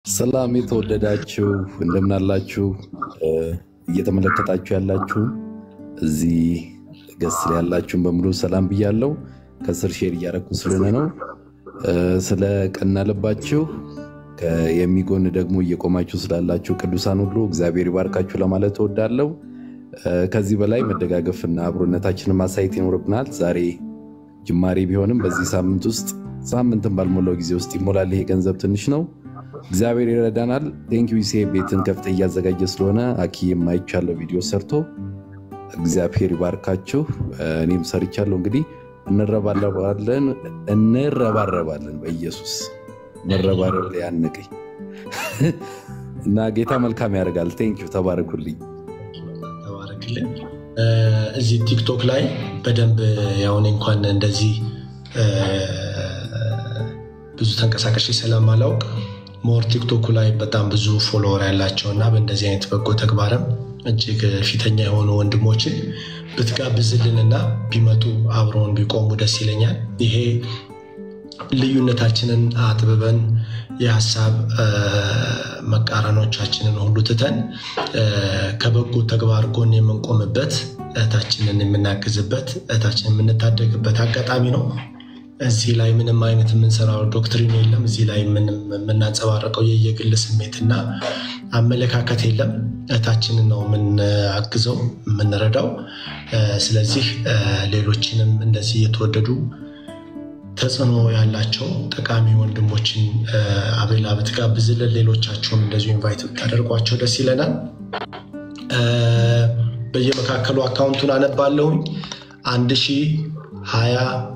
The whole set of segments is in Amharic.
ሰላም የተወደዳችሁ እንደምናላችሁ እየተመለከታችሁ ያላችሁ እዚህ ገስ ላይ ያላችሁን በሙሉ ሰላም ብያለው። ከስር ሼር እያደረኩ ስለሆነ ነው። ስለ ቀና ልባችሁ የሚጎን ደግሞ እየቆማችሁ ስላላችሁ ቅዱሳን ሁሉ እግዚአብሔር ይባርካችሁ ለማለት እወዳለሁ። ከዚህ በላይ መደጋገፍና አብሮነታችንን ማሳየት ይኖርብናል። ዛሬ ጅማሬ ቢሆንም በዚህ ሳምንት ውስጥ ሳምንትን ባልሞላው ጊዜ ውስጥ ይሞላል። ይሄ ገንዘብ ትንሽ ነው። እግዚአብሔር ይረዳናል። ቴንኪው ሴ ቤትን ከፍተ እያዘጋጀ ስለሆነ አኪ የማይቻለው ቪዲዮ ሰርቶ እግዚአብሔር ይባርካችሁ። እኔም ሰርቻለሁ። እንግዲህ እንረባረባለን እንረባረባለን። በኢየሱስ መረባረብ ላይ ያንቀኝ እና ጌታ መልካም ያደርጋል። ቴንኪው ተባረኩልኝ። ተባረክልን። እዚህ ቲክቶክ ላይ በደንብ ያሁን እንኳን እንደዚህ ብዙ ተንቀሳቃሽ ስለማላውቅ ሞር ቲክቶኩ ላይ በጣም ብዙ ፎሎወር ያላቸው እና በእንደዚህ አይነት በጎ ተግባርም እጅግ ፊተኛ የሆኑ ወንድሞችን ብትጋብዝልንና ቢመጡ አብረውን ቢቆሙ ደስ ይለኛል። ይሄ ልዩነታችንን አጥብበን የሀሳብ መቃረኖቻችንን ሁሉ ትተን ከበጎ ተግባር ጎን የምንቆምበት እህታችንን የምናግዝበት እህታችንን የምንታደግበት አጋጣሚ ነው። እዚህ ላይ ምንም አይነት የምንሰራው ዶክትሪን የለም። እዚህ ላይ ምንም የምናንጸባረቀው የየግል ስሜትና አመለካከት የለም። እህታችንን ነው የምናግዘው የምንረዳው። ስለዚህ ሌሎችንም እንደዚህ የተወደዱ ተጽዕኖ ያላቸው ጠቃሚ ወንድሞችን አቤላ ብትጋብዝልን፣ ሌሎቻችሁም እንደዚሁ ኢንቫይት ብታደርጓቸው ደስ ይለናል። በየመካከሉ አካውንቱን አነባለሁኝ አንድ ሺህ ሀያ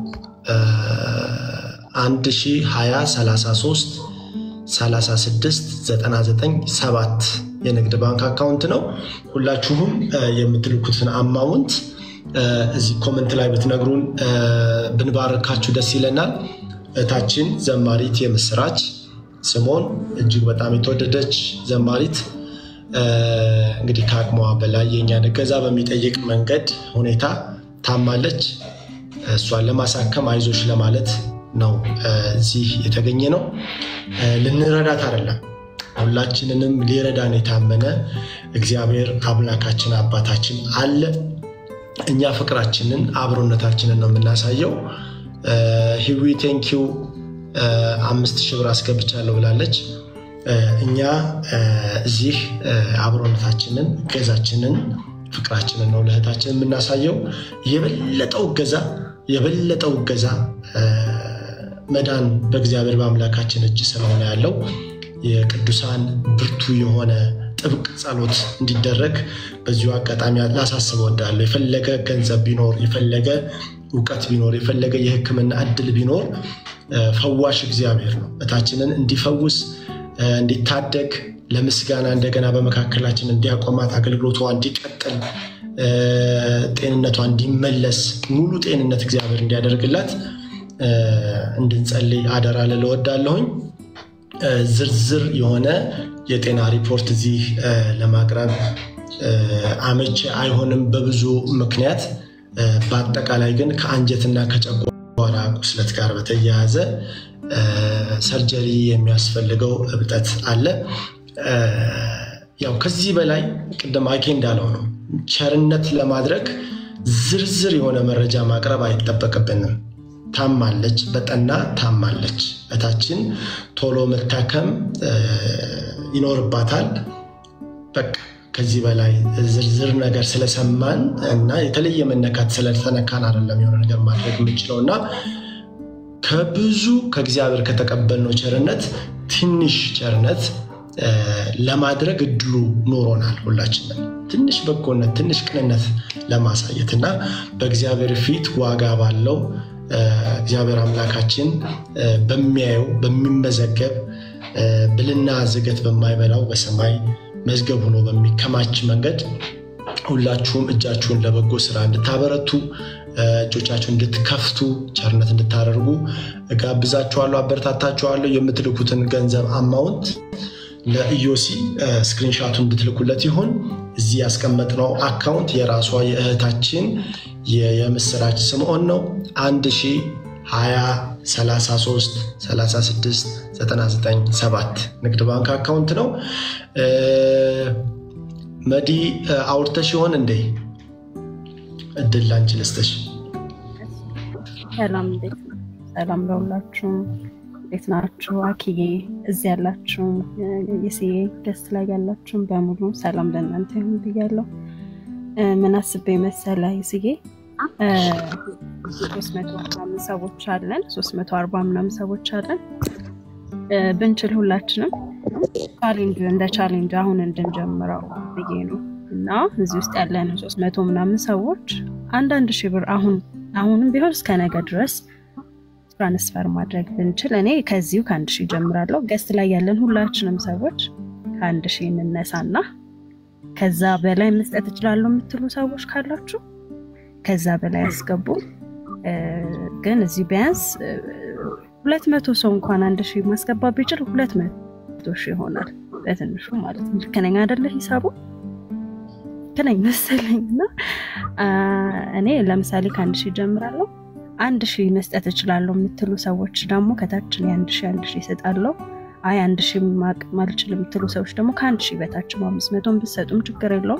አንድ ሺህ ሀያ ሰላሳ ሶስት ሰላሳ ስድስት ዘጠና ዘጠኝ ሰባት የንግድ ባንክ አካውንት ነው። ሁላችሁም የምትልኩትን አማውንት እዚህ ኮመንት ላይ ብትነግሩን ብንባርካችሁ ደስ ይለናል። እህታችን ዘማሪት የምስራች ስሞን እጅግ በጣም የተወደደች ዘማሪት እንግዲህ ከአቅሟ በላይ የእኛን እገዛ በሚጠይቅ መንገድ ሁኔታ ታማለች። እሷን ለማሳከም አይዞች ለማለት ነው እዚህ የተገኘ ነው። ልንረዳት አይደለም፣ ሁላችንንም ሊረዳን የታመነ እግዚአብሔር አምላካችን አባታችን አለ። እኛ ፍቅራችንን አብሮነታችንን ነው የምናሳየው። ሂዊ ቴንኪው አምስት ሺህ ብር አስገብቻለሁ ብላለች። እኛ እዚህ አብሮነታችንን እገዛችንን ፍቅራችንን ነው ለእህታችን የምናሳየው። የበለጠው እገዛ የበለጠው እገዛ መዳን በእግዚአብሔር በአምላካችን እጅ ስለሆነ ያለው የቅዱሳን ብርቱ የሆነ ጥብቅ ጸሎት እንዲደረግ በዚሁ አጋጣሚ ላሳስብ እወዳለሁ። የፈለገ ገንዘብ ቢኖር፣ የፈለገ እውቀት ቢኖር፣ የፈለገ የሕክምና እድል ቢኖር ፈዋሽ እግዚአብሔር ነው። እህታችንን እንዲፈውስ እንዲታደግ ለምስጋና እንደገና በመካከላችን እንዲያቆማት አገልግሎቷ እንዲቀጥል ጤንነቷ እንዲመለስ ሙሉ ጤንነት እግዚአብሔር እንዲያደርግላት እንድንጸልይ አደራ ልል እወዳለሁኝ። ዝርዝር የሆነ የጤና ሪፖርት እዚህ ለማቅረብ አመቺ አይሆንም በብዙ ምክንያት። በአጠቃላይ ግን ከአንጀትና ከጨጓራ ቁስለት ጋር በተያያዘ ሰርጀሪ የሚያስፈልገው እብጠት አለ። ያው ከዚህ በላይ ቅድም አኬ እንዳለው ነው ቸርነት ለማድረግ ዝርዝር የሆነ መረጃ ማቅረብ አይጠበቅብንም። ታማለች፣ በጠና ታማለች። እህታችን ቶሎ መታከም ይኖርባታል። በቃ ከዚህ በላይ ዝርዝር ነገር ስለሰማን እና የተለየ መነካት ስለተነካን አይደለም የሆነ ነገር ማድረግ የምንችለው እና ከብዙ ከእግዚአብሔር ከተቀበልነው ቸርነት ትንሽ ቸርነት ለማድረግ እድሉ ኖሮናል። ሁላችንም ትንሽ በጎነት፣ ትንሽ ቅንነት ለማሳየት እና በእግዚአብሔር ፊት ዋጋ ባለው እግዚአብሔር አምላካችን በሚያየው በሚመዘገብ ብልና ዝገት በማይበላው በሰማይ መዝገብ ሆኖ በሚከማች መንገድ ሁላችሁም እጃችሁን ለበጎ ስራ እንድታበረቱ እጆቻችሁን እንድትከፍቱ ቸርነት እንድታደርጉ እጋብዛችኋለሁ፣ አበረታታችኋለሁ። የምትልኩትን ገንዘብ አማውንት ለኢዮሲ ስክሪንሻቱን እንድትልኩለት ይሁን። እዚህ ያስቀመጥነው አካውንት የራሷ የእህታችን የምስራች ስምዖን ነው። አንድ ሺህ ሀያ 33 36 99 7 ንግድ ባንክ አካውንት ነው። መዲ አውርተሽ ይሆን እንዴ? እድል ላንቺ ልስጥሽ። ሰላም እንዴት ነው? ሰላም ለሁላችሁም እንዴት ናችሁ? አኪዬ እዚህ ያላችሁ የስዬ ገስት ላይ ያላችሁም በሙሉ ሰላም ለእናንተ ይሁን ብያለሁ። ምን አስቤ መሰለ ይስዬ ሶስት መቶ ምናምን ሰዎች አለን፣ ሶስት መቶ አርባ ምናምን ሰዎች አለን። ብንችል ሁላችንም ቻሌንጅ እንደ ቻሌንጅ አሁን እንድንጀምረው ብዬ ነው እና እዚህ ውስጥ ያለን ሶስት መቶ ምናምን ሰዎች አንዳንድ ሺህ ብር አሁን አሁንም ቢሆን እስከ ነገ ድረስ ትራንስፈር ማድረግ ብንችል እኔ ከዚሁ ከአንድ ሺህ ጀምራለሁ። ገስት ላይ ያለን ሁላችንም ሰዎች ከአንድ ሺህ እንነሳና ከዛ በላይ መስጠት እችላለሁ የምትሉ ሰዎች ካላችሁ ከዛ በላይ ያስገቡ። ግን እዚህ ቢያንስ ሁለት መቶ ሰው እንኳን አንድ ሺህ ማስገባ ቢችል ሁለት መቶ ሺህ ይሆናል በትንሹ ማለት ነው። ልክ ነኝ አይደለ? ሂሳቡ ልክ ነኝ መሰለኝ። እና እኔ ለምሳሌ ከአንድ ሺህ ጀምራለሁ። አንድ ሺህ መስጠት እችላለሁ የምትሉ ሰዎች ደግሞ ከታችን የአንድ ሺህ አንድ ሺህ እሰጣለሁ። አይ አንድ ሺህ ማቅም አልችልም የምትሉ ሰዎች ደግሞ ከአንድ ሺህ በታችም አምስት መቶን ብትሰጡም ችግር የለውም።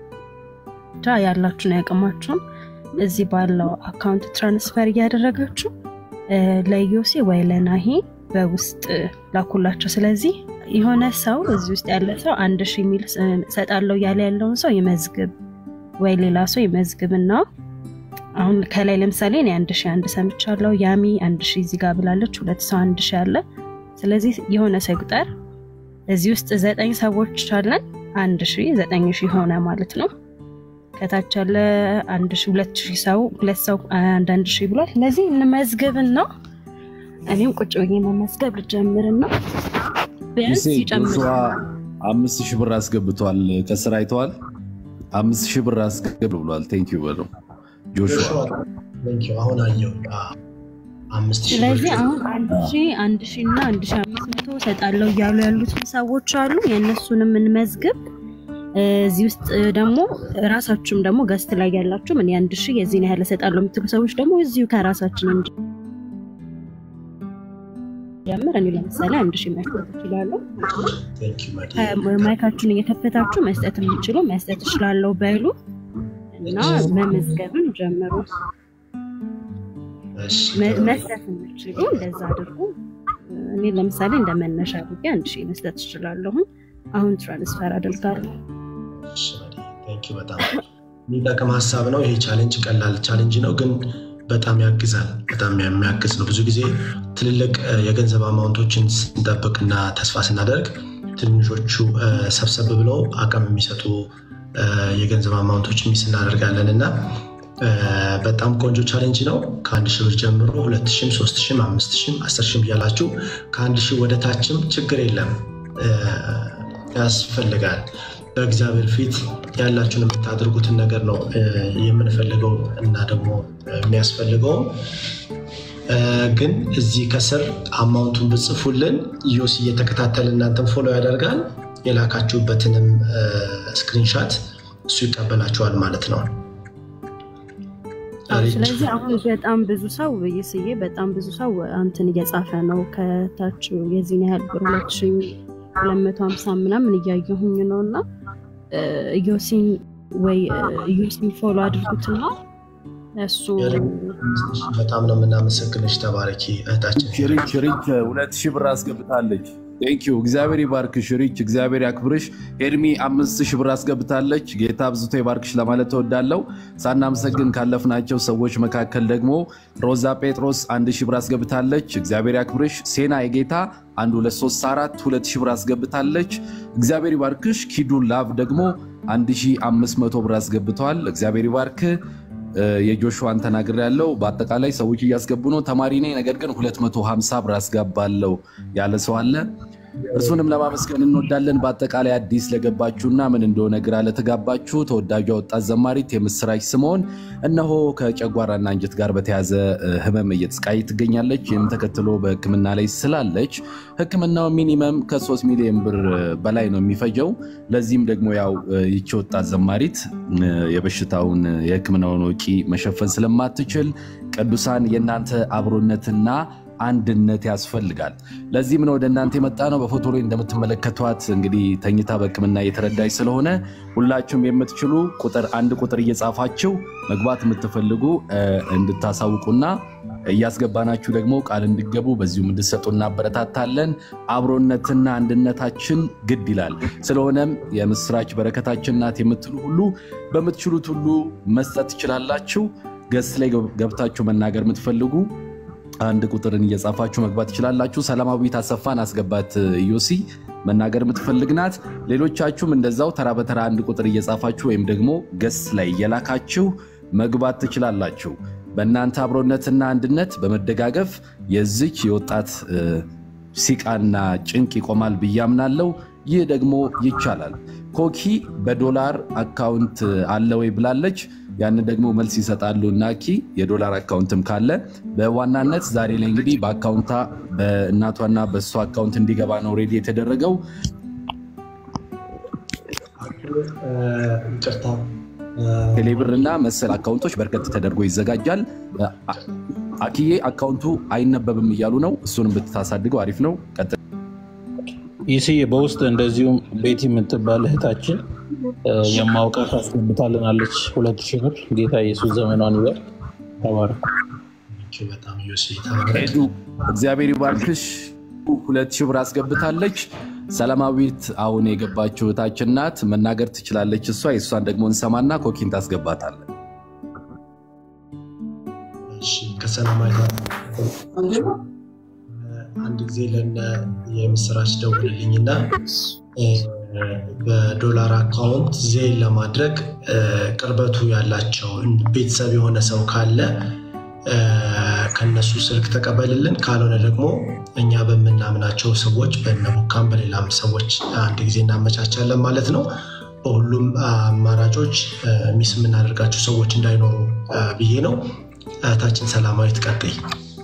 ብቻ ያላችሁን ያቅማችሁን እዚህ ባለው አካውንት ትራንስፈር እያደረጋችሁ ለዮሴ ወይ ለናሂ በውስጥ ላኩላቸው። ስለዚህ የሆነ ሰው እዚህ ውስጥ ያለ ሰው አንድ ሺህ የሚል እሰጣለሁ እያለ ያለውን ሰው ይመዝግብ ወይ ሌላ ሰው ይመዝግብና አሁን ከላይ ለምሳሌ እኔ አንድ ሺህ አንድ ሰምቻለሁ። ያሚ አንድ ሺህ እዚህ ጋር ብላለች። ሁለት ሰው አንድ ሺህ አለ። ስለዚህ የሆነ ሰው ይቁጠር። እዚህ ውስጥ ዘጠኝ ሰዎች አለን። አንድ ሺህ ዘጠኝ ሺህ ሆነ ማለት ነው። ከታች ያለ አንድ ሺህ ሁለት ሺህ ሰው ሁለት ሰው አንዳንድ ሺህ ብሏል። ስለዚህ እንመዝግብና እኔም ቁጭ ብዬ መመዝገብ ልጀምርና ቢያንስ ይጨምር። አምስት ሺህ ብር አስገብቷል። ከስራ አይተዋል። አምስት ሺህ ብር አስገብ ብሏል። ቴንኪው በለው ጆሹዋ አሁን አየሁ። ስለዚህ አሁን አንድ ሺህ አንድ ሺህ እና አንድ ሺህ አምስት መቶ እሰጣለሁ እያሉ ያሉትን ሰዎች አሉ። የእነሱንም እንመዝግብ። እዚህ ውስጥ ደግሞ ራሳችሁም ደግሞ ገስት ላይ ያላችሁም እኔ አንድ ሺህ የዚህን ያህል እሰጣለሁ የምትሉ ሰዎች ደግሞ እዚሁ ከራሳችን ጀምር። እኔ ለምሳሌ አንድ ሺህ መስጠት እችላለሁ። ማይካችሁን እየከፈታችሁ መስጠት የምችሉ መስጠት እችላለሁ በሉ እና መመዝገብን ጀምሩ። መስጠት የምችሉ እንደዛ አድርጉ። እኔ ለምሳሌ እንደ መነሻ አድርጌ አንድ ሺህ መስጠት እችላለሁ። አሁን ትራንስፈር አድርጋለሁ። በጣም የሚጠቅም ሀሳብ ነው። ይሄ ቻሌንጅ ቀላል ቻሌንጅ ነው፣ ግን በጣም ያግዛል። በጣም የሚያግዝ ነው። ብዙ ጊዜ ትልልቅ የገንዘብ አማውንቶችን ስንጠብቅና ተስፋ ስናደርግ ትንሾቹ ሰብሰብ ብለው አቅም የሚሰጡ የገንዘብ አማውንቶች ሚስ እናደርጋለን እና በጣም ቆንጆ ቻሌንጅ ነው። ከአንድ ሺህ ብር ጀምሮ ሁለት ሺህም ሶስት ሺህም አምስት ሺህም አስር ሺህም እያላችሁ ከአንድ ሺህ ወደ ታችም ችግር የለም ያስፈልጋል። በእግዚአብሔር ፊት ያላችሁን የምታደርጉትን ነገር ነው የምንፈልገው እና ደግሞ የሚያስፈልገው ግን እዚህ ከስር አማውንቱን ብጽፉልን ዮስ እየተከታተል እናንተን ፎሎ ያደርጋል። የላካችሁበትንም ስክሪንሻት እሱ ይቀበላችኋል ማለት ነው። ስለዚህ አሁን በጣም ብዙ ሰው ይስዬ በጣም ብዙ ሰው አንትን እየጻፈ ነው ከታች የዚህን ያህል ብር ሁለት ሺ ሁለት መቶ ሀምሳ ምናምን እያየሁኝ ነው እና ኢዮሲን ወይ ኢዮሲን ፎሎ አድርጉትና እሱ በጣም ነው የምናመሰግንሽ። ተባረኪ እህታችን። ሽሪች ሽሪች ሁለት ሺህ ብር አስገብታለች። ቴንኪዩ እግዚአብሔር ይባርክሽ ሽሪች፣ እግዚአብሔር ያክብርሽ። ኤድሚ አምስት ሺህ ብር አስገብታለች። ጌታ አብዝቶ ይባርክሽ ለማለት ተወዳለው። ሳናመሰግን ካለፍናቸው ሰዎች መካከል ደግሞ ሮዛ ጴጥሮስ አንድ ሺህ ብር አስገብታለች። እግዚአብሔር ያክብርሽ። ሴና የጌታ አንድ ሁለት ሶስት አራት ሁለት ሺህ ብር አስገብታለች። እግዚአብሔር ይባርክሽ። ኪዱ ላቭ ደግሞ አንድ ሺህ አምስት መቶ ብር አስገብተዋል። እግዚአብሔር ይባርክ። የጆሹዋን ተናግር ያለው በአጠቃላይ ሰዎች እያስገቡ ነው። ተማሪ ነኝ ነገር ግን 250 ብር አስገባለው ያለ ሰው አለ። እርሱንም ለማመስገን እንወዳለን። በአጠቃላይ አዲስ ለገባችሁና ምን እንደሆነ ግራ ለተጋባችሁ ተወዳጇ ወጣት ዘማሪት የምስራች ስምዖን እነሆ ከጨጓራና አንጀት ጋር በተያዘ ሕመም እየተሰቃይ ትገኛለች። ይህም ተከትሎ በሕክምና ላይ ስላለች ሕክምናው ሚኒመም ከ3 ሚሊዮን ብር በላይ ነው የሚፈጀው። ለዚህም ደግሞ ያው ይቺ ወጣት ዘማሪት የበሽታውን የሕክምናውን ወጪ መሸፈን ስለማትችል ቅዱሳን የእናንተ አብሮነትና አንድነት ያስፈልጋል። ለዚህም ነው ወደ እናንተ የመጣ ነው። በፎቶ ላይ እንደምትመለከቷት እንግዲህ ተኝታ በሕክምና እየተረዳች ስለሆነ ሁላችሁም የምትችሉ ቁጥር አንድ ቁጥር እየጻፋችሁ መግባት የምትፈልጉ እንድታሳውቁና እያስገባናችሁ ደግሞ ቃል እንዲገቡ በዚሁም እንድሰጡ እናበረታታለን። አብሮነትና አንድነታችን ግድ ይላል። ስለሆነም የምስራች በረከታችን ናት የምትሉ ሁሉ በምትችሉት ሁሉ መስጠት ትችላላችሁ። ገስ ላይ ገብታችሁ መናገር የምትፈልጉ አንድ ቁጥርን እየጻፋችሁ መግባት ትችላላችሁ። ሰላማዊት አሰፋን አስገባት ዮሲ መናገር የምትፈልግ ናት። ሌሎቻችሁም እንደዛው ተራ በተራ አንድ ቁጥር እየጻፋችሁ ወይም ደግሞ ገስ ላይ እየላካችሁ መግባት ትችላላችሁ። በእናንተ አብሮነትና አንድነት በመደጋገፍ የዚች የወጣት ሲቃና ጭንቅ ይቆማል ብዬ አምናለሁ። ይህ ደግሞ ይቻላል። ኮኪ በዶላር አካውንት አለ ወይ ብላለች። ያንን ደግሞ መልስ ይሰጣሉ ናኪ የዶላር አካውንትም ካለ በዋናነት ዛሬ ላይ እንግዲህ በአካውንታ በእናቷና በእሷ አካውንት እንዲገባ ነው ሬዲ የተደረገው። ቴሌብር እና መሰል አካውንቶች በርከት ተደርጎ ይዘጋጃል። አኪዬ አካውንቱ አይነበብም እያሉ ነው። እሱንም ብታሳድገው አሪፍ ነው። ቀጥል። ይስዬ በውስጥ እንደዚሁም ቤቲ የምትባል እህታችን የማውቃት አስገብታልናለች ሁለት ሺህ ብር። ጌታ ኢየሱስ ዘመኗን ይበል። ተባረክ። በጣም ዮሴ ሄዱ እግዚአብሔር ይባርክሽ። ሁለት ሺህ ብር አስገብታለች። ሰላማዊት አሁን የገባችው እህታችን ናት። መናገር ትችላለች እሷ። የእሷን ደግሞ እንሰማና ኮኪን ታስገባታለን። ከሰላማዊት አንድ ጊዜ ለነ የምስራች ደውልልኝና በዶላር አካውንት ዜን ለማድረግ ቅርበቱ ያላቸው ቤተሰብ የሆነ ሰው ካለ ከነሱ ስልክ ተቀበልልን። ካልሆነ ደግሞ እኛ በምናምናቸው ሰዎች በነሙካም በሌላም ሰዎች አንድ ጊዜ እናመቻቻለን ማለት ነው። በሁሉም አማራጮች ሚስ የምናደርጋቸው ሰዎች እንዳይኖሩ ብዬ ነው። እህታችን ሰላማዊት ቀጥይ።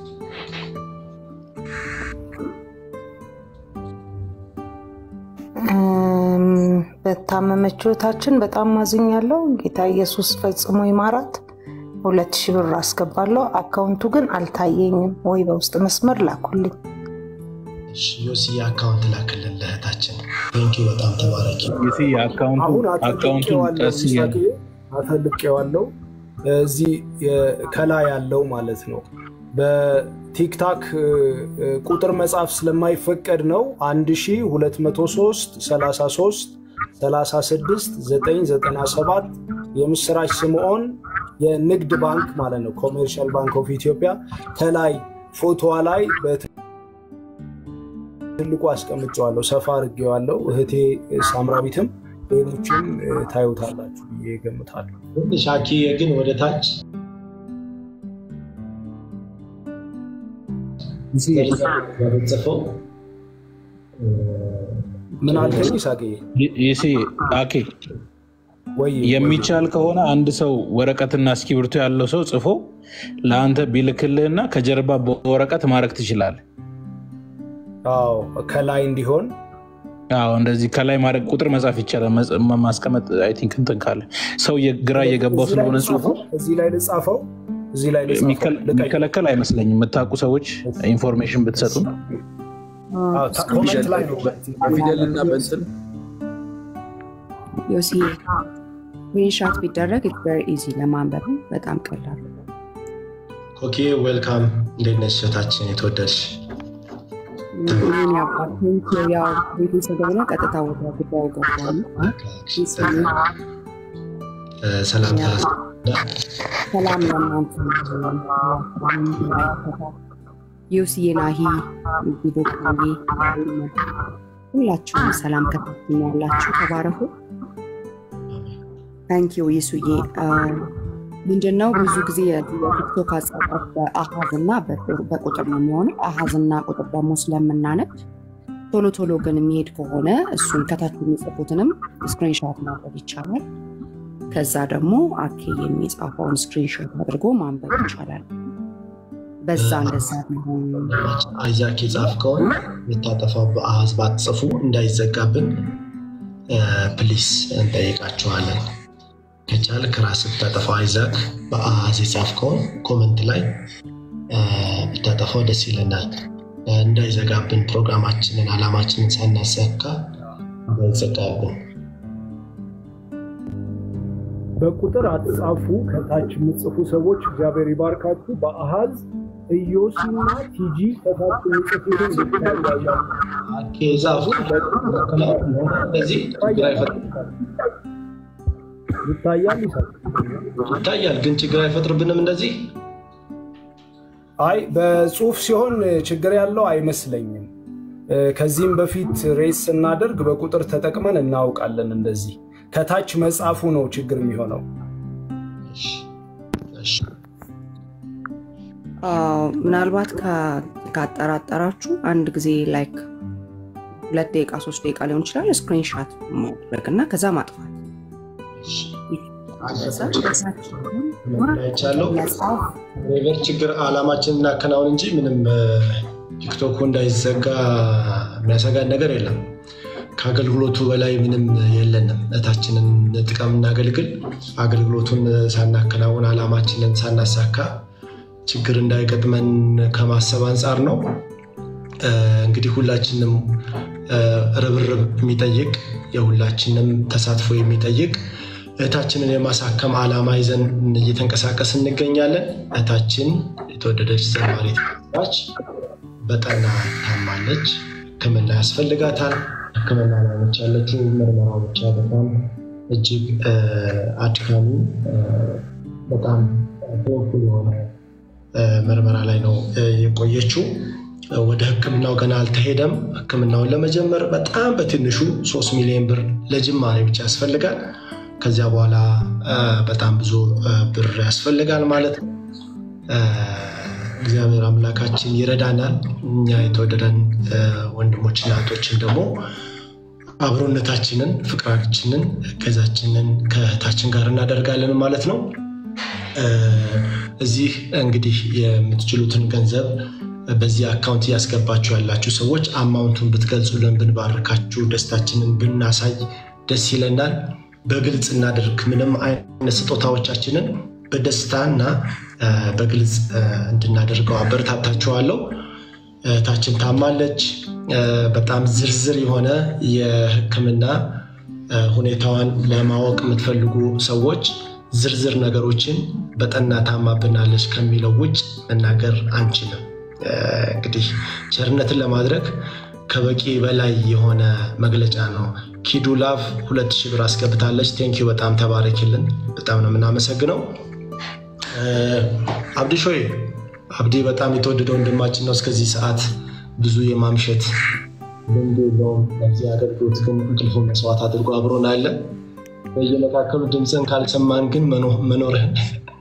በታመመችው እህታችን በጣም ማዝኛለሁ። ጌታ ኢየሱስ ፈጽሞ ይማራት። ሁለት ሺህ ብር አስገባለሁ። አካውንቱ ግን አልታየኝም። ወይ በውስጥ መስመር ላኩልኝ። ዮሲ የአካውንት ላክልን ለእህታችን። ቴንኪው በጣም ተባረኪ። አካውንቱን ቀስ እያለ አተልቄዋለሁ። እዚህ ከላይ ያለው ማለት ነው። በቲክታክ ቁጥር መጻፍ ስለማይፈቀድ ነው 1203 33 36 997 የምስራች ስምዖን የንግድ ባንክ ማለት ነው። ኮሜርሻል ባንክ ኦፍ ኢትዮጵያ ከላይ ፎቶዋ ላይ በትልቁ አስቀምጨዋለሁ፣ ሰፋ አድርጌዋለሁ። እህቴ ሳምራዊትም ሌሎችም ታዩታላችሁ ብዬ እገምታለሁ። ሻኪ ግን ወደ ታች ጽፈው ምን አልከኝ ሳቄ? ይሴ አኬ ወይ የሚቻል ከሆነ አንድ ሰው ወረቀትና እስክሪብቶ ያለው ሰው ጽፎ ለአንተ ቢልክልህና ከጀርባ በወረቀት ማድረግ ትችላለህ። አዎ ከላይ እንዲሆን አዎ እንደዚህ ከላይ ማድረግ ቁጥር መጻፍ ይቻላል። ማስቀመጥ አይ ቲንክ እንትን ካለ ሰው ግራ እየገባው ስለሆነ ጽሁፉ እዚህ ላይ ልጻፈው እዚህ ላይ የሚከለከል አይመስለኝም። የምታውቁ ሰዎች ኢንፎርሜሽን ብትሰጡ ኮመንት ላይ ነው። በፊደልና በእንትን ዮሲ ስክሪንሻት ቢደረግ ቨሪ ኢዚ ለማንበብ በጣም ቀላል። ኮኬ ዌልካም። እንዴት ነሽ እህታችን የተወደድሽ? ይህን ያባትን ያው ቤት ስለሆነ ቀጥታ ወደ ጉዳዩ ገባሉ። ሰላምታ ሰላም ለእናንተ ዮስዬ ናሂ ዶክተርዬ ሁላችሁም ሰላም ከታችን ያላችሁ ተባረኩ። ታንኪዩ ይሱዬ። ምንድነው ብዙ ጊዜ የቲክቶክ አጻጻፍ በአሃዝ እና በቁጥር ነው የሚሆነው። አሃዝ እና ቁጥር ደግሞ ስለምናነብ ቶሎ ቶሎ ግን የሚሄድ ከሆነ እሱን ከታች የሚጽፉትንም ስክሪንሾት ማድረግ ይቻላል። ከዛ ደግሞ አኬ የሚጻፈውን ስክሪንሾት አድርጎ ማንበብ ይቻላል። በዛ እንደዛ ቢሆን አይዛክ የጻፍከውን የታጠፋው በአሃዝ ባትጽፉ እንዳይዘጋብን ፕሊስ እንጠይቃችኋለን። ከቻልክ ራስህ ብታጠፋው አይዛክ በአሃዝ የጻፍከውን ኮመንት ላይ ብታጠፋው ደስ ይለናል። እንዳይዘጋብን ፕሮግራማችንን አላማችንን ሳናሳካ እንዳይዘጋብን። በቁጥር አትጻፉ። ከታች የምጽፉ ሰዎች እግዚአብሔር ይባርካችሁ። በአሃዝ ኢዮሲና ቲጂ ከታች የሚጽፉትን ብታያያሉ ዛፉ እንደዚህ ችግር አይፈጥርም። ይታያል ይሳል ይታያል፣ ግን ችግር አይፈጥርብንም እንደዚህ አይ በጽሁፍ ሲሆን ችግር ያለው አይመስለኝም። ከዚህም በፊት ሬስ ስናደርግ በቁጥር ተጠቅመን እናውቃለን። እንደዚህ ከታች መጻፉ ነው ችግር የሚሆነው። ምናልባት ካጠራጠራችሁ አንድ ጊዜ ላይክ ሁለት ደቂቃ ሶስት ደቂቃ ሊሆን ይችላል ስክሪንሻት ማድረግ እና ከዛ ማጥፋት ይቻለው ሬቨር ችግር አላማችን እናከናውን እንጂ ምንም ቲክቶኩ እንዳይዘጋ የሚያሰጋን ነገር የለም። ከአገልግሎቱ በላይ ምንም የለንም። እታችንን ጥቀም እናገልግል። አገልግሎቱን ሳናከናውን አላማችንን ሳናሳካ ችግር እንዳይገጥመን ከማሰብ አንጻር ነው። እንግዲህ ሁላችንም ርብርብ የሚጠይቅ የሁላችንም ተሳትፎ የሚጠይቅ እህታችንን የማሳከም ዓላማ ይዘን እየተንቀሳቀስ እንገኛለን። እህታችን የተወደደች ዘማሪት ናች። በጠና ታማለች። ሕክምና ያስፈልጋታል። ሕክምና ላይ ነች ያለችው። ምርመራው ብቻ በጣም እጅግ አድካሚ በጣም ፔንፉል የሆነ ምርመራ ላይ ነው የቆየችው። ወደ ሕክምናው ገና አልተሄደም። ሕክምናውን ለመጀመር በጣም በትንሹ ሶስት ሚሊዮን ብር ለጅማሬ ብቻ ያስፈልጋል። ከዚያ በኋላ በጣም ብዙ ብር ያስፈልጋል ማለት ነው። እግዚአብሔር አምላካችን ይረዳናል። እኛ የተወደደን ወንድሞችና እህቶችን ደግሞ አብሮነታችንን፣ ፍቅራችንን፣ እገዛችንን ከእህታችን ጋር እናደርጋለን ማለት ነው። እዚህ እንግዲህ የምትችሉትን ገንዘብ በዚህ አካውንት እያስገባችሁ ያላችሁ ሰዎች አማውንቱን ብትገልጹልን ብንባርካችሁ፣ ደስታችንን ብናሳይ ደስ ይለናል። በግልጽ እናደርግ። ምንም አይነት ስጦታዎቻችንን በደስታና በግልጽ እንድናደርገው አበረታታችኋለሁ። እህታችን ታማለች። በጣም ዝርዝር የሆነ የሕክምና ሁኔታዋን ለማወቅ የምትፈልጉ ሰዎች ዝርዝር ነገሮችን በጠና ታማብናለች ከሚለው ውጭ መናገር አንችልም። እንግዲህ ቸርነትን ለማድረግ ከበቂ በላይ የሆነ መግለጫ ነው። ኪዱ ላቭ ሁለት ሺህ ብር አስገብታለች። ቴንኪዩ በጣም ተባረኪልን። በጣም ነው የምናመሰግነው። አብዲ ሾይ አብዲ በጣም የተወደደ ወንድማችን ነው። እስከዚህ ሰዓት ብዙ የማምሸት ልምድ የለውም። ለዚህ አገልግሎት ግን እንቅልፉን መስዋዕት አድርጎ አብሮን አለ። በየመካከሉ ድምፅን ካልሰማን ግን መኖርህን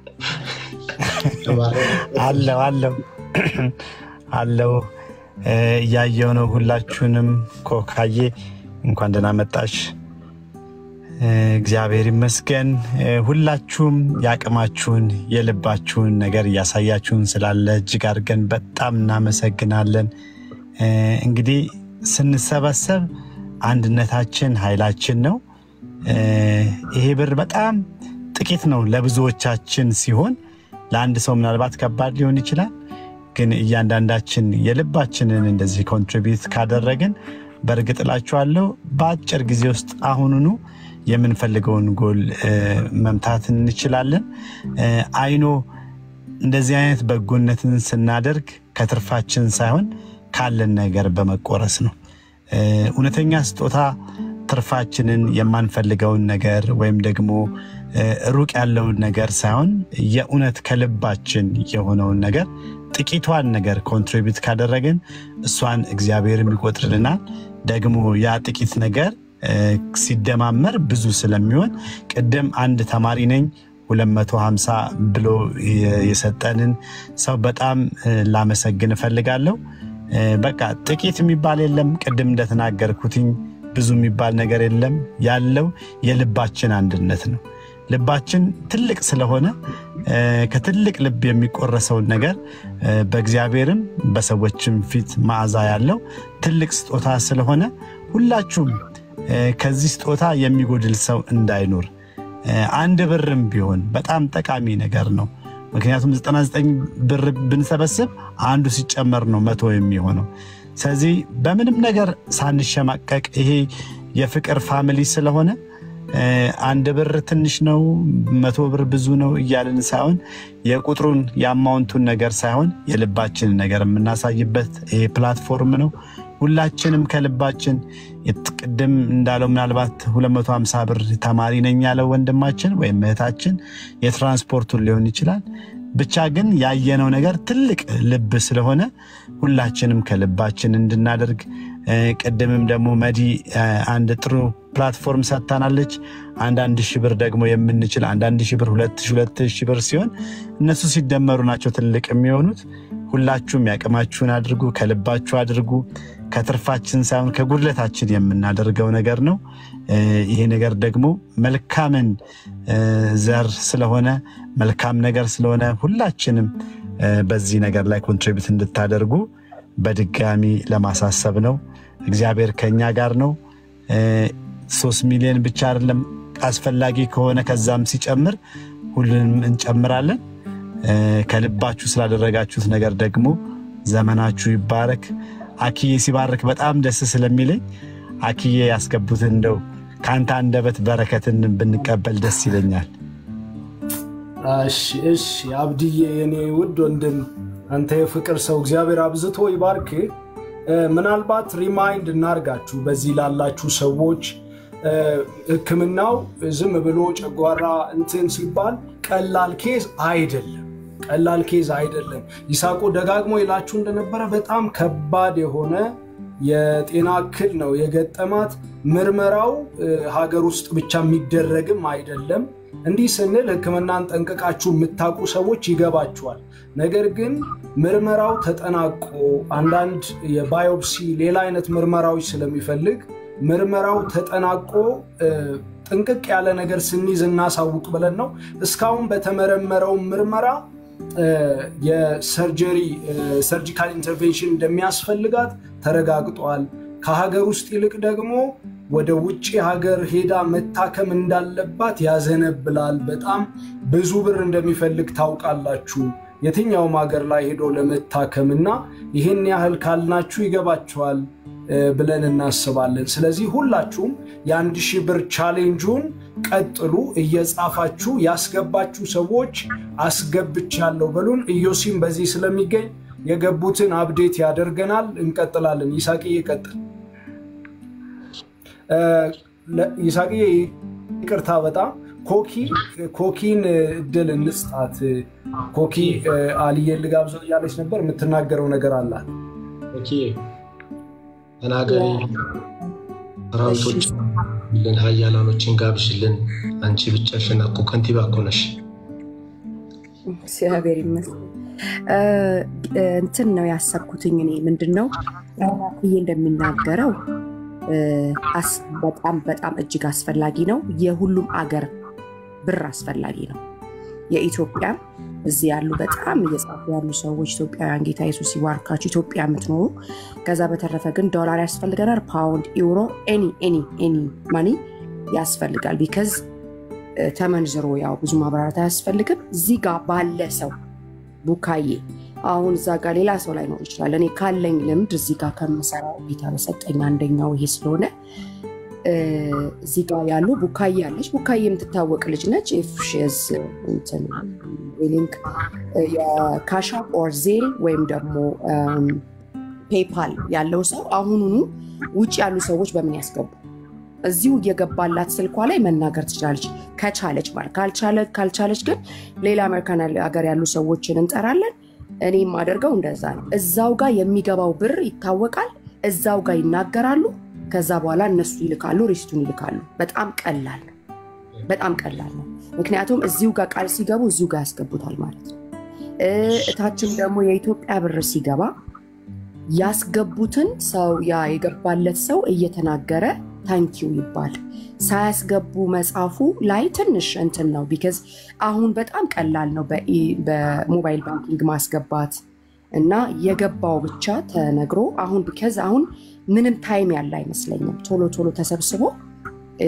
አለው አለው አለው እያየው ነው። ሁላችሁንም ኮካዬ እንኳን ደህና መጣሽ። እግዚአብሔር ይመስገን። ሁላችሁም የአቅማችሁን የልባችሁን ነገር እያሳያችሁን ስላለ እጅግ አድርገን በጣም እናመሰግናለን። እንግዲህ ስንሰበሰብ አንድነታችን ኃይላችን ነው። ይሄ ብር በጣም ጥቂት ነው ለብዙዎቻችን ሲሆን ለአንድ ሰው ምናልባት ከባድ ሊሆን ይችላል። ግን እያንዳንዳችን የልባችንን እንደዚህ ኮንትሪቢዩት ካደረግን በእርግጥ እላችኋለሁ በአጭር ጊዜ ውስጥ አሁኑኑ የምንፈልገውን ጎል መምታት እንችላለን። አይኖ እንደዚህ አይነት በጎነትን ስናደርግ ከትርፋችን ሳይሆን ካለን ነገር በመቆረስ ነው። እውነተኛ ስጦታ ትርፋችንን የማንፈልገውን ነገር ወይም ደግሞ ሩቅ ያለውን ነገር ሳይሆን የእውነት ከልባችን የሆነውን ነገር ጥቂቷን ነገር ኮንትሪቢዩት ካደረግን እሷን እግዚአብሔር ይቆጥርልናል። ደግሞ ያ ጥቂት ነገር ሲደማመር ብዙ ስለሚሆን ቅድም አንድ ተማሪ ነኝ 250 ብሎ የሰጠንን ሰው በጣም ላመሰግን እፈልጋለሁ። በቃ ጥቂት የሚባል የለም። ቅድም እንደተናገርኩትኝ ብዙ የሚባል ነገር የለም። ያለው የልባችን አንድነት ነው። ልባችን ትልቅ ስለሆነ ከትልቅ ልብ የሚቆረሰውን ነገር በእግዚአብሔርም በሰዎችም ፊት መዓዛ ያለው ትልቅ ስጦታ ስለሆነ ሁላችሁም ከዚህ ስጦታ የሚጎድል ሰው እንዳይኖር አንድ ብርም ቢሆን በጣም ጠቃሚ ነገር ነው። ምክንያቱም 99 ብር ብንሰበስብ አንዱ ሲጨመር ነው መቶ የሚሆነው። ስለዚህ በምንም ነገር ሳንሸማቀቅ ይሄ የፍቅር ፋሚሊ ስለሆነ አንድ ብር ትንሽ ነው፣ መቶ ብር ብዙ ነው እያልን ሳይሆን የቁጥሩን የአማውንቱን ነገር ሳይሆን የልባችንን ነገር የምናሳይበት ይሄ ፕላትፎርም ነው። ሁላችንም ከልባችን ቅድም እንዳለው ምናልባት 250 ብር ተማሪ ነኝ ያለው ወንድማችን ወይም እህታችን የትራንስፖርቱን ሊሆን ይችላል። ብቻ ግን ያየነው ነገር ትልቅ ልብ ስለሆነ ሁላችንም ከልባችን እንድናደርግ ቅድምም ደግሞ መዲ አንድ ጥሩ ፕላትፎርም ሰጥታናለች። አንዳንድ ሺህ ብር ደግሞ የምንችል አንዳንድ ሺህ ብር ሁለት ሺህ ሁለት ሺህ ብር ሲሆን እነሱ ሲደመሩ ናቸው ትልቅ የሚሆኑት። ሁላችሁም ያቅማችሁን አድርጉ፣ ከልባችሁ አድርጉ። ከትርፋችን ሳይሆን ከጉድለታችን የምናደርገው ነገር ነው። ይሄ ነገር ደግሞ መልካምን ዘር ስለሆነ መልካም ነገር ስለሆነ ሁላችንም በዚህ ነገር ላይ ኮንትሪቢዩት እንድታደርጉ በድጋሚ ለማሳሰብ ነው። እግዚአብሔር ከኛ ጋር ነው። ሶስት ሚሊዮን ብቻ አይደለም አስፈላጊ ከሆነ ከዛም ሲጨምር ሁሉንም እንጨምራለን። ከልባችሁ ስላደረጋችሁት ነገር ደግሞ ዘመናችሁ ይባረክ። አክዬ ሲባርክ በጣም ደስ ስለሚለኝ አክዬ ያስገቡትን እንደው ከአንተ አንደበት በረከትን ብንቀበል ደስ ይለኛል። እሺ እሺ፣ አብድዬ የኔ ውድ ወንድም አንተ የፍቅር ሰው እግዚአብሔር አብዝቶ ይባርክ። ምናልባት ሪማይንድ እናርጋችሁ በዚህ ላላችሁ ሰዎች ሕክምናው ዝም ብሎ ጨጓራ እንትን ሲባል ቀላል ኬዝ አይደለም፣ ቀላል ኬዝ አይደለም። ይሳቁ ደጋግሞ ይላችሁ እንደነበረ በጣም ከባድ የሆነ የጤና እክል ነው የገጠማት። ምርመራው ሀገር ውስጥ ብቻ የሚደረግም አይደለም። እንዲህ ስንል ሕክምናን ጠንቅቃችሁ የምታውቁ ሰዎች ይገባችኋል። ነገር ግን ምርመራው ተጠናቆ አንዳንድ የባዮፕሲ ሌላ አይነት ምርመራዎች ስለሚፈልግ ምርመራው ተጠናቆ ጥንቅቅ ያለ ነገር ስንይዝ እናሳውቅ ብለን ነው። እስካሁን በተመረመረው ምርመራ የሰርጀሪ ሰርጂካል ኢንተርቬንሽን እንደሚያስፈልጋት ተረጋግጧል። ከሀገር ውስጥ ይልቅ ደግሞ ወደ ውጭ ሀገር ሄዳ መታከም እንዳለባት ያዘነብላል። በጣም ብዙ ብር እንደሚፈልግ ታውቃላችሁ። የትኛውም ሀገር ላይ ሄዶ ለመታከም እና ይህን ያህል ካልናችሁ ይገባችኋል ብለን እናስባለን። ስለዚህ ሁላችሁም የአንድ ሺህ ብር ቻሌንጁን ቀጥሉ። እየጻፋችሁ ያስገባችሁ ሰዎች አስገብቻለሁ በሉን። ኢዮሲም በዚህ ስለሚገኝ የገቡትን አብዴት ያደርገናል። እንቀጥላለን። ይሳቅዬ ይቀጥል። ይሳቅዬ ይቅርታ በጣም ኮኪ ኮኪን እድል እንስጣት። ኮኪ አልዬን ልጋብዘው እያለች ነበር። የምትናገረው ነገር አላት። ኮኪ ተናገሪ። ሰራዊቶች ልን ሀያላኖችን ጋብዥልን። አንቺ ብቻሽን እኮ ከንቲባ እኮ ነሽ። እግዚአብሔር ይመስገን። እንትን ነው ያሰብኩትኝ እኔ ምንድን ነው ብዬ እንደሚናገረው በጣም በጣም እጅግ አስፈላጊ ነው። የሁሉም አገር ብር አስፈላጊ ነው። የኢትዮጵያም እዚህ ያሉ በጣም እየጻፉ ያሉ ሰዎች ኢትዮጵያውያን፣ ጌታ ኢየሱስ ይባርካችሁ ኢትዮጵያ የምትኖሩ። ከዛ በተረፈ ግን ዶላር ያስፈልገናል፣ ፓውንድ፣ ዩሮ፣ ኤኒ ኤኒ ኤኒ ማኒ ያስፈልጋል። ቢከዝ ተመንዝሮ ያው ብዙ ማብራራት አያስፈልግም። እዚህ ጋር ባለ ሰው ቡካዬ አሁን እዛ ጋር ሌላ ሰው ላይኖር ይችላል። እኔ ካለኝ ልምድ እዚህ ጋር ከምሰራው ጌታ በሰጠኝ አንደኛው ይሄ ስለሆነ እዚህ ጋር ያሉ ቡካዬ አለች። ቡካዬ የምትታወቅ ልጅ ነች። ፍሽዝ ሊንክ የካሻ ኦር ዜል ወይም ደግሞ ፔፓል ያለው ሰው አሁኑኑ ውጭ ያሉ ሰዎች በምን ያስገቡ እዚሁ እየገባላት ስልኳ ላይ መናገር ትችላለች፣ ከቻለች ማለት ካልቻለች ግን ሌላ አሜሪካን ሀገር ያሉ ሰዎችን እንጠራለን። እኔ የማደርገው እንደዛ ነው። እዛው ጋር የሚገባው ብር ይታወቃል። እዛው ጋር ይናገራሉ። ከዛ በኋላ እነሱ ይልካሉ፣ ሪስቱን ይልካሉ። በጣም ቀላል ነው። በጣም ቀላል ነው። ምክንያቱም እዚሁ ጋር ቃል ሲገቡ እዚሁ ጋር ያስገቡታል ማለት ነው። እታችን ደግሞ የኢትዮጵያ ብር ሲገባ ያስገቡትን ሰው ያ የገባለት ሰው እየተናገረ ታንኪው ይባል ሳያስገቡ መጽሐፉ ላይ ትንሽ እንትን ነው። ቢከዝ አሁን በጣም ቀላል ነው በሞባይል ባንኪንግ ማስገባት እና የገባው ብቻ ተነግሮ አሁን ቢከዝ አሁን ምንም ታይም ያለ አይመስለኝም። ቶሎ ቶሎ ተሰብስቦ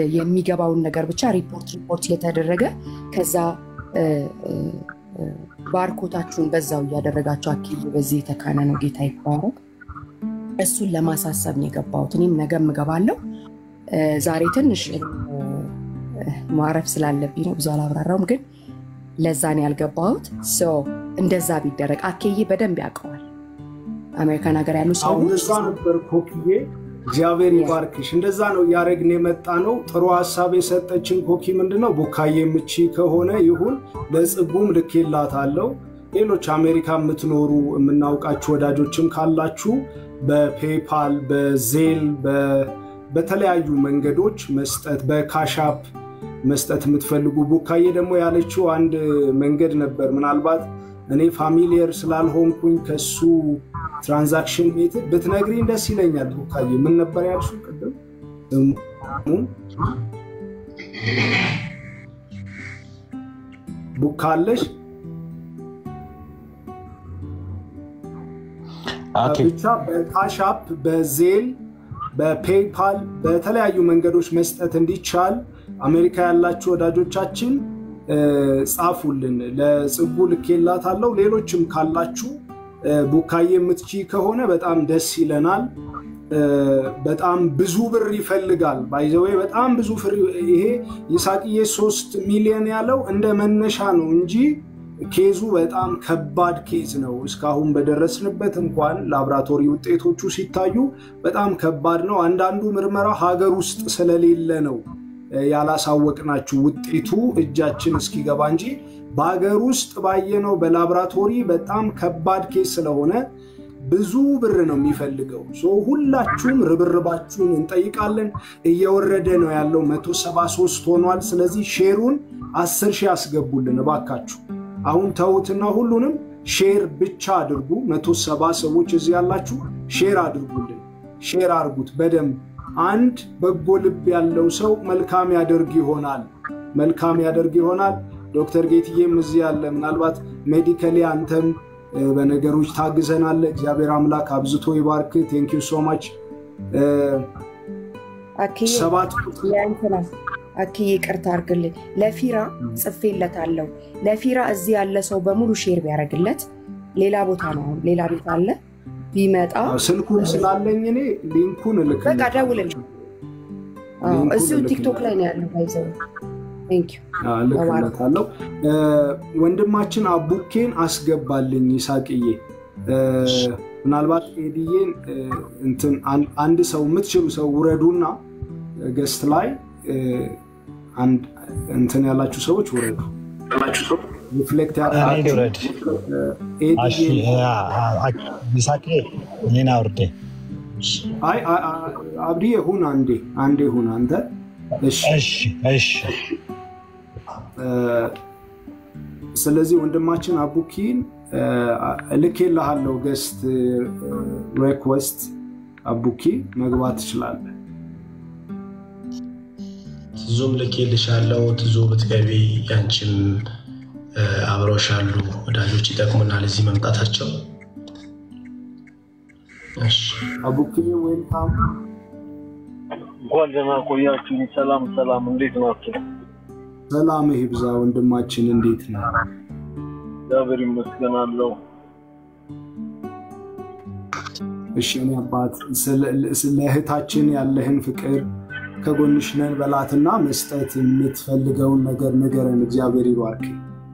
የሚገባውን ነገር ብቻ ሪፖርት ሪፖርት እየተደረገ ከዛ ባርኮታችሁን በዛው እያደረጋችሁ አክዬ በዚህ የተካነ ነው ጌታ ይባረክ። እሱን ለማሳሰብ ነው የገባሁት። እኔም ነገም እገባለሁ። እ፣ ዛሬ ትንሽ እ፣ ማረፍ ስላለብኝ ነው ብዙ አላብራራውም፣ ግን ለዛ ነው ያልገባሁት። ሶ እንደዛ ቢደረግ አኬዬ በደንብ ያውቀዋል። አሜሪካን ሀገር ያሉ አሁን ሰዎች እዛ ነበር ኮክዬ፣ እግዚአብሔር ይባርክሽ። እንደዛ ነው እያደረግን የመጣ ነው። ጥሩ ሀሳብ የሰጠችን ኮኪ ምንድን ነው ቡካዬ ምቺ ከሆነ ይሁን፣ ለጽጉም ልኬላታለሁ። ሌሎች አሜሪካ የምትኖሩ የምናውቃችሁ ወዳጆችም ካላችሁ በፔፓል በዜል በ- በተለያዩ መንገዶች መስጠት በካሻፕ መስጠት የምትፈልጉ ቡካዬ ደግሞ ያለችው አንድ መንገድ ነበር። ምናልባት እኔ ፋሚሊየር ስላልሆንኩኝ ከሱ ትራንዛክሽን ሜትድ ብትነግሪኝ ደስ ይለኛል። ቡካዬ ምን ነበር ያልሽው ቅድም? ስሙን ቡካ አለሽ? ኦኬ ብቻ በካሻፕ በዜል በፔይፓል በተለያዩ መንገዶች መስጠት እንዲቻል አሜሪካ ያላችሁ ወዳጆቻችን እ፣ ጻፉልን። ለጽጉ ልኬላታለሁ። ሌሎችም ካላችሁ እ፣ ቡካዬ የምትቺ ከሆነ በጣም ደስ ይለናል። እ፣ በጣም ብዙ ብር ይፈልጋል። ባይዘዌ በጣም ብዙ ፍሪ ይሄ ይሳቅዬ ሶስት ሚሊዮን ያለው እንደ መነሻ ነው እንጂ ኬዙ በጣም ከባድ ኬዝ ነው። እስካሁን በደረስንበት እንኳን ላብራቶሪ ውጤቶቹ ሲታዩ በጣም ከባድ ነው። አንዳንዱ ምርመራ ሀገር ውስጥ ስለሌለ ነው እ፣ ያላሳወቅናችሁ ውጤቱ እጃችን እስኪገባ እንጂ በሀገር ውስጥ ባየነው በላብራቶሪ በጣም ከባድ ኬዝ ስለሆነ ብዙ ብር ነው የሚፈልገው። ሶ ሁላችሁም ርብርባችሁን እንጠይቃለን። እየወረደ ነው ያለው 173 ሆኗል። ስለዚህ ሼሩን 10 ሺህ ያስገቡልን እባካችሁ። አሁን ተዉትና ሁሉንም ሼር ብቻ አድርጉ። 170 ሰዎች እዚህ ያላችሁ ሼር አድርጉልን። ሼር አድርጉት በደንብ አንድ በጎ ልብ ያለው ሰው መልካም ያደርግ ይሆናል መልካም ያደርግ ይሆናል። ዶክተር ጌትዬም እዚህ ያለ ምናልባት ሜዲካሊ አንተም እ፣ በነገሮች ታግዘናለ። እግዚአብሔር አምላክ አብዝቶ ይባርክ። ቴንኪዩ ሶ ማች አክዬ ሰባት ቁጥር ለእንትና አክዬ ይቅርታ አድርግልኝ። ለፊራ ጽፌለታለሁ። ለፊራ እዚህ ያለ ሰው በሙሉ ሼር ቢያደርግለት ሌላ ቦታ ነው አሁን ሌላ ቤት አለ ቢመጣ ስልኩን ስላለኝ እኔ ሊንኩን በቃ እልክልህ ደውልልኝ። አዎ፣ ሊንኩን እዚሁ እልክልሃለሁ። ቲክቶክ ላይ ነው ያለው። ባይዘው ቴንኪው እልክለታለሁ። እ፣ ወንድማችን አቡኬን አስገባልኝ ይሳቅዬ። እ፣ ምናልባት ኤዲዬን እ፣ እንትን አን- አንድ ሰው የምትችሉ ሰው ውረዱና ገስት ላይ እ፣ አንድ እንትን ያላችሁ ሰዎች ውረዱ። ሪፍሌክት እኔ ያደርጋችሁ ልውረድ። እሺ፣ ኤዲዬን አ- አ- ይሳቄ እኔን አውርዴ። አይ አ- አ- አብዲዬ ሁን አንዴ አንዴ ሁን አንተ እሺ እሺ እሺ እ፣ ስለዚህ ወንድማችን አቡኪን እ፣ ልኬልሃለሁ ገስት ሬክዌስት አቡኪ መግባት ትችላለህ ትዙም ልኬልሻለሁ። ትዙ ብትገቢ ያንቺም እ፣ አብረውሽ ያሉ ወዳጆች ይጠቅሙናል እዚህ መምጣታቸው። እሺ አቡኪ ዌልካም እንኳን ደህና ቆያችሁ። ሰላም ሰላም፣ እንዴት ናቸው? ሰላም ይብዛ ወንድማችን እንዴት ነው እግዚአብሔር ይመስገናለሁ። እሺ እኔ አባት ስለ- ስለ እህታችን ያለህን ፍቅር ከጎንሽ ነን በላትና መስጠት የምትፈልገውን ነገር ንገረን እግዚአብሔር ይባርክ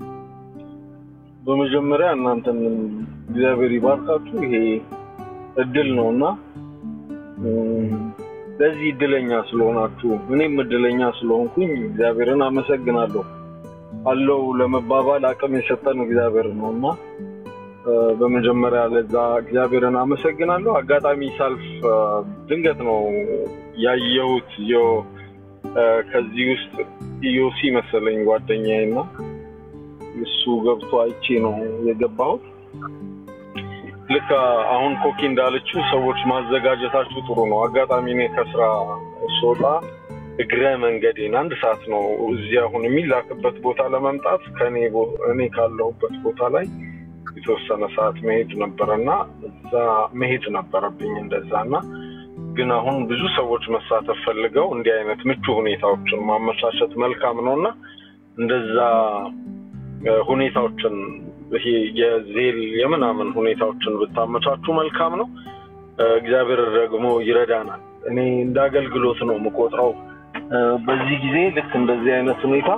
በመጀመሪያ እናንተን እግዚአብሔር ይባርካችሁ። ይሄ እድል ነው እና እም፣ ለዚህ እድለኛ ስለሆናችሁ እኔም እድለኛ ስለሆንኩኝ እግዚአብሔርን አመሰግናለሁ። አለው ለመባባል አቅም የሰጠን እግዚአብሔር ነው እና እ፣ በመጀመሪያ ለዛ እግዚአብሔርን አመሰግናለሁ። አጋጣሚ ሳልፍ እ፣ ድንገት ነው ያየሁት ዮ እ፣ ከዚህ ውስጥ ኢዮሲ መሰለኝ ጓደኛዬ እና እሱ ገብቶ አይቼ ነው የገባሁት። ልክ አሁን ኮኪ እንዳለችው ሰዎች ማዘጋጀታችሁ ጥሩ ነው። አጋጣሚ እኔ ከስራ ስወጣ እግረ መንገዴን አንድ ሰዓት ነው እዚህ አሁን የሚላክበት ቦታ ለመምጣት ከእኔ ቦ- እኔ ካለሁበት ቦታ ላይ የተወሰነ ሰዓት መሄድ ነበረ እና እዛ መሄድ ነበረብኝ እንደዛ እና ግን አሁን ብዙ ሰዎች መሳተፍ ፈልገው እንዲህ አይነት ምቹ ሁኔታዎችን ማመቻቸት መልካም ነው እና እንደዛ እ፣ ሁኔታዎችን ይሄ የዜል የምናምን ሁኔታዎችን ብታመቻቹ መልካም ነው። እግዚአብሔር ደግሞ ይረዳናል። እኔ እንደ አገልግሎት ነው የምቆጥረው። በዚህ ጊዜ ልክ እንደዚህ አይነት ሁኔታ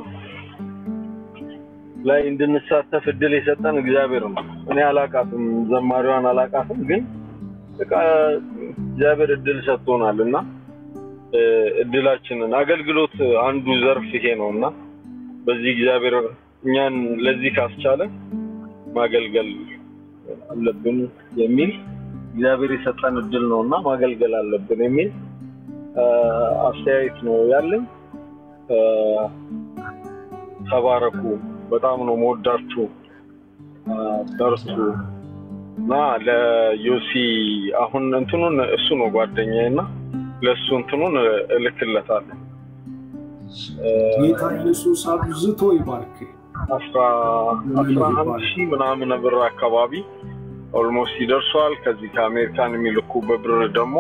ላይ እንድንሳተፍ እድል የሰጠን እግዚአብሔር ነው። እኔ አላቃትም፣ ዘማሪዋን አላቃትም፣ ግን በቃ እግዚአብሔር እድል ሰጥቶናል እና እድላችንን አገልግሎት አንዱ ዘርፍ ይሄ ነው እና በዚህ እግዚአብሔር እኛን ለዚህ ካስቻለ ማገልገል አለብን የሚል እግዚአብሔር የሰጠን እድል ነው እና ማገልገል አለብን የሚል አስተያየት ነው ያለኝ። ተባረኩ። በጣም ነው መወዳችሁ። በርቱ እና ለዮሲ አሁን እንትኑን እሱ ነው ጓደኛዬ እና ለእሱ እንትኑን እልክለታለሁ። ጌታ ኢየሱስ አብዝቶ ይባርክ። አስራ አንድ ሺህ ምናምን ብር አካባቢ ኦልሞስት ይደርሷል። ከዚህ ከአሜሪካን የሚልኩበት ብር ደግሞ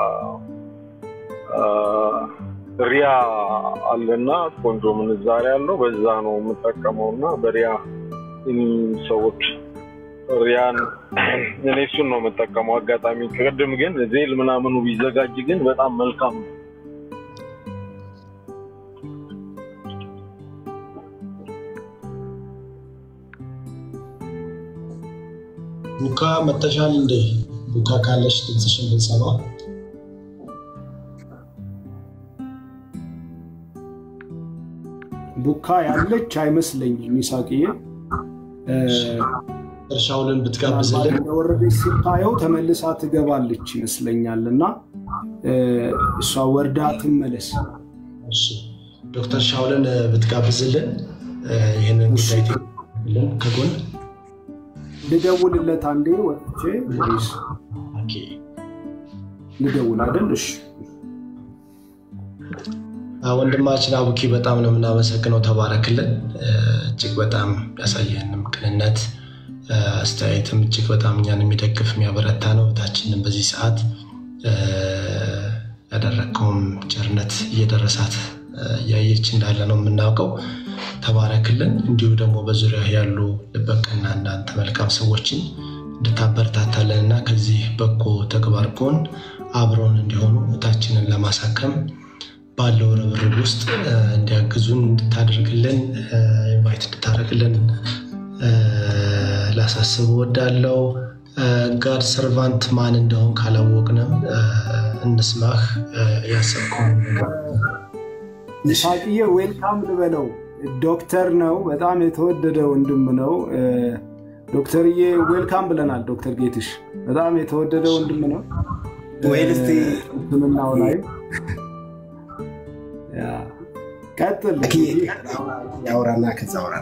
ሪያ አለና ቆንጆ ምንዛሬ አለው። በዛ ነው የምጠቀመው እና በሪያ ሰዎች ሪያን እኔ እሱን ነው የምጠቀመው። አጋጣሚ ቅድም ግን ዜል ምናምኑ ቢዘጋጅ ግን በጣም መልካም ነው። ቡካ መተሻል እንዴ? ቡካ ካለሽ ድምፅሽን ብንሰማ ቡካ ያለች አይመስለኝም። ይሳቅዬ እርሻውልን ብትጋብዝልን ወረደች ስታየው ተመልሳ ትገባለች ይመስለኛል እና እሷ ወርዳ ትመለስ። ዶክተር ሻውልን ብትጋብዝልን ይህንን ጉዳይ ከጎን ልደውልለት አንዴ ወጥቼ ወይስ ልደውል አይደል? እሺ ወንድማችን አቡኪ በጣም ነው የምናመሰግነው። ተባረክልን። እጅግ በጣም ያሳየንም ቅንነት አስተያየትም እጅግ በጣም እኛን የሚደግፍ የሚያበረታ ነው። እህታችንን በዚህ ሰዓት ያደረግከውም ቸርነት እየደረሳት እያየች እንዳለ ነው የምናውቀው። ተባረክልን። እንዲሁ ደግሞ በዙሪያ ያሉ ልበቀና እናንተ መልካም ሰዎችን እንድታበረታታለን እና ከዚህ በጎ ተግባር ጎን አብረውን እንዲሆኑ እህታችንን ለማሳከም ባለው ርብርብ ውስጥ እንዲያግዙን እንድታደርግልን ኢንቫይት እንድታደርግልን ላሳስብ ወዳለው ጋድ ሰርቫንት ማን እንደሆን ካላወቅንም እንስማህ። ያሰብከውን ይሳቅዬ ዌልካም ልበለው። ዶክተር ነው፣ በጣም የተወደደ ወንድም ነው። ዶክተርዬ ዌልካም ብለናል። ዶክተር ጌትሽ በጣም የተወደደ ወንድም ነው። ወይልስቲ ሕክምናው ላይ ቀጥል ያውራና ከዛ አውራ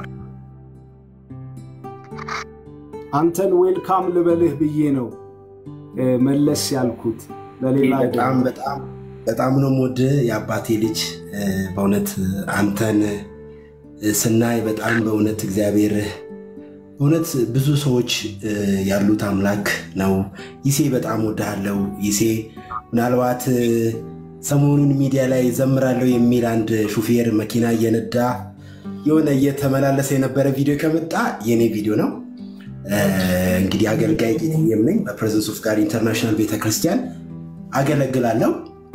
አንተን ዌልካም ልበልህ ብዬ ነው መለስ ያልኩት። በሌላ በጣም በጣም በጣም ነው የምወድህ የአባቴ ልጅ። በእውነት አንተን ስናይ በጣም በእውነት እግዚአብሔር በእውነት ብዙ ሰዎች ያሉት አምላክ ነው። ይሴ በጣም ወድሃለው ይሴ። ምናልባት ሰሞኑን ሚዲያ ላይ ዘምራለሁ የሚል አንድ ሹፌር መኪና እየነዳ የሆነ እየተመላለሰ የነበረ ቪዲዮ ከመጣ የኔ ቪዲዮ ነው። እንግዲህ አገልጋይ ጌትዬም ነኝ። በፕሬዘንስ ኦፍ ጋድ ኢንተርናሽናል ቤተክርስቲያን አገለግላለሁ።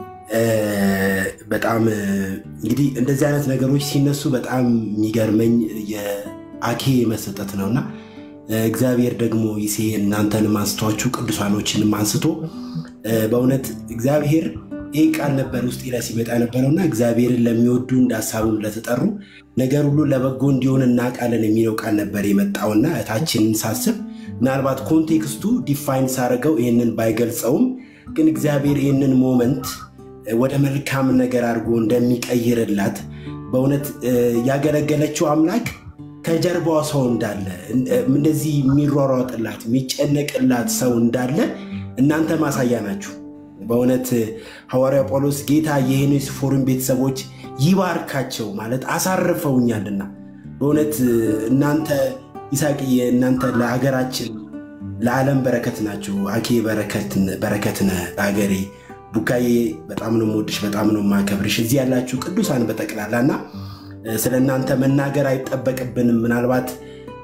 በጣም እንግዲህ እንደዚህ አይነት ነገሮች ሲነሱ በጣም የሚገርመኝ የአኬ መሰጠት ነውና እግዚአብሔር ደግሞ ይሴ እናንተንም አንስቷችሁ ቅዱሳኖችንም አንስቶ በእውነት እግዚአብሔር ይህ ቃል ነበር ውስጤ ላይ ሲመጣ የነበረውና እግዚአብሔርን ለሚወዱ እንደ ሀሳቡም ለተጠሩ ነገር ሁሉ ለበጎ እንዲሆን እናውቃለን የሚለው ቃል ነበር የመጣውና እታችንን ሳስብ ምናልባት ኮንቴክስቱ ዲፋይን ሳደርገው ይህንን ባይገልጸውም ግን እግዚአብሔር ይህንን ሞመንት ወደ መልካም ነገር አድርጎ እንደሚቀይርላት በእውነት ያገለገለችው አምላክ ከጀርባዋ ሰው እንዳለ እንደዚህ የሚሯሯጥላት የሚጨነቅላት ሰው እንዳለ እናንተ ማሳያ ናችሁ። በእውነት ሐዋርያ ጳውሎስ ጌታ የሄኔስፎርን ቤተሰቦች ይባርካቸው ማለት አሳርፈውኛልና በእውነት እናንተ ይሳቅዬ እናንተ ለሀገራችን ለዓለም በረከት ናቸው። አኬ በረከት ነህ ለሀገሬ። ቡካዬ በጣም ነው የምወድሽ፣ በጣም ነው የማከብርሽ። እዚህ ያላችሁ ቅዱሳን በጠቅላላ እና ስለ እናንተ መናገር አይጠበቅብንም። ምናልባት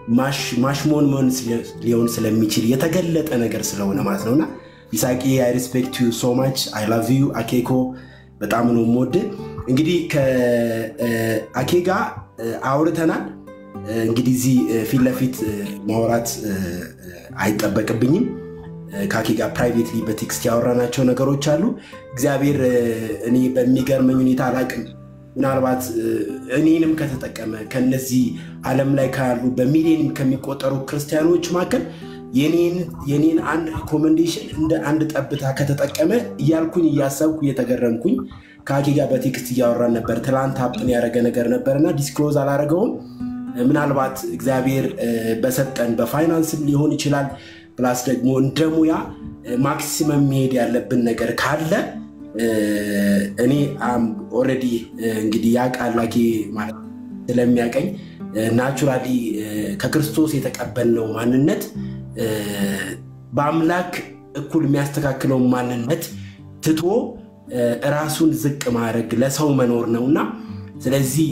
ማሽሞንሞን ሊሆን ስለሚችል የተገለጠ ነገር ስለሆነ ማለት ነውና ይሳቂ አይ ሪስፔክት ዩ ሶ ማች አይ ላቭ ዩ አኬኮ በጣም ነው የምወድ። እንግዲህ ከአኬ ጋር አውርተናል። እንግዲህ እዚህ ፊት ለፊት ማውራት አይጠበቅብኝም። ከአኬ ጋር ፕራይቬትሊ በቴክስት ያወራናቸው ነገሮች አሉ። እግዚአብሔር እኔ በሚገርመኝ ሁኔታ አላቅም ምናልባት እኔንም ከተጠቀመ ከነዚህ ዓለም ላይ ካሉ በሚሊዮን ከሚቆጠሩ ክርስቲያኖች መካከል የኔን አንድ ሪኮመንዴሽን እንደ አንድ ጠብታ ከተጠቀመ እያልኩኝ እያሰብኩ እየተገረምኩኝ ከአኬ ጋር በቴክስት እያወራን ነበር። ትላንት ሀብትን ያደረገ ነገር ነበር እና ዲስክሎዝ አላደረገውም። ምናልባት እግዚአብሔር በሰጠን በፋይናንስም ሊሆን ይችላል ፕላስ ደግሞ እንደ ሙያ ማክሲመም መሄድ ያለብን ነገር ካለ እኔ ኦልሬዲ እንግዲህ ያ ቃል አኬ ማለት ስለሚያቀኝ ናቹራሊ ከክርስቶስ የተቀበልነው ማንነት በአምላክ እኩል የሚያስተካክለውን ማንነት ትቶ ራሱን ዝቅ ማድረግ ለሰው መኖር ነው እና ስለዚህ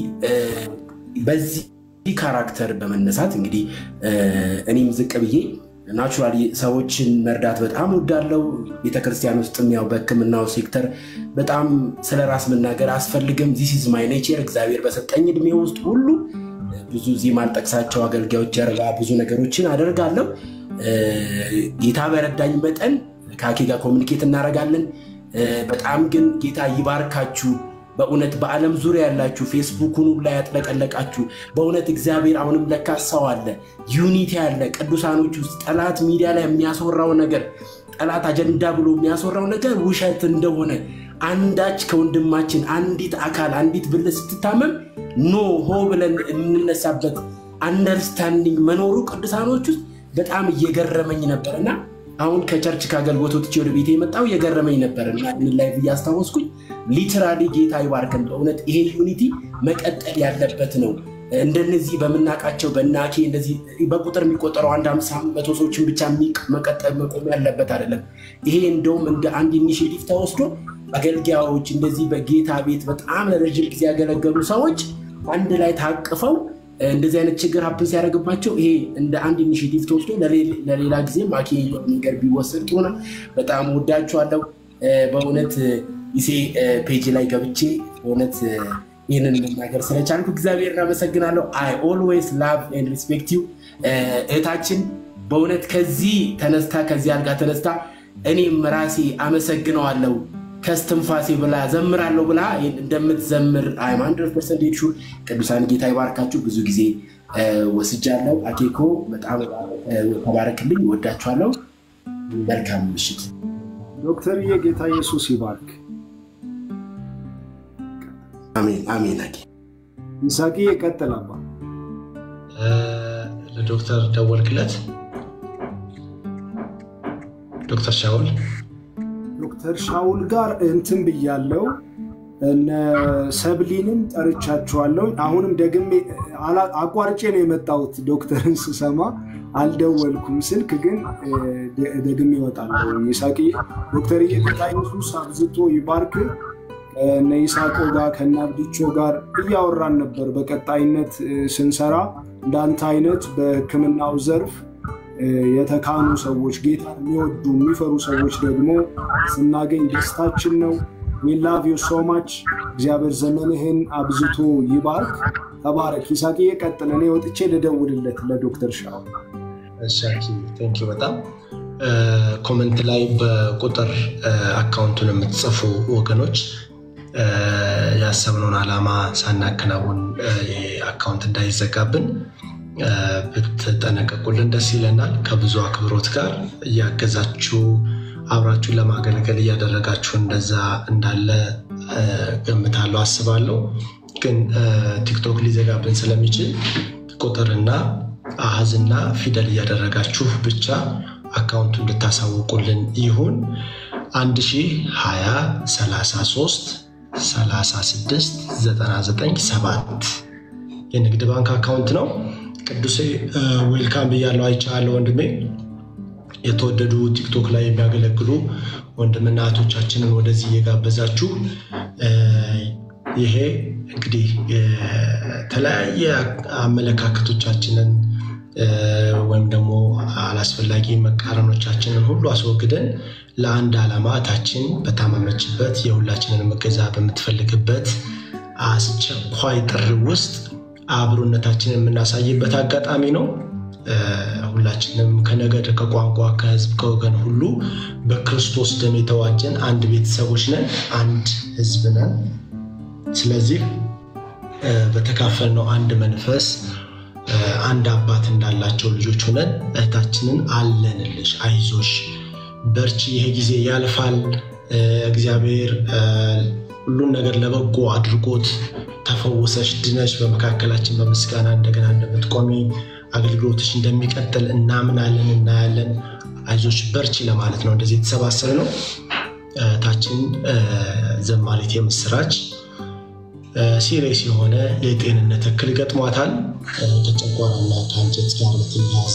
በዚህ ካራክተር በመነሳት እንግዲህ እኔም ዝቅ ብዬ ናቹራሊ ሰዎችን መርዳት በጣም ወዳለው ቤተክርስቲያን ውስጥም ያው በሕክምናው ሴክተር በጣም ስለ ራስ መናገር አስፈልግም። ዚስ ኢዝ ማይ ኔቸር። እግዚአብሔር በሰጠኝ እድሜ ውስጥ ሁሉ ብዙ እዚህ ማልጠቅሳቸው አገልጋዮች ጀርባ ብዙ ነገሮችን አደርጋለሁ። ጌታ በረዳኝ መጠን ከአኬ ጋር ኮሚኒኬት እናደርጋለን። በጣም ግን ጌታ ይባርካችሁ። በእውነት በዓለም ዙሪያ ያላችሁ ፌስቡኩን ላይ ያጥለቀለቃችሁ በእውነት እግዚአብሔር አሁንም ለካ ሰው አለ፣ ዩኒቲ አለ። ቅዱሳኖች ውስጥ ጠላት ሚዲያ ላይ የሚያስወራው ነገር ጠላት አጀንዳ ብሎ የሚያስወራው ነገር ውሸት እንደሆነ አንዳች ከወንድማችን አንዲት አካል አንዲት ብልት ስትታመም ኖ ሆ ብለን የምንነሳበት አንደርስታንዲንግ መኖሩ ቅዱሳኖች ውስጥ በጣም እየገረመኝ ነበር እና አሁን ከቸርች ከአገልግሎት ወጥቼ ወደ ቤት የመጣው እየገረመኝ ነበር እና ምን ላይ እያስታወስኩኝ ሊትራሊ ጌታ ይባርከን። በእውነት ይሄ ዩኒቲ መቀጠል ያለበት ነው። እንደነዚህ በምናውቃቸው በናኬ እንደዚህ በቁጥር የሚቆጠረው አንድ አምሳ መቶ ሰዎችን ብቻ መቀጠል መቆም ያለበት አይደለም። ይሄ እንደውም እንደ አንድ ኢኒሽቲቭ ተወስዶ አገልጋዮች እንደዚህ በጌታ ቤት በጣም ለረጅም ጊዜ ያገለገሉ ሰዎች አንድ ላይ ታቅፈው እንደዚህ አይነት ችግር ሀፕን ሲያደርግባቸው ይሄ እንደ አንድ ኢኒሽቲቭ ተወስዶ ለሌላ ጊዜ ማኬ ነገር ቢወሰድ ጥሩ ነው። በጣም ወዳችኋለሁ። በእውነት ይሴ ፔጅ ላይ ገብቼ በእውነት ይህንን መናገር ስለቻልኩ እግዚአብሔር እናመሰግናለሁ። አይ ኦልዌይስ ላቭ ኤንድ ሪስፔክት ዩ እህታችን በእውነት ከዚህ ተነስታ ከዚህ አልጋ ተነስታ እኔም ራሴ አመሰግነዋለሁ ከስትንፋሴ ብላ ዘምራለሁ ብላ እንደምትዘምር አይም ሀንድረድ ፐርሰንት ሹር። ቅዱሳን ጌታ ይባርካችሁ። ብዙ ጊዜ ወስጃለሁ። አኬኮ በጣም ተባረክልኝ። ወዳችኋለሁ። መልካም ምሽት። ዶክተርዬ ጌታ ኢየሱስ ይባርክ። አሜን አሜን። አኬ ይሳቂ ቀጥል አባ። ለዶክተር ደወልክለት? ዶክተር ሻውል ዶክተር ሻውል ጋር እንትን ብያለው። እነ ሰብሊንም ጠርቻችኋለሁ። አሁንም ደግሜ አቋርጬ ነው የመጣሁት። ዶክተርን ስሰማ አልደወልኩም። ስልክ ግን ደግሜ እወጣለሁ። ይሳቂ ዶክተር ጌታ ኢየሱስ አብዝቶ ይባርክ። ከነ ይሳቆ ጋር ከነ አብድቾ ጋር እያወራን ነበር። በቀጣይነት ስንሰራ እንዳንተ አይነት በሕክምናው ዘርፍ የተካኑ ሰዎች ጌታ የሚወዱ የሚፈሩ ሰዎች ደግሞ ስናገኝ ደስታችን ነው። ላቭ ዩ ሶ ማች። እግዚአብሔር ዘመንህን አብዝቶ ይባርክ። ተባረክ። ይሳቅ ቀጥል። እኔ ወጥቼ ልደውልለት ለዶክተር ሻው። ቴንኪው በጣም ኮመንት ላይ በቁጥር አካውንቱን የምትጽፉ ወገኖች ያሰብነውን ዓላማ ሳናከናውን አካውንት እንዳይዘጋብን ብትጠነቀቁልን ደስ ይለናል። ከብዙ አክብሮት ጋር እያገዛችሁ አብራችሁን ለማገልገል እያደረጋችሁ እንደዛ እንዳለ ገምታለሁ፣ አስባለሁ። ግን ቲክቶክ ሊዘጋብን ስለሚችል ቁጥርና አሃዝና ፊደል እያደረጋችሁ ብቻ አካውንቱ እንድታሳውቁልን ይሁን። 1020 33 36 99 7 የንግድ ባንክ አካውንት ነው። ቅዱሴ ዌልካም ብያለሁ። አይቻለሁ ወንድሜ። የተወደዱ ቲክቶክ ላይ የሚያገለግሉ ወንድምና እህቶቻችንን ወደዚህ እየጋበዛችሁ ይሄ እንግዲህ የተለያየ አመለካከቶቻችንን ወይም ደግሞ አላስፈላጊ መቃረኖቻችንን ሁሉ አስወግደን ለአንድ ዓላማ እታችን በታመመችበት የሁላችንን እገዛ በምትፈልግበት አስቸኳይ ጥሪ ውስጥ አብሮነታችንን የምናሳይበት አጋጣሚ ነው። ሁላችንም ከነገድ፣ ከቋንቋ፣ ከህዝብ፣ ከወገን ሁሉ በክርስቶስ ደም የተዋጀን አንድ ቤተሰቦች ነን፣ አንድ ህዝብ ነን። ስለዚህ በተካፈልነው አንድ መንፈስ አንድ አባት እንዳላቸው ልጆች ሆነን እህታችንን አለንልሽ፣ አይዞሽ፣ በርቺ፣ ይሄ ጊዜ ያልፋል፣ እግዚአብሔር ሁሉን ነገር ለበጎ አድርጎት ተፈውሰሽ ድነሽ በመካከላችን በምስጋና እንደገና እንደምትቆሚ አገልግሎትሽ እንደሚቀጥል እናምናለን፣ እናያለን። አይዞሽ በርቺ ለማለት ነው እንደዚህ የተሰባሰብ ነው። እህታችን ዘማሪት የምስራች ሲሪየስ የሆነ የጤንነት እክል ገጥሟታል። ከጨጓራና ከአንጀት ጋር በተያያዘ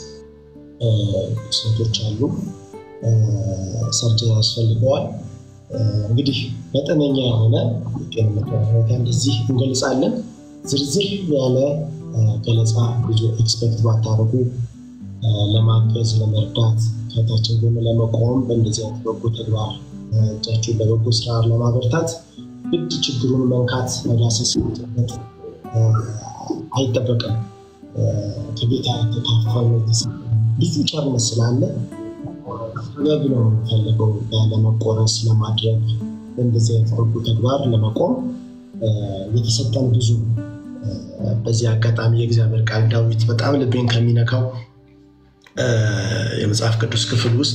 ሴቶች አሉ፣ ሰርጀሪ ያስፈልገዋል። እንግዲህ መጠነኛ የሆነ የጤንነት ሁኔታ እንደዚህ እንገልጻለን። ዝርዝር ያለ ገለጻ ብዙ ኤክስፐክት ባታደርጉ ለማገዝ ለመርዳት ከታችን ጎን ለመቆም በእንደዚህ አይነት በጎ ተግባር እጃችሁን ለበጎ ስራ ለማበርታት ግድ ችግሩን መንካት መዳሰስ በት አይጠበቅም። ከጌታ የተካፈሉ ብዙ ቸርነት ስላለ ጥበብ ነው የሚፈልገው ለመቆረስ ለማድረግ በእንደዚህ አይነት በጎ ተግባር ለመቆም የተሰጠን ብዙ በዚህ አጋጣሚ የእግዚአብሔር ቃል ዳዊት በጣም ልቤን ከሚነካው የመጽሐፍ ቅዱስ ክፍል ውስጥ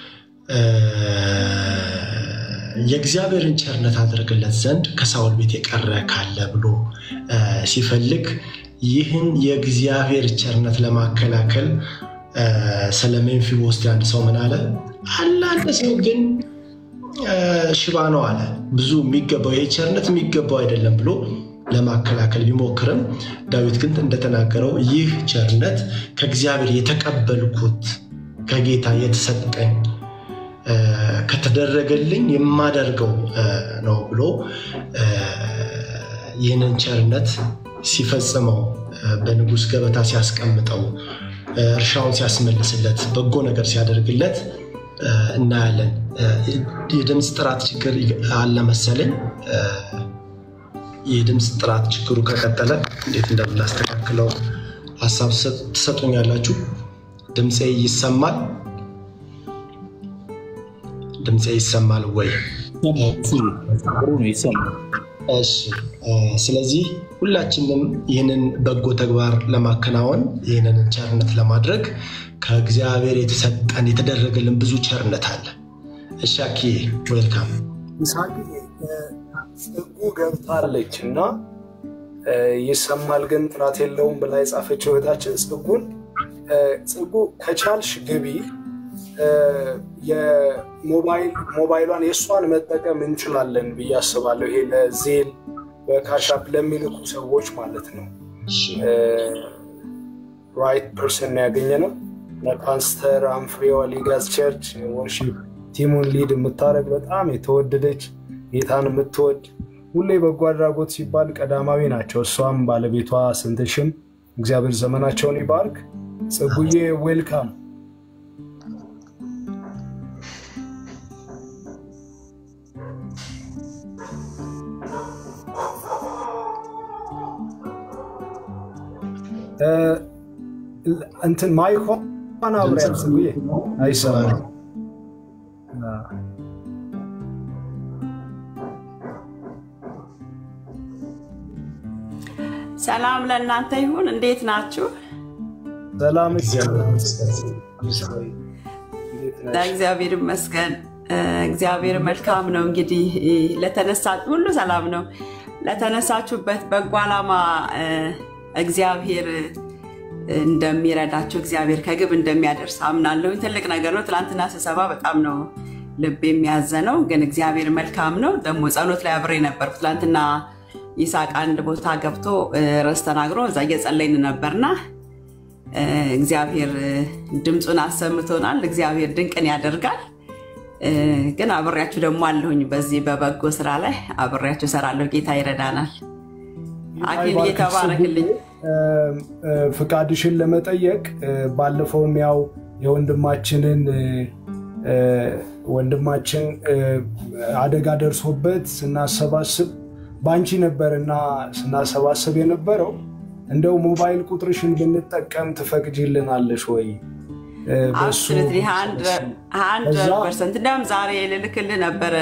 የእግዚአብሔርን ቸርነት አድርግለት ዘንድ ከሳውል ቤት የቀረ ካለ ብሎ ሲፈልግ ይህን የእግዚአብሔር ቸርነት ለማከላከል ስለ ሜምፊቦስቴ አንድ ሰው ምን አለ? አለ አንድ ሰው ግን ሽባ ነው አለ። ብዙ የሚገባው ይሄ ቸርነት የሚገባው አይደለም ብሎ ለማከላከል ቢሞክርም ዳዊት ግን እንደተናገረው ይህ ቸርነት ከእግዚአብሔር የተቀበልኩት ከጌታ የተሰጠኝ ከተደረገልኝ የማደርገው ነው ብሎ ይህንን ቸርነት ሲፈጽመው በንጉሥ ገበታ ሲያስቀምጠው እርሻውን ሲያስመልስለት በጎ ነገር ሲያደርግለት እናያለን። የድምፅ ጥራት ችግር አለ መሰለኝ። የድምፅ ጥራት ችግሩ ከቀጠለ እንዴት እንደምናስተካክለው ሀሳብ ትሰጡኛላችሁ። ድምፄ ይሰማል? ድምፄ ይሰማል ወይ? እሺ። ስለዚህ ሁላችንም ይህንን በጎ ተግባር ለማከናወን ይህንን ቸርነት ለማድረግ ከእግዚአብሔር የተሰጠን የተደረገልን ብዙ ቸርነት አለ። እሺ አኪዬ ዌልካም። ጽጉ ገብታለች እና ይሰማል ግን ጥራት የለውም ብላ የጻፈችው እህታችን ጽጉን ጽጉ ከቻልሽ ግቢ ሞባይሏን የእሷን መጠቀም እንችላለን ብዬ አስባለሁ። ይሄ ለዜል በካሻፕ ለሚልኩ ሰዎች ማለት ነው። ራይት ፐርሰን ያገኘ ነው። ለፓስተር አምፍሬዋ ሊጋዝ ቸርች ወርሺፕ ቲሙን ሊድ የምታደርግ በጣም የተወደደች ጌታን የምትወድ ሁሌ በጎ አድራጎት ሲባል ቀዳማዊ ናቸው። እሷም ባለቤቷ ስንትሽም እግዚአብሔር ዘመናቸውን ይባርክ። ጽጉዬ ዌልካም። እንትን ማይኮን አብሪያት ጽጉዬ አይሰማም። ሰላም ለእናንተ ይሁን። እንዴት ናችሁ? ሰላም ለእግዚአብሔር ይመስገን። እግዚአብሔር መልካም ነው። እንግዲህ ለተነሳ ሁሉ ሰላም ነው። ለተነሳችሁበት በጎ ዓላማ እግዚአብሔር እንደሚረዳችሁ እግዚአብሔር ከግብ እንደሚያደርስ አምናለሁ። ትልቅ ነገር ነው። ትናንትና ስብሰባ በጣም ነው ልብ የሚያዘነው፣ ግን እግዚአብሔር መልካም ነው። ደግሞ ጸሎት ላይ አብሬ ነበርኩ ትናንትና ይስሐቅ አንድ ቦታ ገብቶ ርዕስ ተናግሮ እዛ እየጸለይን ነበርና እግዚአብሔር ድምፁን አሰምቶናል። እግዚአብሔር ድንቅን ያደርጋል። ግን አብሬያችሁ ደግሞ አለሁኝ በዚህ በበጎ ስራ ላይ አብሬያችሁ እሰራለሁ። ጌታ ይረዳናል። አኪል እየተባረክልኝ ፍቃድሽን ለመጠየቅ ባለፈውም ያው የወንድማችንን ወንድማችን አደጋ ደርሶበት ስናሰባስብ በአንቺ ነበርና ስናሰባስብ የነበረው እንደው ሞባይል ቁጥርሽን ብንጠቀም ትፈቅጂልናለሽ ወይ? አብሶሉትሊ ሀንድረድ ፐርሰንት። እንዲያውም ዛሬ ልልክልህ ነበረ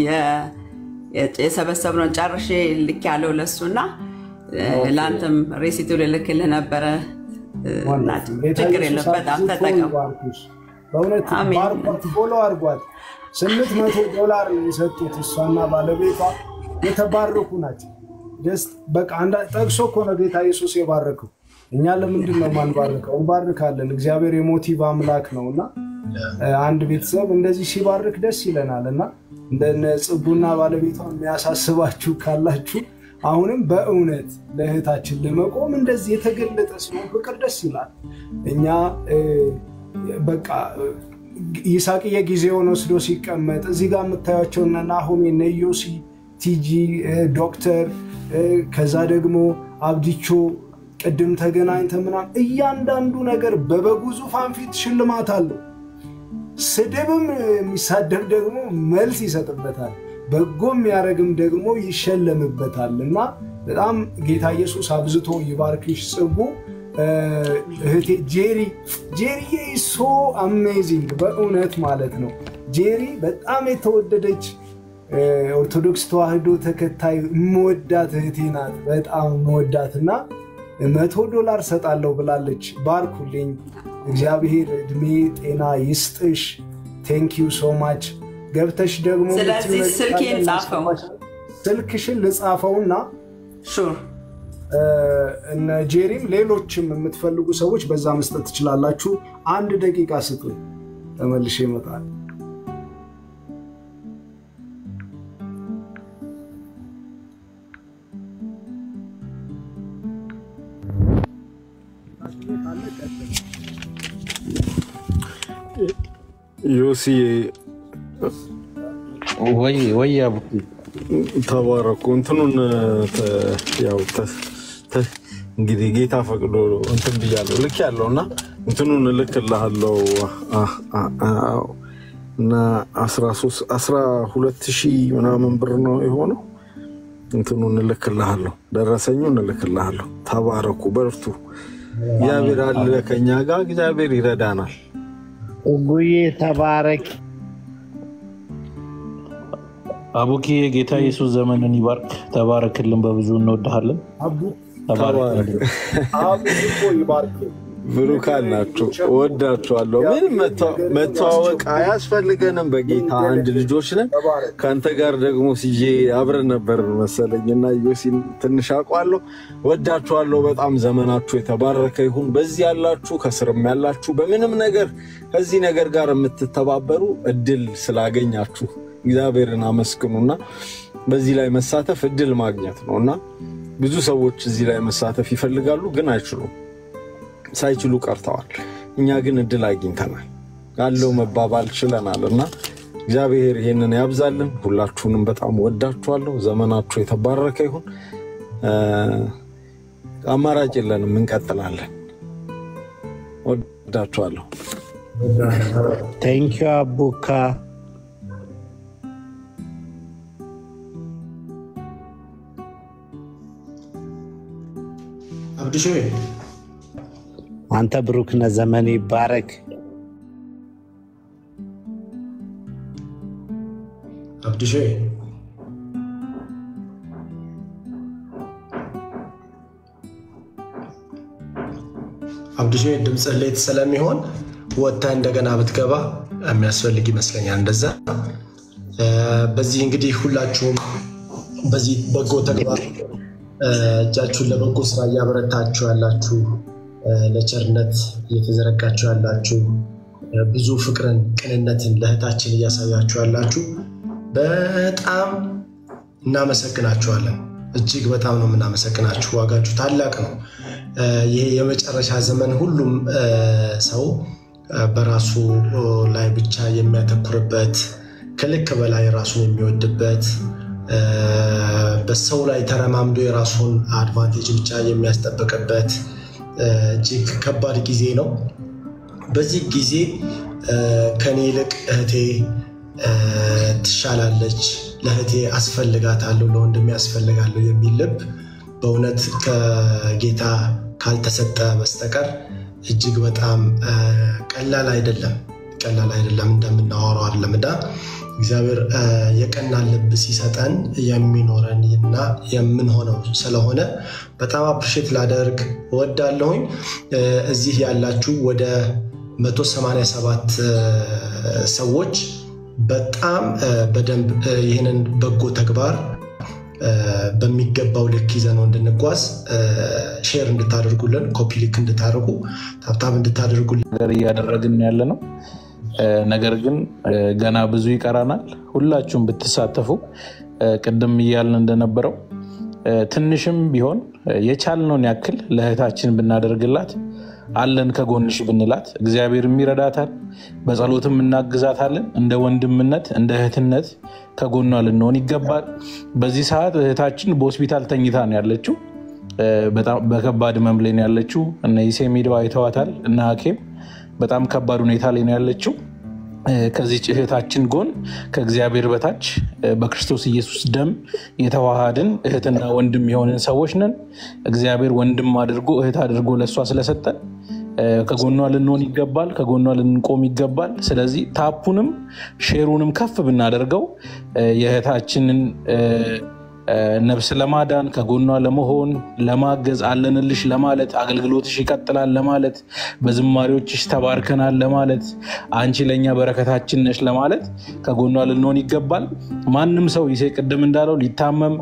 የሰበሰብነውን ጨርሼ ልክ ያለው ለሱ እና ለአንተም ሬሲቱ ልልክልህ ነበረ። ችግር የለም። በጣም ተጠቀም። በእውነት ባርኳት፣ ፎሎ አድርጓት። ስምንት መቶ ዶላር ነው የሰጡት እሷና ባለቤቷ የተባረኩ ናቸው። በቃ ጠቅሶ እኮ ነው ጌታ ኢየሱስ የባረከው። እኛ ለምንድን ነው ማንባርከው? እንባርካለን። እግዚአብሔር የሞቲቭ አምላክ ነው እና አንድ ቤተሰብ እንደዚህ ሲባርክ ደስ ይለናል እና እንደነ ጽጉና ባለቤቷ የሚያሳስባችሁ ካላችሁ አሁንም በእውነት ለእህታችን ለመቆም እንደዚህ የተገለጠ ሲሆን ፍቅር ደስ ይላል። እኛ በቃ ይሳቅዬ ጊዜውን ወስዶ ሲቀመጥ እዚህ ጋር የምታያቸው እነ ናሆሜ እነ ዮሲ ቲጂ ዶክተር ከዛ ደግሞ አብዲቾ ቅድም ተገናኝተ ምናምን እያንዳንዱ ነገር በበጉ ዙፋን ፊት ሽልማት አለው። ስድብም የሚሳደብ ደግሞ መልስ ይሰጥበታል። በጎ የሚያደርግም ደግሞ ይሸለምበታል እና በጣም ጌታ ኢየሱስ አብዝቶ ይባርክሽ። ጽጉ እህቴ ጄሪ ጄሪዬ ሶ አሜዚንግ በእውነት ማለት ነው። ጄሪ በጣም የተወደደች ኦርቶዶክስ ተዋህዶ ተከታይ የምወዳት እህቴ ናት። በጣም የምወዳት እና መቶ ዶላር ሰጣለሁ ብላለች። ባርኩልኝ። እግዚአብሔር እድሜ ጤና ይስጥሽ። ቴንኪዩ ሶ ማች። ገብተሽ ደግሞ ስለዚህ ስልኬን ጻፈው፣ ስልክሽን ልጻፈውና እነ ጄሪም ሌሎችም የምትፈልጉ ሰዎች በዛ መስጠት ትችላላችሁ። አንድ ደቂቃ ስጡኝ፣ ተመልሼ እመጣለሁ። ዮሲ ወይ ወይ አቡኪ ተባረኩ። እንትኑን ያው እንግዲህ ጌታ ፈቅዶ እንትን ብያለሁ ልክ ያለው እና እንትኑን እልክልሃለሁ እና አስራ ሁለት ሺህ ምናምን ብር ነው የሆነው። እንትኑን እልክልሃለሁ፣ ደረሰኙን እልክልሃለሁ። ተባረኩ፣ በርቱ። እግዚአብሔር አለ ከኛ ጋር፣ እግዚአብሔር ይረዳናል። ጉዬ ተባረክ። አቡኪ የጌታ ኢየሱስ ዘመንን ይባርክ። ተባረክልን፣ በብዙ እንወድሃለን። ተባረክልን። ብሩካን ናቸው። እወዳችኋለሁ። ምን መተዋወቅ አያስፈልገንም። በጌታ አንድ ልጆች ነን። ከአንተ ጋር ደግሞ ሲጄ አብረን ነበር መሰለኝ እና ዮሲን ትንሽ አውቀዋለሁ። እወዳችኋለሁ በጣም። ዘመናችሁ የተባረከ ይሁን። በዚህ ያላችሁ፣ ከስርም ያላችሁ፣ በምንም ነገር ከዚህ ነገር ጋር የምትተባበሩ እድል ስላገኛችሁ እግዚአብሔርን አመስግኑና በዚህ ላይ መሳተፍ እድል ማግኘት ነው እና ብዙ ሰዎች እዚህ ላይ መሳተፍ ይፈልጋሉ ግን አይችሉም ሳይችሉ ቀርተዋል። እኛ ግን እድል አግኝተናል። ያለው መባባል ችለናል እና እግዚአብሔር ይህንን ያብዛልን። ሁላችሁንም በጣም ወዳችኋለሁ። ዘመናችሁ የተባረከ ይሁን። አማራጭ የለንም፣ እንቀጥላለን። ወዳችኋለሁ። ቴንኪዩ አቡካ። አብድሾ አንተ ብሩክ ነህ። ዘመን ይባረክ። አብድሾ አብድሾ ድምፅህ ሌት ስለሚሆን ወጥተህ እንደገና ብትገባ የሚያስፈልግ ይመስለኛል። እንደዛ በዚህ እንግዲህ ሁላችሁም በዚህ በጎ ተግባር እጃችሁን ለበጎ ስራ እያበረታችሁ ያላችሁ ለቸርነት እየተዘረጋችሁ ያላችሁ ብዙ ፍቅርን፣ ቅንነትን ለእህታችን እያሳያችሁ ያላችሁ በጣም እናመሰግናችኋለን። እጅግ በጣም ነው የምናመሰግናችሁ። ዋጋችሁ ታላቅ ነው። ይሄ የመጨረሻ ዘመን ሁሉም ሰው በራሱ ላይ ብቻ የሚያተኩርበት ከልክ በላይ ራሱን የሚወድበት በሰው ላይ ተረማምዶ የራሱን አድቫንቴጅ ብቻ የሚያስጠብቅበት እጅግ ከባድ ጊዜ ነው። በዚህ ጊዜ ከኔ ይልቅ እህቴ ትሻላለች፣ ለእህቴ አስፈልጋታለሁ፣ ለወንድሜ ያስፈልጋለሁ የሚል ልብ በእውነት ከጌታ ካልተሰጠ በስተቀር እጅግ በጣም ቀላል አይደለም። ቀላል አይደለም፣ እንደምናወራው አይደለም እና እግዚአብሔር የቀና ልብ ሲሰጠን የሚኖረን እና የምንሆነው ስለሆነ በጣም አፕሪሼት ላደርግ እወዳለሁኝ። እዚህ ያላችሁ ወደ 187 ሰዎች በጣም በደንብ ይህንን በጎ ተግባር በሚገባው ልክ ይዘነው እንድንጓዝ ሼር እንድታደርጉልን፣ ኮፒ ሊክ እንድታደርጉ፣ ታብታብ እንድታደርጉልን ነገር እያደረግን ያለ ነው። ነገር ግን ገና ብዙ ይቀራናል። ሁላችሁም ብትሳተፉ ቅድም እያልን እንደነበረው ትንሽም ቢሆን የቻልነውን ያክል ለእህታችን ብናደርግላት አለን ከጎንሽ ብንላት እግዚአብሔርም ይረዳታል። በጸሎትም እናግዛታለን። እንደ ወንድምነት እንደ እህትነት ከጎኗ ልንሆን ይገባል። በዚህ ሰዓት እህታችን በሆስፒታል ተኝታ ነው ያለችው። በጣም በከባድ ህመም ላይ ነው ያለችው። እነ ይሴ ሜዳው አይተዋታል እና ሐኪም በጣም ከባድ ሁኔታ ላይ ነው ያለችው። ከዚች እህታችን ጎን ከእግዚአብሔር በታች በክርስቶስ ኢየሱስ ደም የተዋሃድን እህትና ወንድም የሆንን ሰዎች ነን። እግዚአብሔር ወንድም አድርጎ እህት አድርጎ ለእሷ ስለሰጠን ከጎኗ ልንሆን ይገባል፣ ከጎኗ ልንቆም ይገባል። ስለዚህ ታፑንም ሼሩንም ከፍ ብናደርገው የእህታችንን ነፍስ ለማዳን ከጎኗ ለመሆን ለማገዝ አለንልሽ ለማለት አገልግሎትሽ ይቀጥላል ለማለት በዝማሬዎችሽ ተባርከናል ለማለት አንቺ ለእኛ በረከታችን ነሽ ለማለት ከጎኗ ልንሆን ይገባል። ማንም ሰው ይሴ ቅድም እንዳለው ሊታመም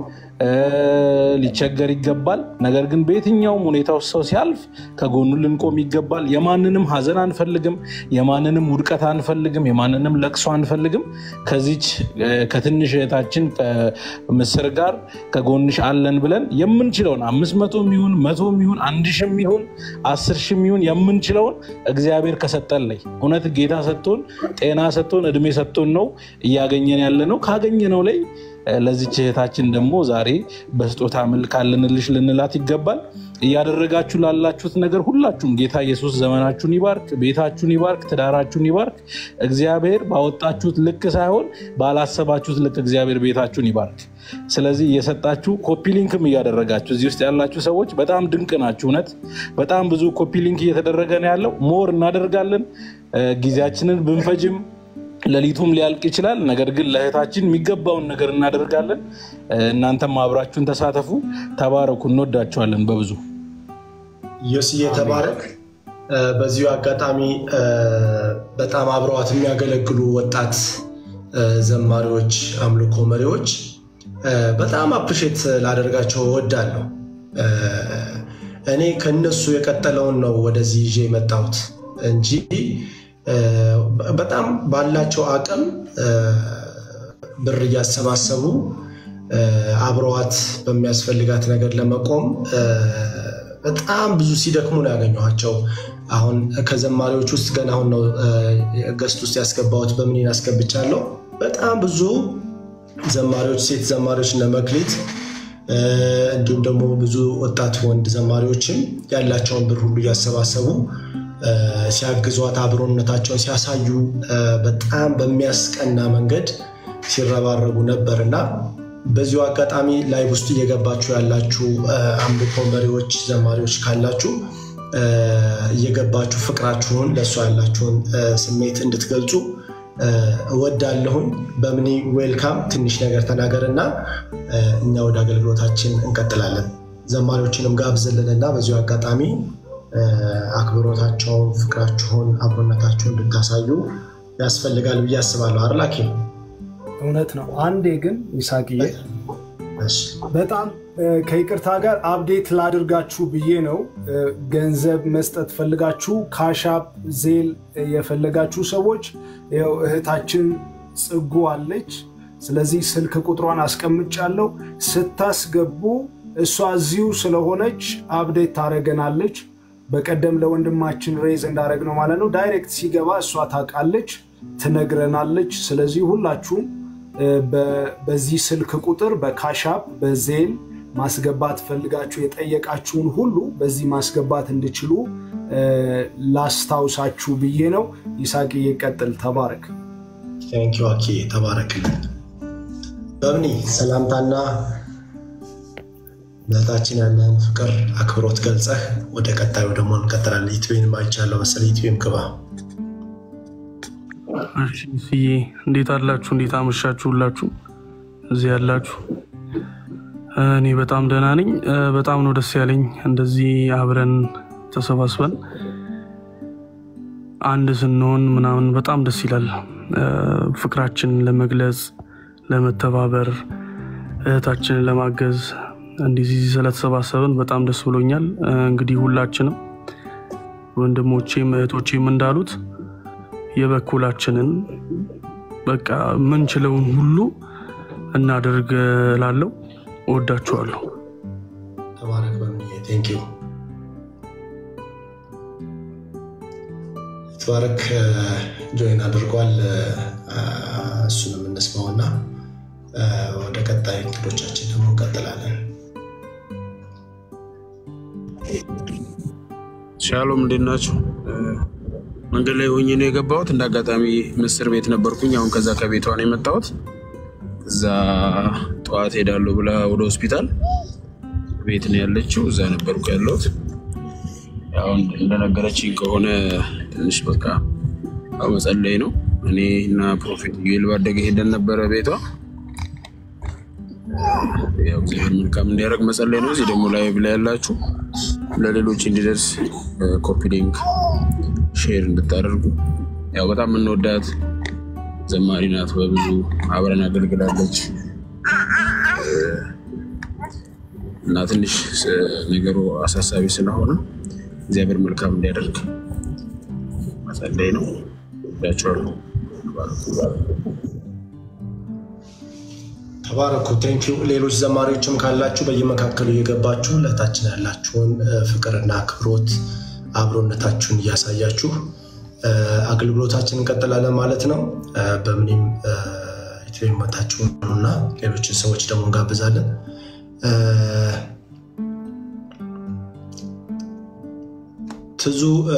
ሊቸገር ይገባል። ነገር ግን በየትኛውም ሁኔታ ውስጥ ሰው ሲያልፍ ከጎኑ ልንቆም ይገባል። የማንንም ሀዘን አንፈልግም፣ የማንንም ውድቀት አንፈልግም፣ የማንንም ለቅሶ አንፈልግም። ከዚች ከትንሽ እህታችን ከምስር ጋር ከጎንሽ አለን ብለን የምንችለውን አምስት መቶም ይሁን መቶም ይሁን አንድ ሺህም ይሁን አስር ሺህም ይሁን የምንችለውን እግዚአብሔር ከሰጠን ላይ እውነት ጌታ ሰጥቶን ጤና ሰጥቶን እድሜ ሰጥቶን ነው እያገኘን ያለ ነው። ካገኘነው ላይ ለዚች እህታችን ደግሞ ዛሬ በስጦታ መልክ አለንልሽ ልንላት ይገባል። እያደረጋችሁ ላላችሁት ነገር ሁላችሁም ጌታ ኢየሱስ ዘመናችሁን ይባርክ፣ ቤታችሁን ይባርክ፣ ትዳራችሁን ይባርክ። እግዚአብሔር ባወጣችሁት ልክ ሳይሆን ባላሰባችሁት ልክ እግዚአብሔር ቤታችሁን ይባርክ። ስለዚህ እየሰጣችሁ ኮፒ ሊንክም እያደረጋችሁ እዚህ ውስጥ ያላችሁ ሰዎች በጣም ድንቅ ናችሁ። እውነት በጣም ብዙ ኮፒ ሊንክ እየተደረገ ነው ያለው። ሞር እናደርጋለን። ጊዜያችንን ብንፈጅም ሌሊቱም ሊያልቅ ይችላል። ነገር ግን ለእህታችን የሚገባውን ነገር እናደርጋለን። እናንተም አብራችሁን ተሳተፉ። ተባረኩ። እንወዳችኋለን በብዙ ዮስዬ ተባረክ። በዚሁ አጋጣሚ በጣም አብረዋት የሚያገለግሉ ወጣት ዘማሪዎች፣ አምልኮ መሪዎች በጣም አፕሪሼት ላደርጋቸው እወዳለሁ። እኔ ከነሱ የቀጠለውን ነው ወደዚህ ይዤ የመጣሁት እንጂ በጣም ባላቸው አቅም ብር እያሰባሰቡ አብረዋት በሚያስፈልጋት ነገር ለመቆም በጣም ብዙ ሲደክሙ ነው ያገኘኋቸው። አሁን ከዘማሪዎች ውስጥ ገና አሁን ነው ገስት ውስጥ ያስገባሁት በምኔን አስገብቻለሁ። በጣም ብዙ ዘማሪዎች፣ ሴት ዘማሪዎች እነ መክሊት እንዲሁም ደግሞ ብዙ ወጣት ወንድ ዘማሪዎችም ያላቸውን ብር ሁሉ እያሰባሰቡ ሲያግዟት አብሮነታቸውን ሲያሳዩ በጣም በሚያስቀና መንገድ ሲረባረቡ ነበር እና በዚሁ አጋጣሚ ላይቭ ውስጥ እየገባችሁ ያላችሁ አምልኮ መሪዎች፣ ዘማሪዎች ካላችሁ እየገባችሁ ፍቅራችሁን ለእሷ ያላችሁን ስሜት እንድትገልጹ እወዳለሁኝ። በምኒ ዌልካም ትንሽ ነገር ተናገር እና እኛ ወደ አገልግሎታችን እንቀጥላለን። ዘማሪዎችንም ጋብዝልን እና በዚሁ አጋጣሚ አክብሮታቸውን፣ ፍቅራችሁን፣ አብሮነታችሁን እንድታሳዩ ያስፈልጋል ብዬ አስባለሁ። አርላኪ እውነት ነው። አንዴ ግን ይሳቅዬ በጣም ከይቅርታ ጋር አፕዴት ላድርጋችሁ ብዬ ነው። ገንዘብ መስጠት ፈልጋችሁ ካሻፕ ዜል የፈለጋችሁ ሰዎች ይኸው እህታችን ጽጉ አለች። ስለዚህ ስልክ ቁጥሯን አስቀምጫለሁ። ስታስገቡ እሷ እዚሁ ስለሆነች አፕዴት ታደረገናለች። በቀደም ለወንድማችን ሬዝ እንዳደረግ ነው ማለት ነው። ዳይሬክት ሲገባ እሷ ታውቃለች፣ ትነግረናለች። ስለዚህ ሁላችሁም በዚህ ስልክ ቁጥር በካሻፕ በዜል ማስገባት ፈልጋችሁ የጠየቃችሁን ሁሉ በዚህ ማስገባት እንድችሉ ላስታውሳችሁ ብዬ ነው። ይሳቅ ይቀጥል። ተባረክ። ቴንኪው አኬ ተባረክልን። በምኒ ሰላምታና እህታችን ያለን ፍቅር አክብሮት ገልጸህ ወደ ቀጣዩ ደግሞ እንቀጥላለን። ኢትዌን አይቻለሁ መሰለኝ። ኢትዌም ግባ። እሺ ስዬ እንዴት አላችሁ? እንዴት አመሻችሁ? ሁላችሁ እዚህ ያላችሁ እኔ በጣም ደህና ነኝ። በጣም ነው ደስ ያለኝ እንደዚህ አብረን ተሰባስበን አንድ ስንሆን ምናምን በጣም ደስ ይላል። ፍቅራችንን ለመግለጽ ለመተባበር፣ እህታችንን ለማገዝ እንዲህ ስለተሰባሰብን በጣም ደስ ብሎኛል። እንግዲህ ሁላችንም ወንድሞቼም እህቶቼም እንዳሉት የበኩላችንን በቃ ምንችለውን ሁሉ እናደርግ ላለው እወዳችኋለሁ። ተባረክ በምንዬ ቴንኪው ተባረክ ጆይን አድርጓል። እሱንም እንስማውና ወደ ቀጣይ እንግዶቻችን ደግሞ እንቀጥላለን። ሻሎም እንዴት ናችሁ? መንገድ ላይ ሆኜ ነው የገባሁት። እንደ አጋጣሚ ምስር ቤት ነበርኩኝ። አሁን ከዛ ከቤቷ ነው የመጣሁት። እዛ ጠዋት ሄዳለሁ ብላ ወደ ሆስፒታል ቤት ነው ያለችው። እዛ ነበርኩ ያለሁት። አሁን እንደነገረችኝ ከሆነ ትንሽ በቃ ያው መጸለይ ነው። እኔ እና ፕሮፌት ዩኤል ባደገ ሄደን ነበረ ቤቷ። ያው እግዚአብሔር መልካም እንዲያደርግ መጸለይ ነው። እዚህ ደግሞ ላይ ብላ ያላችሁ ለሌሎች እንዲደርስ ኮፒ ሊንክ ሼር እንድታደርጉ ያው በጣም የምንወዳት ዘማሪ ናት። በብዙ አብረን አገልግላለች እና ትንሽ ነገሩ አሳሳቢ ስለሆነ እግዚአብሔር መልካም እንዲያደርግ መጸለይ ነው። ያቸዋለሁ። ተባረኩ። ቴንኪው። ሌሎች ዘማሪዎችም ካላችሁ በየመካከሉ እየገባችሁ ለታችን ያላችሁን ፍቅርና አክብሮት አብሮነታችሁን እያሳያችሁ አገልግሎታችን እንቀጥላለን ማለት ነው። በምንም ኢትዮ መታችሁ እና ሌሎችን ሰዎች ደግሞ እንጋብዛለን። ትዙ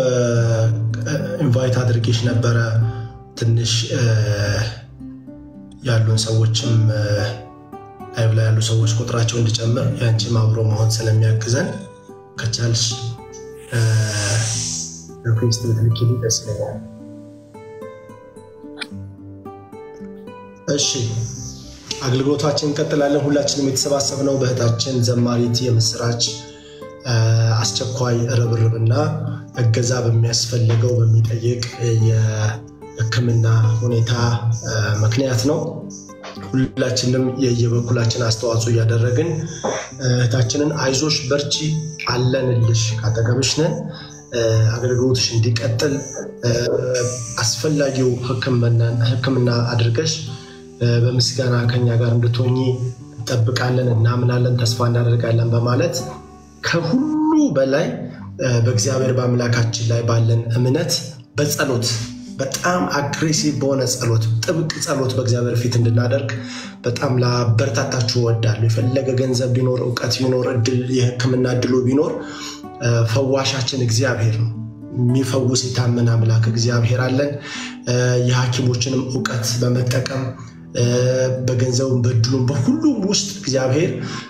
ኢንቫይት አድርጌሽ ነበረ። ትንሽ ያሉን ሰዎችም ላይቭ ላይ ያሉ ሰዎች ቁጥራቸው እንዲጨምር ያንቺም አብሮ መሆን ስለሚያግዘን ከቻልሽ ሪኩዌስት ብትልኪልኝ ደስ ይለኛል። እሺ አገልግሎታችን እንቀጥላለን። ሁላችንም የተሰባሰብነው በእህታችን ዘማሪት የምስራች አስቸኳይ ርብርብና እገዛ በሚያስፈልገው በሚጠይቅ የሕክምና ሁኔታ ምክንያት ነው። ሁላችንም የየበኩላችን አስተዋጽኦ እያደረግን እህታችንን አይዞሽ፣ በርቺ፣ አለንልሽ፣ ካጠገብሽ ነን አገልግሎትሽ እንዲቀጥል አስፈላጊው ሕክምና አድርገሽ በምስጋና ከኛ ጋር እንድትሆኚ እንጠብቃለን፣ እናምናለን፣ ተስፋ እናደርጋለን በማለት ከሁሉ በላይ በእግዚአብሔር በአምላካችን ላይ ባለን እምነት በጸሎት በጣም አግሬሲቭ በሆነ ጸሎት ጥብቅ ጸሎት በእግዚአብሔር ፊት እንድናደርግ በጣም ላበረታታችሁ እወዳለሁ። የፈለገ ገንዘብ ቢኖር እውቀት ቢኖር የህክምና እድሉ ቢኖር ፈዋሻችን እግዚአብሔር ነው። የሚፈውስ የታመነ አምላክ እግዚአብሔር አለን። የሐኪሞችንም እውቀት በመጠቀም በገንዘቡም በእድሉም በሁሉም ውስጥ እግዚአብሔር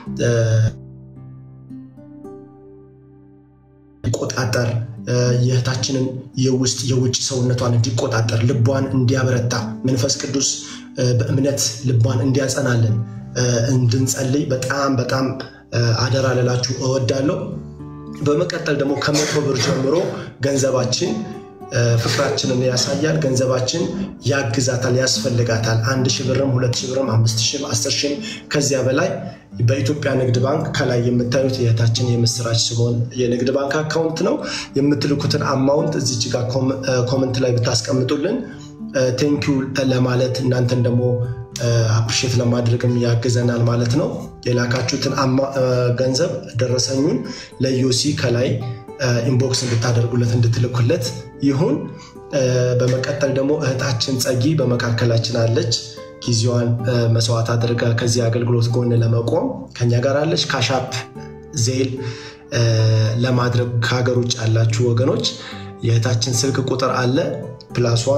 እንዲቆጣጠር የእህታችንን የውስጥ የውጭ ሰውነቷን እንዲቆጣጠር ልቧን እንዲያበረታ መንፈስ ቅዱስ በእምነት ልቧን እንዲያጸናልን እንድንጸልይ በጣም በጣም አደራ ልላችሁ እወዳለሁ። በመቀጠል ደግሞ ከመቶ ብር ጀምሮ ገንዘባችን ፍቅራችንን ያሳያል። ገንዘባችን ያግዛታል፣ ያስፈልጋታል። አንድ ሺህ ብርም ሁለት ሺህ ብርም አምስት ሺህም አስር ሺህም ከዚያ በላይ በኢትዮጵያ ንግድ ባንክ ከላይ የምታዩት የእህታችን የምስራች ሲሆን የንግድ ባንክ አካውንት ነው። የምትልኩትን አማውንት እዚች ጋር ኮመንት ላይ ብታስቀምጡልን ቴንኪው ለማለት እናንተን ደግሞ አፕሪሼት ለማድረግም ያግዘናል ማለት ነው። የላካችሁትን ገንዘብ ደረሰኙን ለዮሲ ከላይ ኢንቦክስ እንድታደርጉለት እንድትልኩለት ይሁን። በመቀጠል ደግሞ እህታችን ጸጊ በመካከላችን አለች። ጊዜዋን መስዋዕት አድርጋ ከዚህ አገልግሎት ጎን ለመቆም ከኛ ጋር አለች። ካሻፕ ዜል ለማድረግ ከሀገር ውጭ ያላችሁ ወገኖች የእህታችን ስልክ ቁጥር አለ ፕላስዋን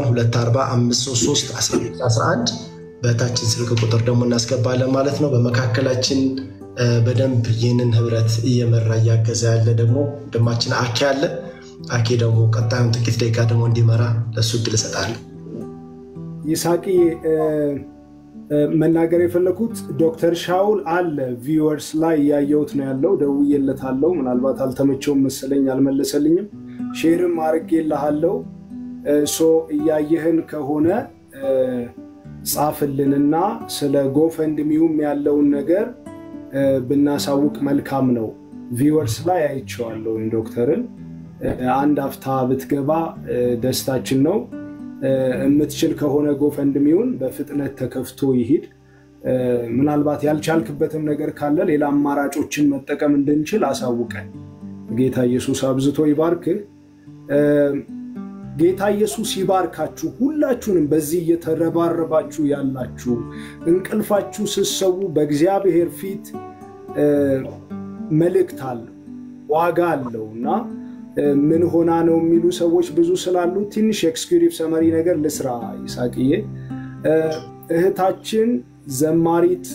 24533 በእህታችን ስልክ ቁጥር ደግሞ እናስገባለን ማለት ነው። በመካከላችን በደንብ ይህንን ህብረት እየመራ እያገዘ ያለ ደግሞ ወንድማችን አኬ አለ። አኬ ደግሞ ቀጣዩን ጥቂት ደቂቃ ደግሞ እንዲመራ ለእሱ እድል እሰጣለሁ። ይስሐቂ መናገር የፈለኩት ዶክተር ሻውል አለ ቪወርስ ላይ እያየሁት ነው ያለው። ደውዬለታለሁ። ምናልባት አልተመቸውም መሰለኝ አልመለሰልኝም። ሼርም አድርጌልሃለሁ። ሶ እያየህን ከሆነ ጻፍልንና ስለ ጎፈንድሚውም ያለውን ነገር ብናሳውቅ መልካም ነው። ቪወርስ ላይ አይቼዋለሁ ዶክተርን። አንድ አፍታ ብትገባ ደስታችን ነው። የምትችል ከሆነ ጎፈንድሚውን በፍጥነት ተከፍቶ ይሂድ። ምናልባት ያልቻልክበትም ነገር ካለ ሌላ አማራጮችን መጠቀም እንድንችል አሳውቀን። ጌታ ኢየሱስ አብዝቶ ይባርክህ። ጌታ ኢየሱስ ይባርካችሁ። ሁላችሁንም በዚህ እየተረባረባችሁ ያላችሁ እንቅልፋችሁ ስትሰዉ በእግዚአብሔር ፊት መልእክት አለው፣ ዋጋ አለው እና ምን ሆና ነው የሚሉ ሰዎች ብዙ ስላሉ ትንሽ ኤክስኪዩቲቭ ሰመሪ ነገር ልስራ። ይሳቅዬ እህታችን ዘማሪት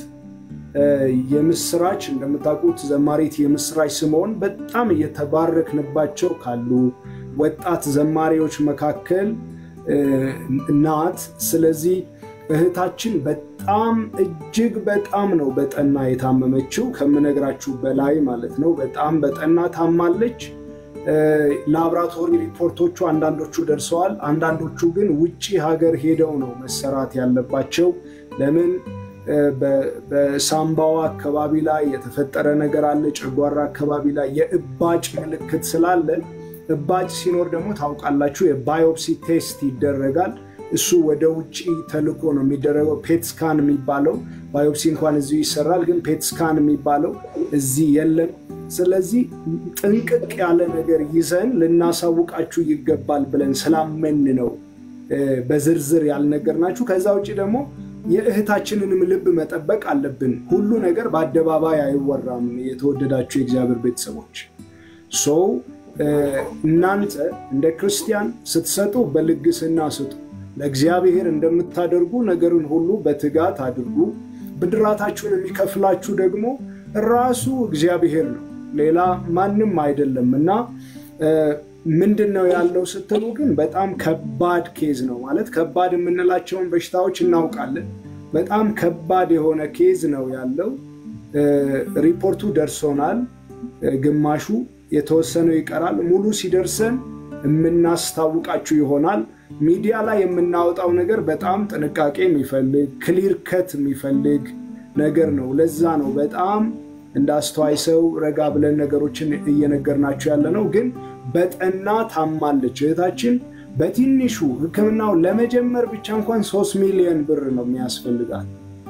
የምስራች እንደምታውቁት ዘማሪት የምስራች ስምዖን በጣም እየተባረክንባቸው ካሉ ወጣት ዘማሪዎች መካከል ናት። ስለዚህ እህታችን በጣም እጅግ በጣም ነው በጠና የታመመችው ከምነግራችሁ በላይ ማለት ነው። በጣም በጠና ታማለች። ላብራቶሪ ሪፖርቶቹ አንዳንዶቹ ደርሰዋል። አንዳንዶቹ ግን ውጭ ሀገር ሄደው ነው መሰራት ያለባቸው። ለምን በሳምባዋ አካባቢ ላይ የተፈጠረ ነገር አለ። ጨጓራ አካባቢ ላይ የእባጭ ምልክት ስላለ እባጭ ሲኖር ደግሞ ታውቃላችሁ የባዮፕሲ ቴስት ይደረጋል። እሱ ወደ ውጭ ተልኮ ነው የሚደረገው። ፔትስካን የሚባለው ባዮፕሲ እንኳን እዚሁ ይሰራል፣ ግን ፔትስካን የሚባለው እዚህ የለም። ስለዚህ ጥንቅቅ ያለ ነገር ይዘን ልናሳውቃችሁ ይገባል ብለን ስላመን ነው በዝርዝር ያልነገርናችሁ። ከዛ ውጭ ደግሞ የእህታችንንም ልብ መጠበቅ አለብን። ሁሉ ነገር በአደባባይ አይወራም። የተወደዳችሁ የእግዚአብሔር ቤተሰቦች ሰው እናንተ እንደ ክርስቲያን ስትሰጡ በልግስና ስጡ። ለእግዚአብሔር እንደምታደርጉ ነገርን ሁሉ በትጋት አድርጉ። ብድራታችሁን የሚከፍላችሁ ደግሞ ራሱ እግዚአብሔር ነው፣ ሌላ ማንም አይደለም እና ምንድን ነው ያለው ስትሉ ግን በጣም ከባድ ኬዝ ነው ማለት ከባድ የምንላቸውን በሽታዎች እናውቃለን። በጣም ከባድ የሆነ ኬዝ ነው ያለው። ሪፖርቱ ደርሶናል። ግማሹ የተወሰነው ይቀራል። ሙሉ ሲደርሰን የምናስታውቃችሁ ይሆናል። ሚዲያ ላይ የምናወጣው ነገር በጣም ጥንቃቄ የሚፈልግ ክሊር ከት የሚፈልግ ነገር ነው። ለዛ ነው በጣም እንደ አስተዋይ ሰው ረጋ ብለን ነገሮችን እየነገርናቸው ያለ ነው። ግን በጠና ታማለች እህታችን። በትንሹ ሕክምናው ለመጀመር ብቻ እንኳን ሶስት ሚሊዮን ብር ነው የሚያስፈልጋል።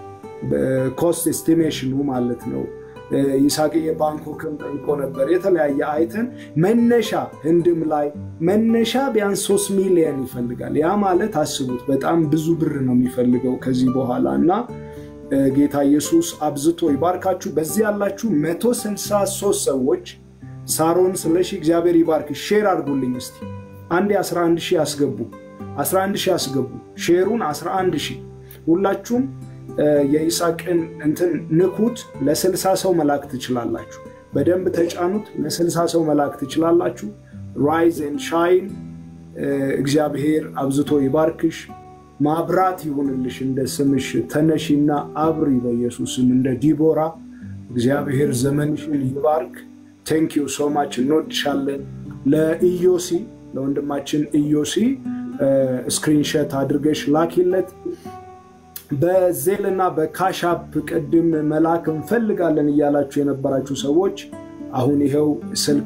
ኮስት ኤስቲሜሽኑ ማለት ነው። ይሳቅ የባንኮክም ጠይቆ ነበር። የተለያየ አይተን መነሻ ህንድም ላይ መነሻ ቢያንስ ሶስት ሚሊዮን ይፈልጋል። ያ ማለት አስቡት በጣም ብዙ ብር ነው የሚፈልገው ከዚህ በኋላ እና ጌታ ኢየሱስ አብዝቶ ይባርካችሁ። በዚህ ያላችሁ 163 ሰዎች ሳሮን ስለሺ እግዚአብሔር ይባርክ። ሼር አድርጉልኝ እስቲ አንዴ 11 ሺህ ያስገቡ 11 ሺህ ያስገቡ። ሼሩን 11 ሺህ ሁላችሁም የይስሐቅን እንትን ንኩት። ለስልሳ ሰው መላክ ትችላላችሁ። በደንብ ተጫኑት። ለስልሳ ሰው መላክ ትችላላችሁ። ራይዝ ኤንድ ሻይን። እግዚአብሔር አብዝቶ ይባርክሽ። ማብራት ይሁንልሽ እንደ ስምሽ። ተነሺና አብሪ በኢየሱስም እንደ ዲቦራ። እግዚአብሔር ዘመንሽን ይባርክ። ቴንክ ዩ ሶ ማች እንወድሻለን። ለኢዮሲ ለወንድማችን ኢዮሲ ስክሪንሸት አድርገሽ ላኪለት። በዜል እና በካሻፕ ቅድም መላክ እንፈልጋለን እያላችሁ የነበራችሁ ሰዎች አሁን ይኸው ስልክ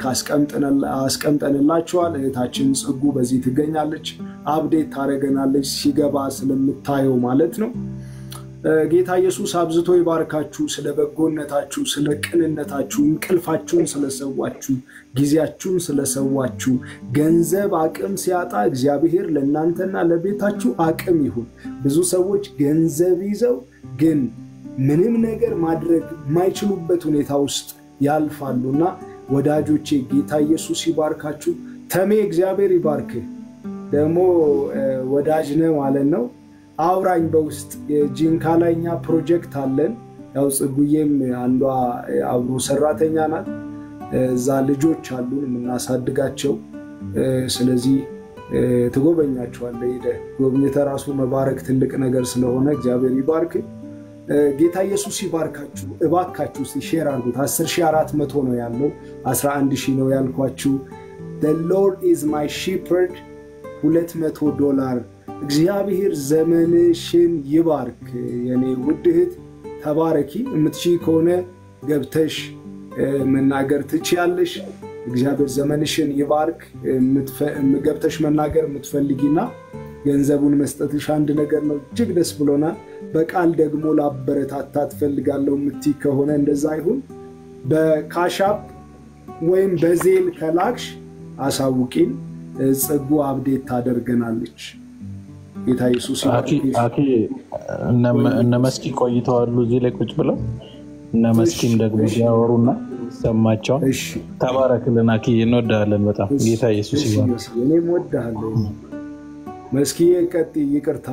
አስቀምጠንላችኋል። እህታችን ጽጉ በዚህ ትገኛለች። አብዴት ታደረገናለች ሲገባ ስለምታየው ማለት ነው። ጌታ ኢየሱስ አብዝቶ ይባርካችሁ። ስለ በጎነታችሁ፣ ስለ ቅንነታችሁ፣ እንቅልፋችሁን ስለሰዋችሁ፣ ጊዜያችሁን ስለሰዋችሁ፣ ገንዘብ አቅም ሲያጣ እግዚአብሔር ለእናንተና ለቤታችሁ አቅም ይሁን። ብዙ ሰዎች ገንዘብ ይዘው ግን ምንም ነገር ማድረግ የማይችሉበት ሁኔታ ውስጥ ያልፋሉና ወዳጆቼ ጌታ ኢየሱስ ይባርካችሁ። ተሜ እግዚአብሔር ይባርክህ። ደግሞ ወዳጅ ነህ ማለት ነው። አውራኝ በውስጥ የጂንካ ላይ እኛ ፕሮጀክት አለን። ያው ጽጉዬም አንዷ አብሮ ሰራተኛ ናት። እዛ ልጆች አሉን የምናሳድጋቸው። ስለዚህ ትጎበኛቸዋለህ። ሄደህ ጎብኝተህ ራሱ መባረክ ትልቅ ነገር ስለሆነ እግዚአብሔር ይባርክ። ጌታ ኢየሱስ ይባርካችሁ። እባካችሁ እስኪ ሼር አድርጉት። 10400 ነው ያለው፣ 11 ሺህ ነው ያልኳችሁ። ሎርድ ኢዝ ማይ ሺፐርድ 200 ዶላር እግዚአብሔር ዘመንሽን ይባርክ። የኔ ውድ እህት ተባረኪ። የምትችይ ከሆነ ገብተሽ መናገር ትችያለሽ። እግዚአብሔር ዘመንሽን ይባርክ። ገብተሽ መናገር የምትፈልጊና ገንዘቡን መስጠትሽ አንድ ነገር ነው። እጅግ ደስ ብሎናል። በቃል ደግሞ ላበረታታ ትፈልጋለሁ የምትይ ከሆነ እንደዛ ይሁን። በካሻፕ ወይም በዜል ከላክሽ አሳውቂን። ጽጉ አብዴት ታደርገናለች። ጌታ ኢየሱስ አኪ እነ መስኪ ቆይተዋሉ እዚህ ላይ ቁጭ ብለው እነ መስኪም ደግሞ ሲያወሩና ሰማቸውን። ተባረክልን አኪ፣ እንወዳለን በጣም ጌታ ኢየሱስ ይባርክ። እኔም ወድሃለሁ መስኪዬ፣ ቀጥይ። ይቅርታ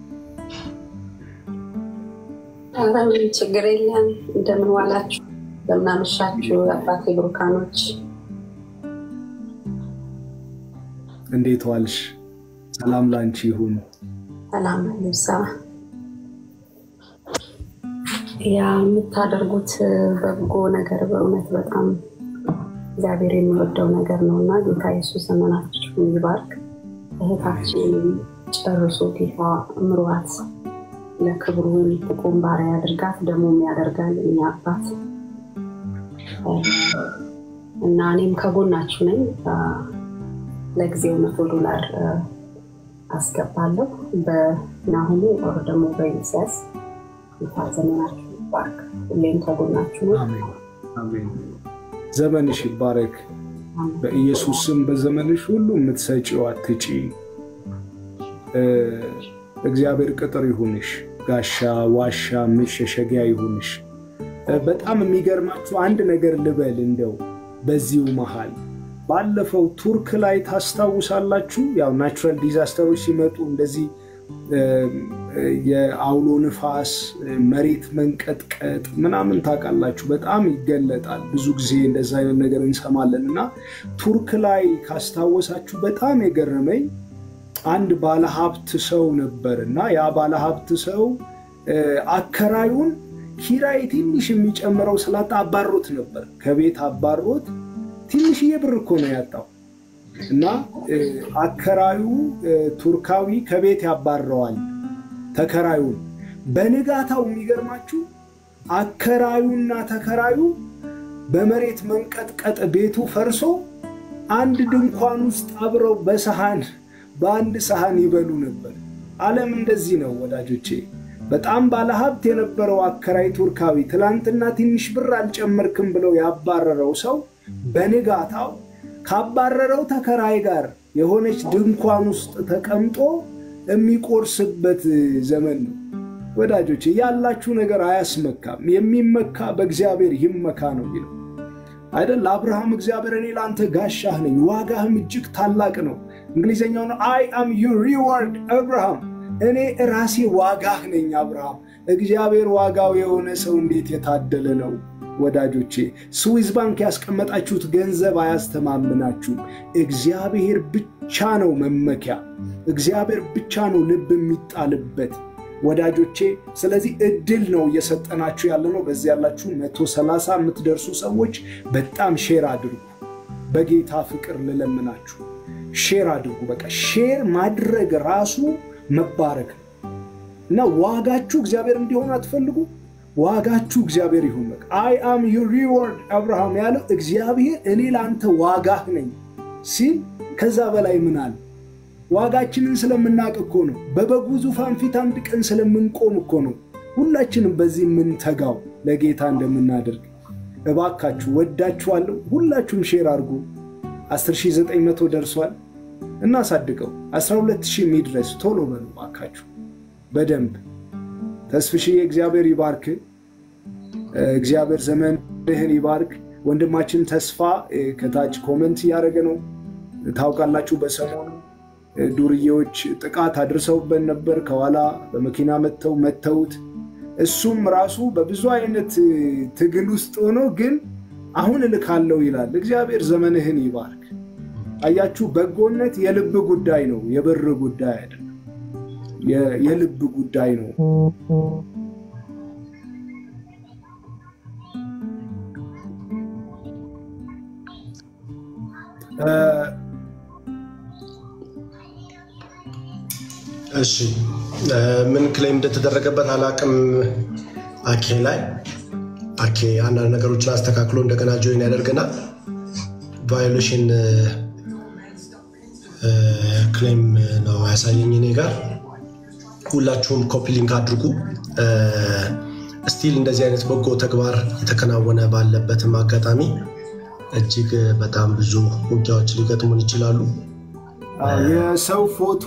ኧረ ምንም ችግር የለም። እንደምን ዋላችሁ? እንደምን አመሻችሁ? አባቴ ብሩካኖች እንዴት ዋልሽ? ሰላም ላንቺ ይሁን። ሰላም ልብሳ ያ የምታደርጉት በጎ ነገር በእውነት በጣም እግዚአብሔር የሚወደው ነገር ነው እና ጌታ ኢየሱስ ዘመናችሁን ይባርክ። እህታችን ጨርሶ ጌታ ምሯት ለክብሩ የምትቆም ባሪያ ያድርጋት፣ ደግሞም ያደርጋል እኛ አባት እና እኔም ከጎናችሁ ነኝ። ለጊዜው መቶ ዶላር አስገባለሁ በናሁሙ ወር ደግሞ በኢሳያስ ጌታ ዘመናችሁ ይባርክ። ሁሌም ከጎናችሁ ነው። ዘመንሽ ይባረክ በኢየሱስ ስም። በዘመንሽ ሁሉ የምትሰጪው አትጪ። እግዚአብሔር ቅጥር ይሁንሽ፣ ጋሻ ዋሻ መሸሸጊያ ይሁንሽ። በጣም የሚገርማችሁ አንድ ነገር ልበል እንደው በዚሁ መሃል ባለፈው ቱርክ ላይ ታስታውሳላችሁ። ያው ናቹራል ዲዛስተሮች ሲመጡ እንደዚህ የአውሎ ንፋስ፣ መሬት መንቀጥቀጥ ምናምን ታውቃላችሁ፣ በጣም ይገለጣል። ብዙ ጊዜ እንደዚ አይነት ነገር እንሰማለን እና ቱርክ ላይ ካስታወሳችሁ በጣም የገረመኝ አንድ ባለሀብት ሰው ነበር እና ያ ባለሀብት ሰው አከራዩን ኪራይ ትንሽ የሚጨምረው ስላጣ አባሮት ነበር። ከቤት አባሮት ትንሽዬ ብር እኮ ነው ያጣው እና አከራዩ ቱርካዊ ከቤት ያባረዋል ተከራዩን። በንጋታው የሚገርማችሁ አከራዩና ተከራዩ በመሬት መንቀጥቀጥ ቤቱ ፈርሶ አንድ ድንኳን ውስጥ አብረው በሰሃን በአንድ ሰሃን ይበሉ ነበር። ዓለም እንደዚህ ነው ወዳጆቼ። በጣም ባለሀብት የነበረው አከራይ ቱርካዊ ትላንትና ትንሽ ብር አልጨመርክም ብለው ያባረረው ሰው በንጋታው ካባረረው ተከራይ ጋር የሆነች ድንኳን ውስጥ ተቀምጦ የሚቆርስበት ዘመን ነው ወዳጆቼ። ያላችሁ ነገር አያስመካም። የሚመካ በእግዚአብሔር ይመካ ነው የሚለው አይደል? አብርሃም እግዚአብሔር እኔ ለአንተ ጋሻህ ነኝ፣ ዋጋህም እጅግ ታላቅ ነው። እንግሊዝኛው ነው አይ አም ዩ ሪዋርድ አብርሃም እኔ ራሴ ዋጋህ ነኝ አብርሃም። እግዚአብሔር ዋጋው የሆነ ሰው እንዴት የታደለ ነው ወዳጆቼ። ስዊዝ ባንክ ያስቀመጣችሁት ገንዘብ አያስተማምናችሁም። እግዚአብሔር ብቻ ነው መመኪያ፣ እግዚአብሔር ብቻ ነው ልብ የሚጣልበት ወዳጆቼ። ስለዚህ እድል ነው እየሰጠናችሁ ያለ ነው። በዚህ ያላችሁ መቶ ሰላሳ የምትደርሱ ሰዎች በጣም ሼር አድርጉ። በጌታ ፍቅር ልለምናችሁ ሼር አድርጉ። በቃ ሼር ማድረግ ራሱ መባረክ ነው እና ዋጋችሁ እግዚአብሔር እንዲሆን አትፈልጉ። ዋጋችሁ እግዚአብሔር ይሁን። በቃ አይ አም ዩ ሪዋርድ አብርሃም ያለው እግዚአብሔር እኔ ለአንተ ዋጋህ ነኝ ሲል ከዛ በላይ ምን አለ? ዋጋችንን ስለምናውቅ እኮ ነው። በበጉ ዙፋን ፊት አንድ ቀን ስለምንቆም እኮ ነው ሁላችንም በዚህ የምንተጋው ለጌታ እንደምናደርግ እባካችሁ ወዳችኋለሁ። ሁላችሁም ሼር አድርጉ። 10900 ደርሷል። እናሳድገው 12000 የሚድረስ ቶሎ በሉ እባካችሁ በደንብ ተስፍሽዬ እግዚአብሔር ይባርክ። እግዚአብሔር ዘመንህን ይባርክ። ወንድማችን ተስፋ ከታች ኮመንት እያደረገ ነው። ታውቃላችሁ በሰሞኑ ዱርዬዎች ጥቃት አድርሰውበት ነበር። ከኋላ በመኪና መጥተው መተውት እሱም ራሱ በብዙ አይነት ትግል ውስጥ ሆኖ ግን አሁን እልካለሁ ይላል። እግዚአብሔር ዘመንህን ይባርክ። አያችሁ፣ በጎነት የልብ ጉዳይ ነው፣ የብር ጉዳይ አይደለም። የልብ ጉዳይ ነው። እሺ ምን ክሌም እንደተደረገበት አላቅም። አኬ ላይ አኬ አንዳንድ ነገሮችን አስተካክሎ እንደገና ጆይን ያደርግና ቫዮሌሽን ክሌም ነው ያሳየኝ እኔ ጋር። ሁላችሁም ኮፒ ሊንክ አድርጉ። ስቲል እንደዚህ አይነት በጎ ተግባር የተከናወነ ባለበትም አጋጣሚ እጅግ በጣም ብዙ ውጊያዎች ሊገጥሙን ይችላሉ። የሰው ፎቶ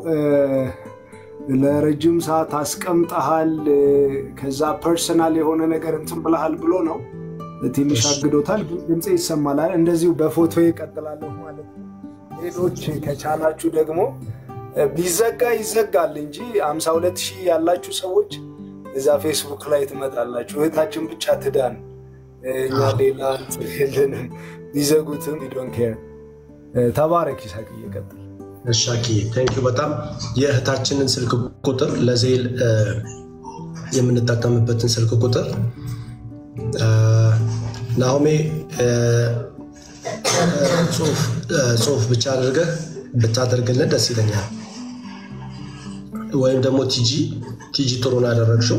ለረጅም ሰዓት አስቀምጠሃል፣ ከዛ ፐርሰናል የሆነ ነገር እንትን ብለሃል ብሎ ነው ትንሽ አግዶታል። ግን ድምፄ ይሰማል። እንደዚሁ በፎቶ ይቀጥላለሁ ማለት ነው። ሌሎች ከቻላችሁ ደግሞ ቢዘጋ ይዘጋል እንጂ 52 ሺህ ያላችሁ ሰዎች እዛ ፌስቡክ ላይ ትመጣላችሁ። እህታችን ብቻ ትዳን፣ እኛ ሌላ የለንም። ቢዘጉትም ዶን ኬር። ተባረክ ይሳቅ። እየቀጥል እሻኪ ቴንክ በጣም የእህታችንን ስልክ ቁጥር ለዜል የምንጠቀምበትን ስልክ ቁጥር ናሆሜ ጽሁፍ ብቻ አድርገህ ብታደርግልን ደስ ይለኛል። ወይም ደግሞ ቲጂ ቲጂ ጥሩን ያደረግሽው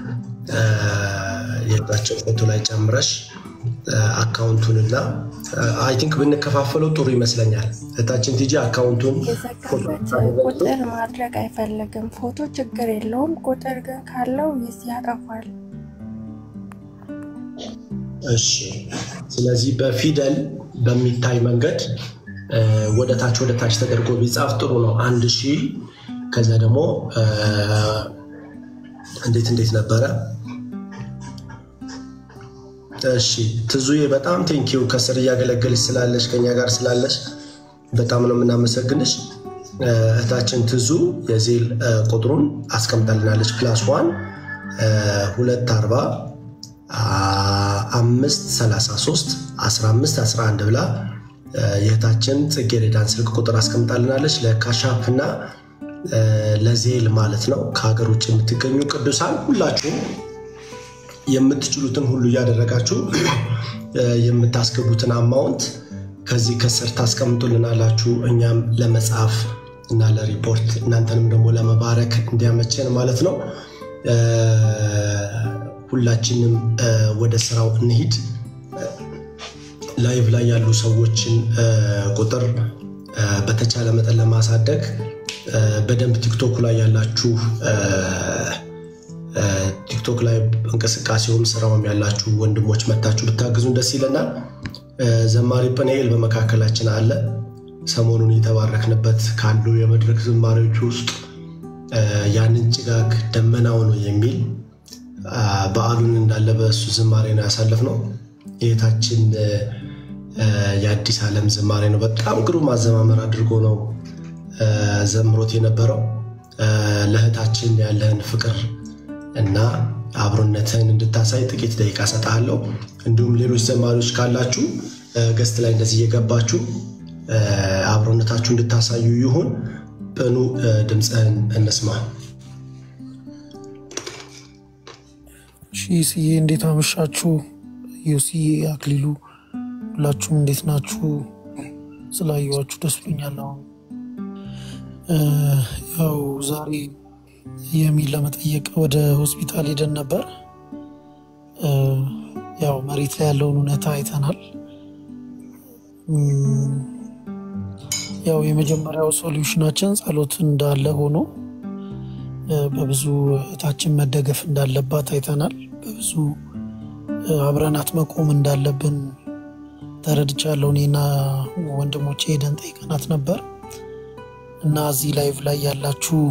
የእህታችን ፎቶ ላይ ጨምረሽ አካውንቱንና አይ ቲንክ ብንከፋፈለው ጥሩ ይመስለኛል። እህታችን ቲጂ አካውንቱን ቁጥር ማድረግ አይፈልግም። ፎቶ ችግር የለውም። ቁጥር ግን ካለው ይስ ያጠፋል። እሺ፣ ስለዚህ በፊደል በሚታይ መንገድ ወደ ታች ወደ ታች ተደርጎ ቢጻፍ ጥሩ ነው። አንድ ሺህ ከዛ ደግሞ እንዴት እንዴት ነበረ? እሺ ትዙዬ በጣም ቴንኪው ከስር እያገለገልሽ ስላለሽ ከኛ ጋር ስላለሽ በጣም ነው የምናመሰግንሽ። እህታችን ትዙ የዜል ቁጥሩን አስቀምጣልናለች። ፕላስ ዋን ሁለት አርባ አምስት ሰላሳ ሶስት አስራ አምስት አስራ አንድ ብላ የእህታችን ጽጌረዳን ስልክ ቁጥር አስቀምጣልናለች። ለካሻፕ እና ለዜል ማለት ነው። ከሀገር ውጭ የምትገኙ ቅዱሳን ሁላችሁም የምትችሉትን ሁሉ እያደረጋችሁ የምታስገቡትን አማውንት ከዚህ ከስር ታስቀምጡልናላችሁ። እኛም ለመጻፍ እና ለሪፖርት እናንተንም ደግሞ ለመባረክ እንዲያመቸን ማለት ነው። ሁላችንም ወደ ስራው እንሂድ። ላይቭ ላይ ያሉ ሰዎችን ቁጥር በተቻለ መጠን ለማሳደግ በደንብ ቲክቶክ ላይ ያላችሁ ቲክቶክ ላይ እንቅስቃሴውም ስራውም ያላችሁ ወንድሞች መታችሁ ብታግዙን ደስ ይለናል። ዘማሪ ጵንኤል በመካከላችን አለ። ሰሞኑን የተባረክንበት ካሉ የመድረክ ዝማሬዎች ውስጥ ያንን ጭጋግ ደመናው ነው የሚል በዓሉን እንዳለ በእሱ ዝማሬ ነው ያሳለፍነው። የታችን የአዲስ ዓለም ዝማሬ ነው። በጣም ግሩም አዘማመር አድርጎ ነው ዘምሮት የነበረው። ለእህታችን ያለህን ፍቅር እና አብሮነትህን እንድታሳይ ጥቂት ደቂቃ ሰጥሃለሁ። እንዲሁም ሌሎች ዘማሪዎች ካላችሁ ገስት ላይ እንደዚህ እየገባችሁ አብሮነታችሁ እንድታሳዩ ይሁን። በኑ ድምፅህን እንስማ። ስዬ እንዴት አመሻችሁ? ዮስዬ፣ አክሊሉ ሁላችሁም እንዴት ናችሁ? ስላየዋችሁ ደስ ብሎኛል። አሁን ያው ዛሬ የሚል ለመጠየቅ ወደ ሆስፒታል ሄደን ነበር። ያው መሬት ላይ ያለውን እውነታ አይተናል። ያው የመጀመሪያው ሶሉሽናችን ጸሎት እንዳለ ሆኖ በብዙ እህታችን መደገፍ እንዳለባት አይተናል። በብዙ አብረናት መቆም እንዳለብን ተረድቻለሁ። እኔና ወንድሞቼ ሄደን ጠይቀናት ነበር እና እዚህ ላይቭ ላይ ያላችሁ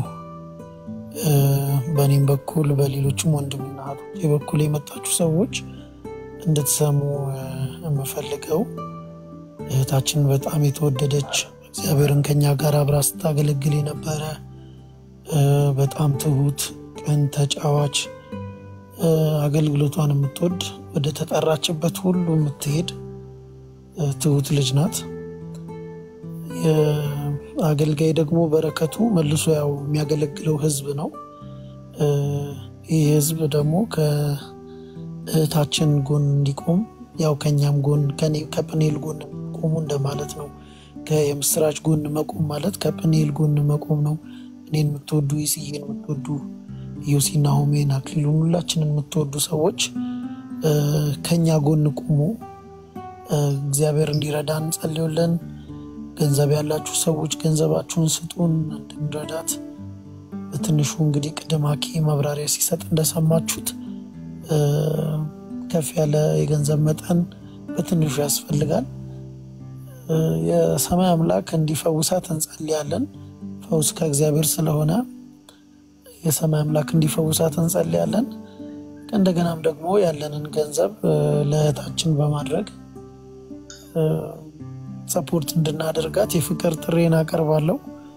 በእኔም በኩል በሌሎችም ወንድምና እህቶቼ በኩል የመጣችሁ ሰዎች እንድትሰሙ የምፈልገው እህታችን በጣም የተወደደች እግዚአብሔርን ከኛ ጋር አብራ ስታገለግል የነበረ በጣም ትሁት፣ ቅን፣ ተጫዋች አገልግሎቷን የምትወድ ወደ ተጠራችበት ሁሉ የምትሄድ ትሁት ልጅ ናት። አገልጋይ ደግሞ በረከቱ መልሶ ያው የሚያገለግለው ህዝብ ነው። ይህ ህዝብ ደግሞ ከእህታችን ጎን እንዲቆም ያው ከኛም ጎን ከጵኔል ጎን ቆሙ እንደማለት ነው። የምስራች ጎን መቆም ማለት ከጵኔል ጎን መቆም ነው። እኔን የምትወዱ ይስዬን የምትወዱ ዮሲና ሆሜን አክሊሉን ሁላችንን የምትወዱ ሰዎች ከኛ ጎን ቁሙ። እግዚአብሔር እንዲረዳን እንጸልዩልን። ገንዘብ ያላችሁ ሰዎች ገንዘባችሁን ስጡን እንድንረዳት። በትንሹ እንግዲህ ቅድም አኬ ማብራሪያ ሲሰጥ እንደሰማችሁት ከፍ ያለ የገንዘብ መጠን በትንሹ ያስፈልጋል። የሰማይ አምላክ እንዲፈውሳት እንጸልያለን። ፈውስ ከእግዚአብሔር ስለሆነ የሰማይ አምላክ እንዲፈውሳት እንጸልያለን። እንደገናም ደግሞ ያለንን ገንዘብ ለእህታችን በማድረግ ሰፖርት እንድናደርጋት የፍቅር ጥሬን አቀርባለሁ።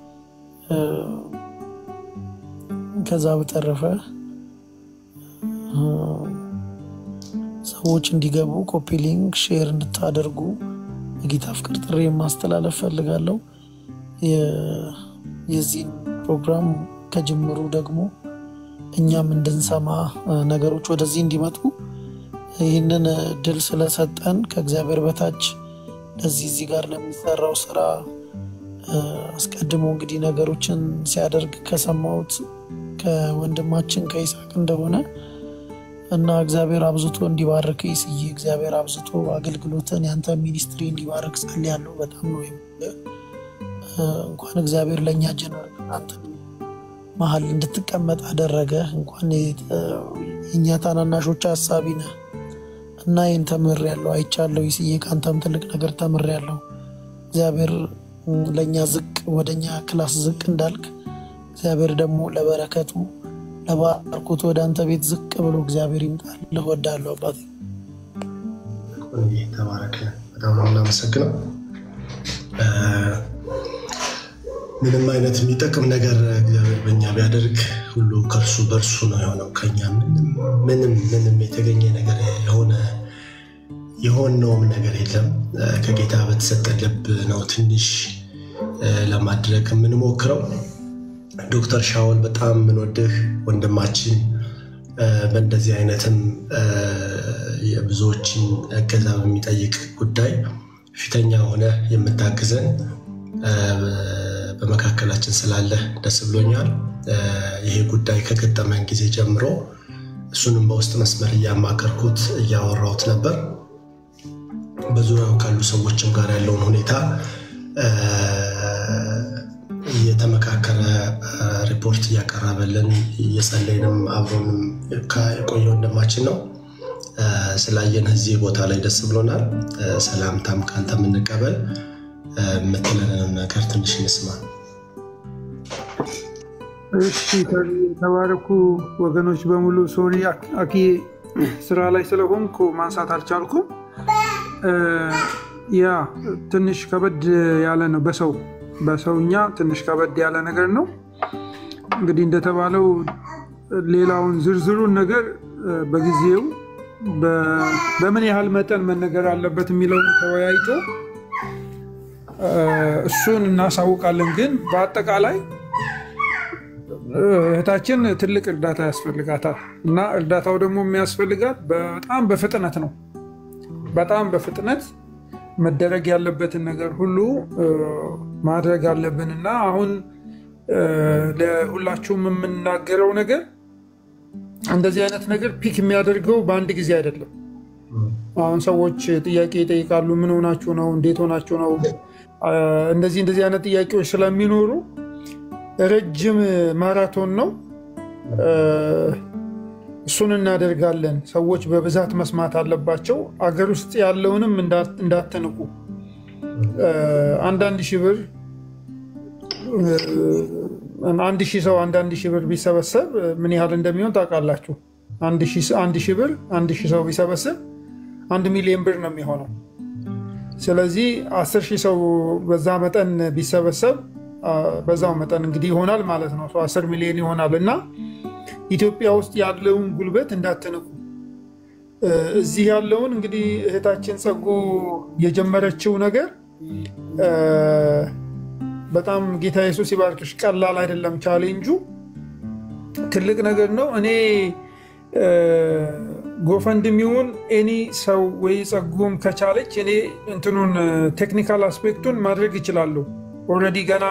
ከዛ በተረፈ ሰዎች እንዲገቡ ኮፒ ሊንክ ሼር እንድታደርጉ የጌታ ፍቅር ጥሬ ማስተላለፍ ፈልጋለሁ። የዚህን ፕሮግራም ከጅምሩ ደግሞ እኛም እንድንሰማ ነገሮች ወደዚህ እንዲመጡ ይህንን እድል ስለሰጠን ከእግዚአብሔር በታች ለዚህ እዚህ ጋር ለሚሰራው ስራ አስቀድሞ እንግዲህ ነገሮችን ሲያደርግ ከሰማሁት ከወንድማችን ከይስሐቅ እንደሆነ እና እግዚአብሔር አብዝቶ እንዲባርክ ይስዬ እግዚአብሔር አብዝቶ አገልግሎትን ያንተ ሚኒስትሪ እንዲባርክ ጸልያለሁ። በጣም ነው የምልህ። እንኳን እግዚአብሔር ለእኛ ጀነሬሽን አንተ መሀል እንድትቀመጥ አደረገ። እንኳን የእኛ ታናናሾች ሀሳቢ ነህ እና ይህን ተምሬያለሁ፣ አይቻለሁ። ይስዬ ከአንተም ትልቅ ነገር ተምሬያለሁ። እግዚአብሔር ለእኛ ዝቅ ወደ እኛ ክላስ ዝቅ እንዳልክ እግዚአብሔር ደግሞ ለበረከቱ ለባርኮት ወደ አንተ ቤት ዝቅ ብሎ እግዚአብሔር ይምጣል። ልወዳለሁ አባቴ። ተባረክ። በጣም ነው የምናመሰግነው። ምንም አይነት የሚጠቅም ነገር እግዚአብሔር በእኛ ቢያደርግ ሁሉ ከእርሱ በእርሱ ነው የሆነው። ከኛ ምንም ምንም ምንም የተገኘ ነገር የሆነ የሆነውም ነገር የለም። ከጌታ በተሰጠ ልብ ነው ትንሽ ለማድረግ የምንሞክረው። ዶክተር ሻውል በጣም የምንወድህ ወንድማችን፣ በእንደዚህ አይነትም የብዙዎችን እገዛ በሚጠይቅ ጉዳይ ፊተኛ ሆነ የምታግዘን በመካከላችን ስላለ ደስ ብሎኛል። ይሄ ጉዳይ ከገጠመን ጊዜ ጀምሮ እሱንም በውስጥ መስመር እያማከርኩት እያወራሁት ነበር። በዙሪያው ካሉ ሰዎችም ጋር ያለውን ሁኔታ እየተመካከረ ሪፖርት እያቀረበልን እየጸለይንም አብሮንም የቆየ ወንድማችን ነው። ስላየን እዚህ ቦታ ላይ ደስ ብሎናል። ሰላምታም ከአንተ የምንቀበል የምትለንም ነገር ትንሽ እንስማ። እሺ የተባረኩ ወገኖች በሙሉ ሶሪ አኪ ስራ ላይ ስለሆንኩ ማንሳት አልቻልኩም። ያ ትንሽ ከበድ ያለ ነው። በሰው በሰውኛ ትንሽ ከበድ ያለ ነገር ነው። እንግዲህ እንደተባለው ሌላውን ዝርዝሩን ነገር በጊዜው በምን ያህል መጠን መነገር አለበት የሚለውን ተወያይቶ እሱን እናሳውቃለን። ግን በአጠቃላይ እህታችን ትልቅ እርዳታ ያስፈልጋታል እና እርዳታው ደግሞ የሚያስፈልጋት በጣም በፍጥነት ነው። በጣም በፍጥነት መደረግ ያለበትን ነገር ሁሉ ማድረግ አለብን እና አሁን ለሁላችሁም የምናገረው ነገር እንደዚህ አይነት ነገር ፒክ የሚያደርገው በአንድ ጊዜ አይደለም። አሁን ሰዎች ጥያቄ ይጠይቃሉ። ምን ሆናችሁ ነው? እንዴት ሆናችሁ ነው? እንደዚህ እንደዚህ አይነት ጥያቄዎች ስለሚኖሩ ረጅም ማራቶን ነው። እሱን እናደርጋለን። ሰዎች በብዛት መስማት አለባቸው። አገር ውስጥ ያለውንም እንዳትንቁ። አንዳንድ ሺህ ብር አንድ ሺህ ሰው አንዳንድ ሺህ ብር ቢሰበሰብ ምን ያህል እንደሚሆን ታውቃላችሁ። አንድ ሺህ ብር አንድ ሺህ ሰው ቢሰበስብ አንድ ሚሊዮን ብር ነው የሚሆነው። ስለዚህ አስር ሺህ ሰው በዛ መጠን ቢሰበሰብ በዛው መጠን እንግዲህ ይሆናል ማለት ነው። አስር ሚሊዮን ይሆናል እና ኢትዮጵያ ውስጥ ያለውን ጉልበት እንዳትንቁ። እዚህ ያለውን እንግዲህ እህታችን ጸጉ የጀመረችው ነገር በጣም ጌታ ኢየሱስ ይባርክሽ። ቀላል አይደለም። ቻሌንጁ ትልቅ ነገር ነው። እኔ ጎፈንድሚውን ኤኒ ሰው ወይ ጸጉም ከቻለች እኔ እንትኑን ቴክኒካል አስፔክቱን ማድረግ ይችላለሁ። ኦልሬዲ ገና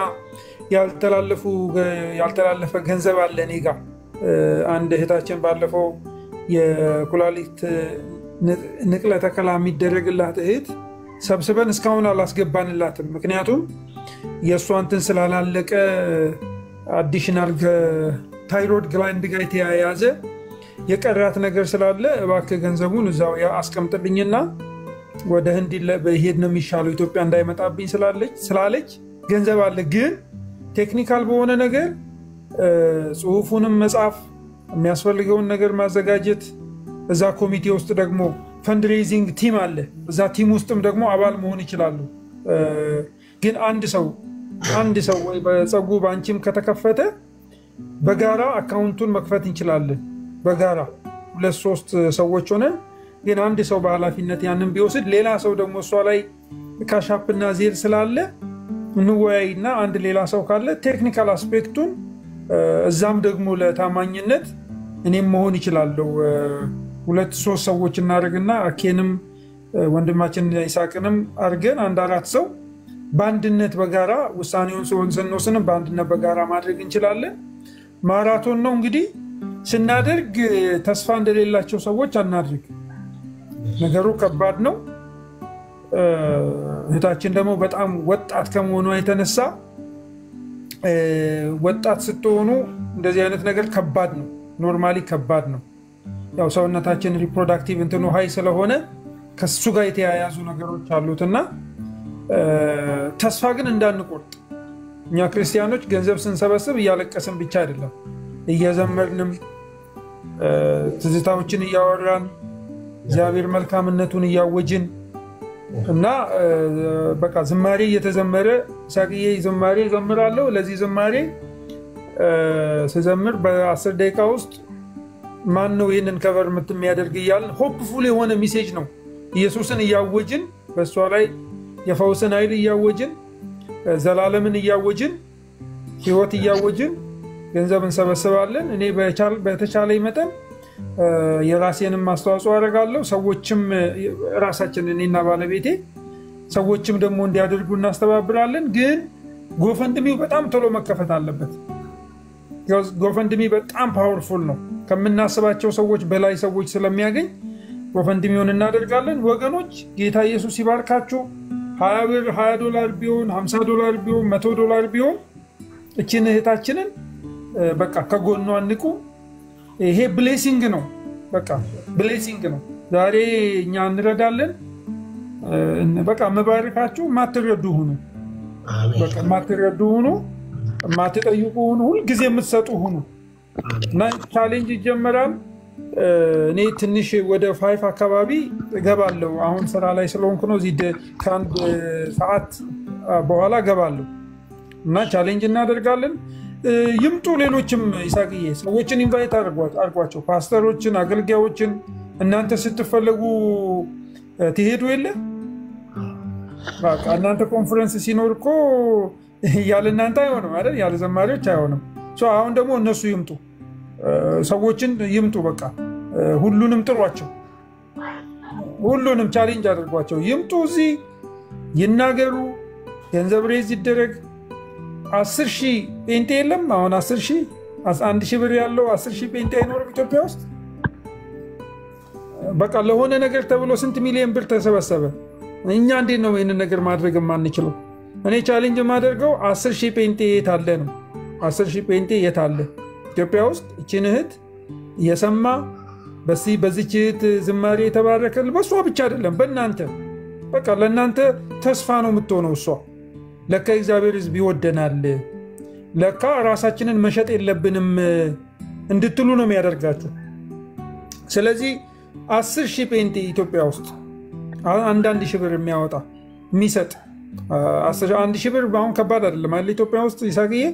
ያልተላለፈ ገንዘብ አለ እኔ ጋ። አንድ እህታችን ባለፈው የኩላሊት ንቅለ ተከላ የሚደረግላት እህት ሰብስበን እስካሁን አላስገባንላትም። ምክንያቱም የእሷ እንትን ስላላለቀ አዲሽናል ታይሮድ ግላንድ ጋር የተያያዘ የቀራት ነገር ስላለ እባክህ ገንዘቡን እዛው አስቀምጥልኝና ወደ ህንድ በሄድ ነው የሚሻለው ኢትዮጵያ እንዳይመጣብኝ ስላለች ገንዘብ አለ። ግን ቴክኒካል በሆነ ነገር ጽሁፉንም መጻፍ የሚያስፈልገውን ነገር ማዘጋጀት፣ እዛ ኮሚቴ ውስጥ ደግሞ ፈንድሬዚንግ ቲም አለ። እዛ ቲም ውስጥም ደግሞ አባል መሆን ይችላሉ። ግን አንድ ሰው አንድ ሰው ወይ በጸጉ በአንቺም ከተከፈተ በጋራ አካውንቱን መክፈት እንችላለን። በጋራ ሁለት ሶስት ሰዎች ሆነን ግን አንድ ሰው በኃላፊነት ያንን ቢወስድ ሌላ ሰው ደግሞ እሷ ላይ ካሻፕና ዜል ስላለ እንወያይና አንድ ሌላ ሰው ካለ ቴክኒካል አስፔክቱን እዛም ደግሞ ለታማኝነት እኔም መሆን ይችላለሁ። ሁለት ሶስት ሰዎች እናደርግና አኬንም ወንድማችን ይሳቅንም አድርገን አንድ አራት ሰው በአንድነት በጋራ ውሳኔውን ሲሆን ስንወስንም በአንድነት በጋራ ማድረግ እንችላለን። ማራቶን ነው እንግዲህ ስናደርግ ተስፋ እንደሌላቸው ሰዎች አናድርግ። ነገሩ ከባድ ነው። እህታችን ደግሞ በጣም ወጣት ከመሆኗ የተነሳ ወጣት ስትሆኑ እንደዚህ አይነት ነገር ከባድ ነው። ኖርማሊ ከባድ ነው። ያው ሰውነታችን ሪፕሮዳክቲቭ እንትኑ ሀይ ስለሆነ ከሱ ጋር የተያያዙ ነገሮች አሉት እና ተስፋ ግን እንዳንቆርጥ እኛ ክርስቲያኖች ገንዘብ ስንሰበስብ እያለቀስን ብቻ አይደለም፣ እየዘመርንም ትዝታዎችን እያወራን እግዚአብሔር መልካምነቱን እያወጅን እና በቃ ዝማሬ እየተዘመረ ሳቅዬ ዝማሬ ዘምራለሁ። ለዚህ ዝማሬ ስዘምር በአስር ደቂቃ ውስጥ ማን ነው ይህንን ከቨር የሚያደርግ እያልን ሆፕፉል የሆነ ሚሴጅ ነው ኢየሱስን እያወጅን በእሷ ላይ የፈውስን ኃይል እያወጅን ዘላለምን እያወጅን ህይወት እያወጅን ገንዘብ እንሰበስባለን። እኔ በተቻለ መጠን የራሴንም አስተዋጽኦ አደርጋለሁ። ሰዎችም ራሳችን እኔና ባለቤቴ ሰዎችም ደግሞ እንዲያደርጉ እናስተባብራለን። ግን ጎፈንድሚው በጣም ቶሎ መከፈት አለበት። ጎፈንድሚ በጣም ፓወርፉል ነው። ከምናስባቸው ሰዎች በላይ ሰዎች ስለሚያገኝ ጎፈንድሚውን እናደርጋለን። ወገኖች ጌታ ኢየሱስ ይባርካችሁ። ሀያ ብር ሀያ ዶላር ቢሆን ሀምሳ ዶላር ቢሆን መቶ ዶላር ቢሆን እችን እህታችንን በቃ ከጎኗ ንቁ። ይሄ ብሌሲንግ ነው። በቃ ብሌሲንግ ነው። ዛሬ እኛ እንረዳለን። በቃ መባረካችሁ የማትረዱ ሁኑ። በቃ የማትረዱ ሁኑ። የማትጠይቁ ሁኑ። ሁልጊዜ የምትሰጡ ሁኑ እና ቻሌንጅ ይጀመራል። እኔ ትንሽ ወደ ፋይፍ አካባቢ እገባለሁ። አሁን ስራ ላይ ስለሆንኩ ነው። እዚህ ከአንድ ሰዓት በኋላ እገባለሁ እና ቻሌንጅ እናደርጋለን። ይምጡ። ሌሎችም ይሳቅዬ ሰዎችን ኢንቫይት አድርጓቸው፣ ፓስተሮችን፣ አገልጋዮችን። እናንተ ስትፈለጉ ትሄዱ የለ እናንተ ኮንፈረንስ ሲኖር እኮ ያለ እናንተ አይሆንም አይደል? ያለ ዘማሪዎች አይሆንም። አሁን ደግሞ እነሱ ይምጡ፣ ሰዎችን ይምጡ። በቃ ሁሉንም ጥሯቸው፣ ሁሉንም ቻሌንጅ አድርጓቸው። ይምጡ፣ እዚህ ይናገሩ፣ ገንዘብ ሬዝ ይደረግ። አስር ሺህ ጴንጤ የለም። አሁን አስር ሺህ አንድ ሺህ ብር ያለው አስር ሺህ ጴንጤ አይኖርም ኢትዮጵያ ውስጥ። በቃ ለሆነ ነገር ተብሎ ስንት ሚሊዮን ብር ተሰበሰበ። እኛ እንዴት ነው ይህንን ነገር ማድረግ የማንችለው? እኔ ቻሌንጅ የማደርገው አስር ሺህ ጴንጤ የት አለ ነው። አስር ሺህ ጴንጤ የት አለ? ኢትዮጵያ ውስጥ እችን እህት የሰማ በዚህ በዚች እህት ዝማሬ የተባረከ በእሷ ብቻ አይደለም በእናንተ በቃ ለእናንተ ተስፋ ነው የምትሆነው እሷ ለካ እግዚአብሔር ሕዝብ ይወደናል ለካ ራሳችንን መሸጥ የለብንም እንድትሉ ነው የሚያደርጋችሁ። ስለዚህ አስር ሺህ ጴንጤ ኢትዮጵያ ውስጥ አንዳንድ ሺህ ብር የሚያወጣ የሚሰጥ አንድ ሺህ ብር አሁን ከባድ አይደለም አለ ኢትዮጵያ ውስጥ ይሳቅዬ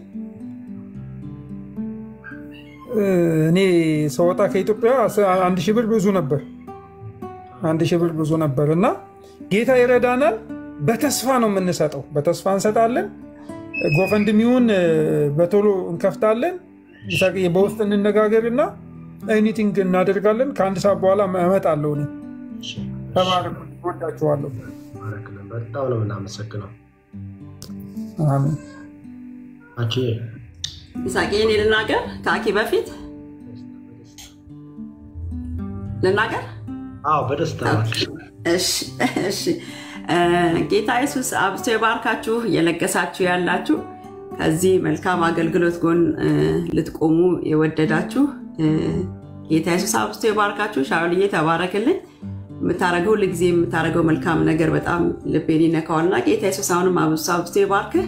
እኔ ሰወጣ ከኢትዮጵያ አንድ ሺህ ብር ብዙ ነበር። አንድ ሺህ ብር ብዙ ነበር እና ጌታ ይረዳናል። በተስፋ ነው የምንሰጠው። በተስፋ እንሰጣለን። ጎፈንድሚውን በቶሎ እንከፍታለን። ይሳቅዬ በውስጥ እንነጋገርና ኤኒቲንግ እናደርጋለን። ከአንድ ሰዓት በኋላ እመጣለሁ። እኔ ተባረኩ። ወዳችኋለሁ። በጣም ነው የምናመሰግነው። አሜን። አኬ ይሳቄ እኔ ልናገር ከአኬ በፊት ልናገር? አዎ በደስታ እሺ እሺ። ጌታ ኢየሱስ አብዝቶ ይባርካችሁ። እየለገሳችሁ ያላችሁ ከዚህ መልካም አገልግሎት ጎን ልትቆሙ የወደዳችሁ ጌታ ኢየሱስ አብዝቶ ይባርካችሁ። ሻውልዬ ተባረክልኝ። የምታደርገው ሁልጊዜ የምታደርገው መልካም ነገር በጣም ልቤን ይነካዋልና ጌታ ኢየሱስ አሁንም አብዝቶ አብዝቶ ይባርክህ።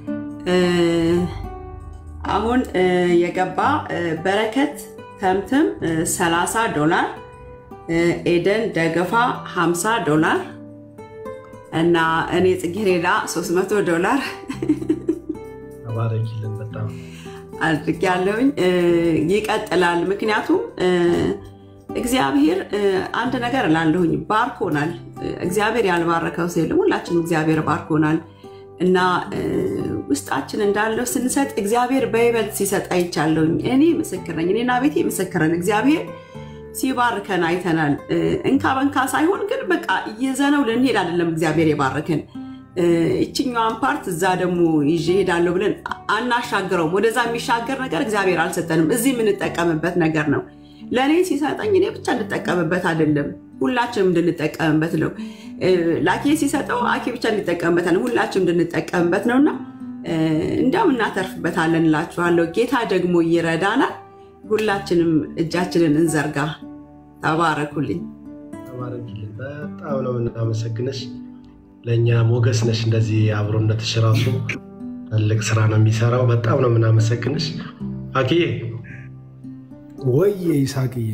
አሁን የገባ በረከት ተምትም 30 ዶላር፣ ኤደን ደገፋ 50 ዶላር እና እኔ ጽጌሬዳ 300 ዶላር ተባረኪልን በጣም አድርጌያለሁኝ። ይቀጥላል። ምክንያቱም እግዚአብሔር አንድ ነገር እላለሁኝ ባርኮናል። እግዚአብሔር ያልባረከው ሰው የለም። ሁላችንም እግዚአብሔር ባርኮናል እና ውስጣችን እንዳለው ስንሰጥ እግዚአብሔር በይበልጥ ሲሰጥ አይቻለሁኝ። እኔ ምስክር ነኝ። እኔና ቤቴ ምስክር ነን። እግዚአብሔር ሲባርከን አይተናል። እንካ በንካ ሳይሆን ግን በቃ እየዘነው ልንሄድ አይደለም እግዚአብሔር የባረከን ይችኛዋን ፓርት እዛ ደግሞ ይዤ ሄዳለሁ ብለን አናሻግረውም። ወደዛ የሚሻገር ነገር እግዚአብሔር አልሰጠንም። እዚህ የምንጠቀምበት ነገር ነው። ለእኔ ሲሰጠኝ እኔ ብቻ እንድጠቀምበት አይደለም፣ ሁላችንም እንድንጠቀምበት ነው። ለአኬ ሲሰጠው አኬ ብቻ እንዲጠቀምበታለን፣ ሁላችንም እንድንጠቀምበት ነውና እንዲያውም እናተርፍበታለን እላችኋለሁ። ጌታ ደግሞ ይረዳናል። ሁላችንም እጃችንን እንዘርጋ። ተባረኩልኝ። ተባረኪልን። በጣም ነው የምናመሰግንሽ። ለእኛ ሞገስ ነሽ። እንደዚህ አብሮነትሽ ራሱ ትልቅ ስራ ነው የሚሰራው። በጣም ነው የምናመሰግንሽ አክዬ። ወዬ ይሳቅዬ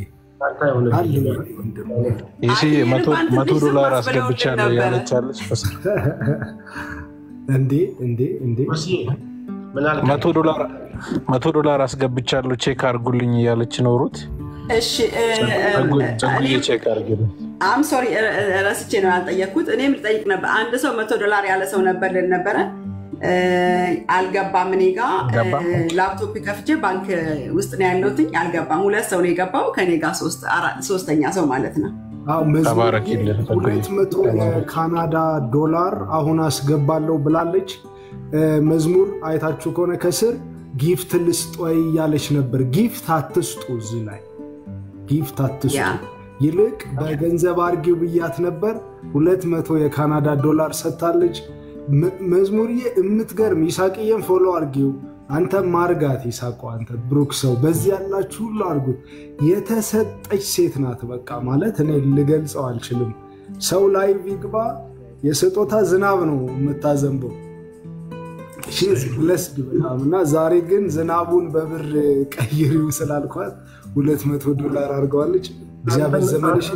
ይስዬ መቶ ዶላር አስገብቻለሁ ያለቻለች እንዴ እንዴ እንዴ መቶ ዶላር አስገብቻለሁ ቼክ አርጉልኝ እያለች ነው ሩት። እሺ ጸጉዬ ቼክ አርግልኝ። አም ሶሪ ረስቼ ነው ያልጠየቅኩት። እኔም ልጠይቅ ነበር። አንድ ሰው መቶ ዶላር ያለ ሰው ነበር ልን ነበረ አልገባም። እኔ ጋ ላፕቶፕ ከፍቼ ባንክ ውስጥ ነው ያለሁትኝ። አልገባም። ሁለት ሰው ነው የገባው ከኔ ጋር ሶስተኛ ሰው ማለት ነው። ሁለት መቶ የካናዳ ዶላር አሁን አስገባለሁ ብላለች። መዝሙር አይታችሁ ከሆነ ከስር ጊፍት ልስጥ ወይ እያለች ነበር። ጊፍት አትስጡ፣ እዚህ ላይ ጊፍት አትስጡ። ይልቅ በገንዘብ አርጊው ብያት ነበር። ሁለት መቶ የካናዳ ዶላር ሰጥታለች። መዝሙርዬ የምትገርም ይሳቅዬን ፎሎ አርጊው። አንተ ማርጋት ይሳቁ፣ አንተ ብሩክ ሰው፣ በዚህ ያላችሁ ሁሉ አርጉት። የተሰጠች ሴት ናት። በቃ ማለት እኔ ልገልጸው አልችልም። ሰው ላይ ቢግባ የስጦታ ዝናብ ነው የምታዘንበው። ብለስድ በጣም እና ዛሬ ግን ዝናቡን በብር ቀይሪው ስላልኳት ሁለት መቶ ዶላር አድርገዋለች። እግዚአብሔር ዘመንሽን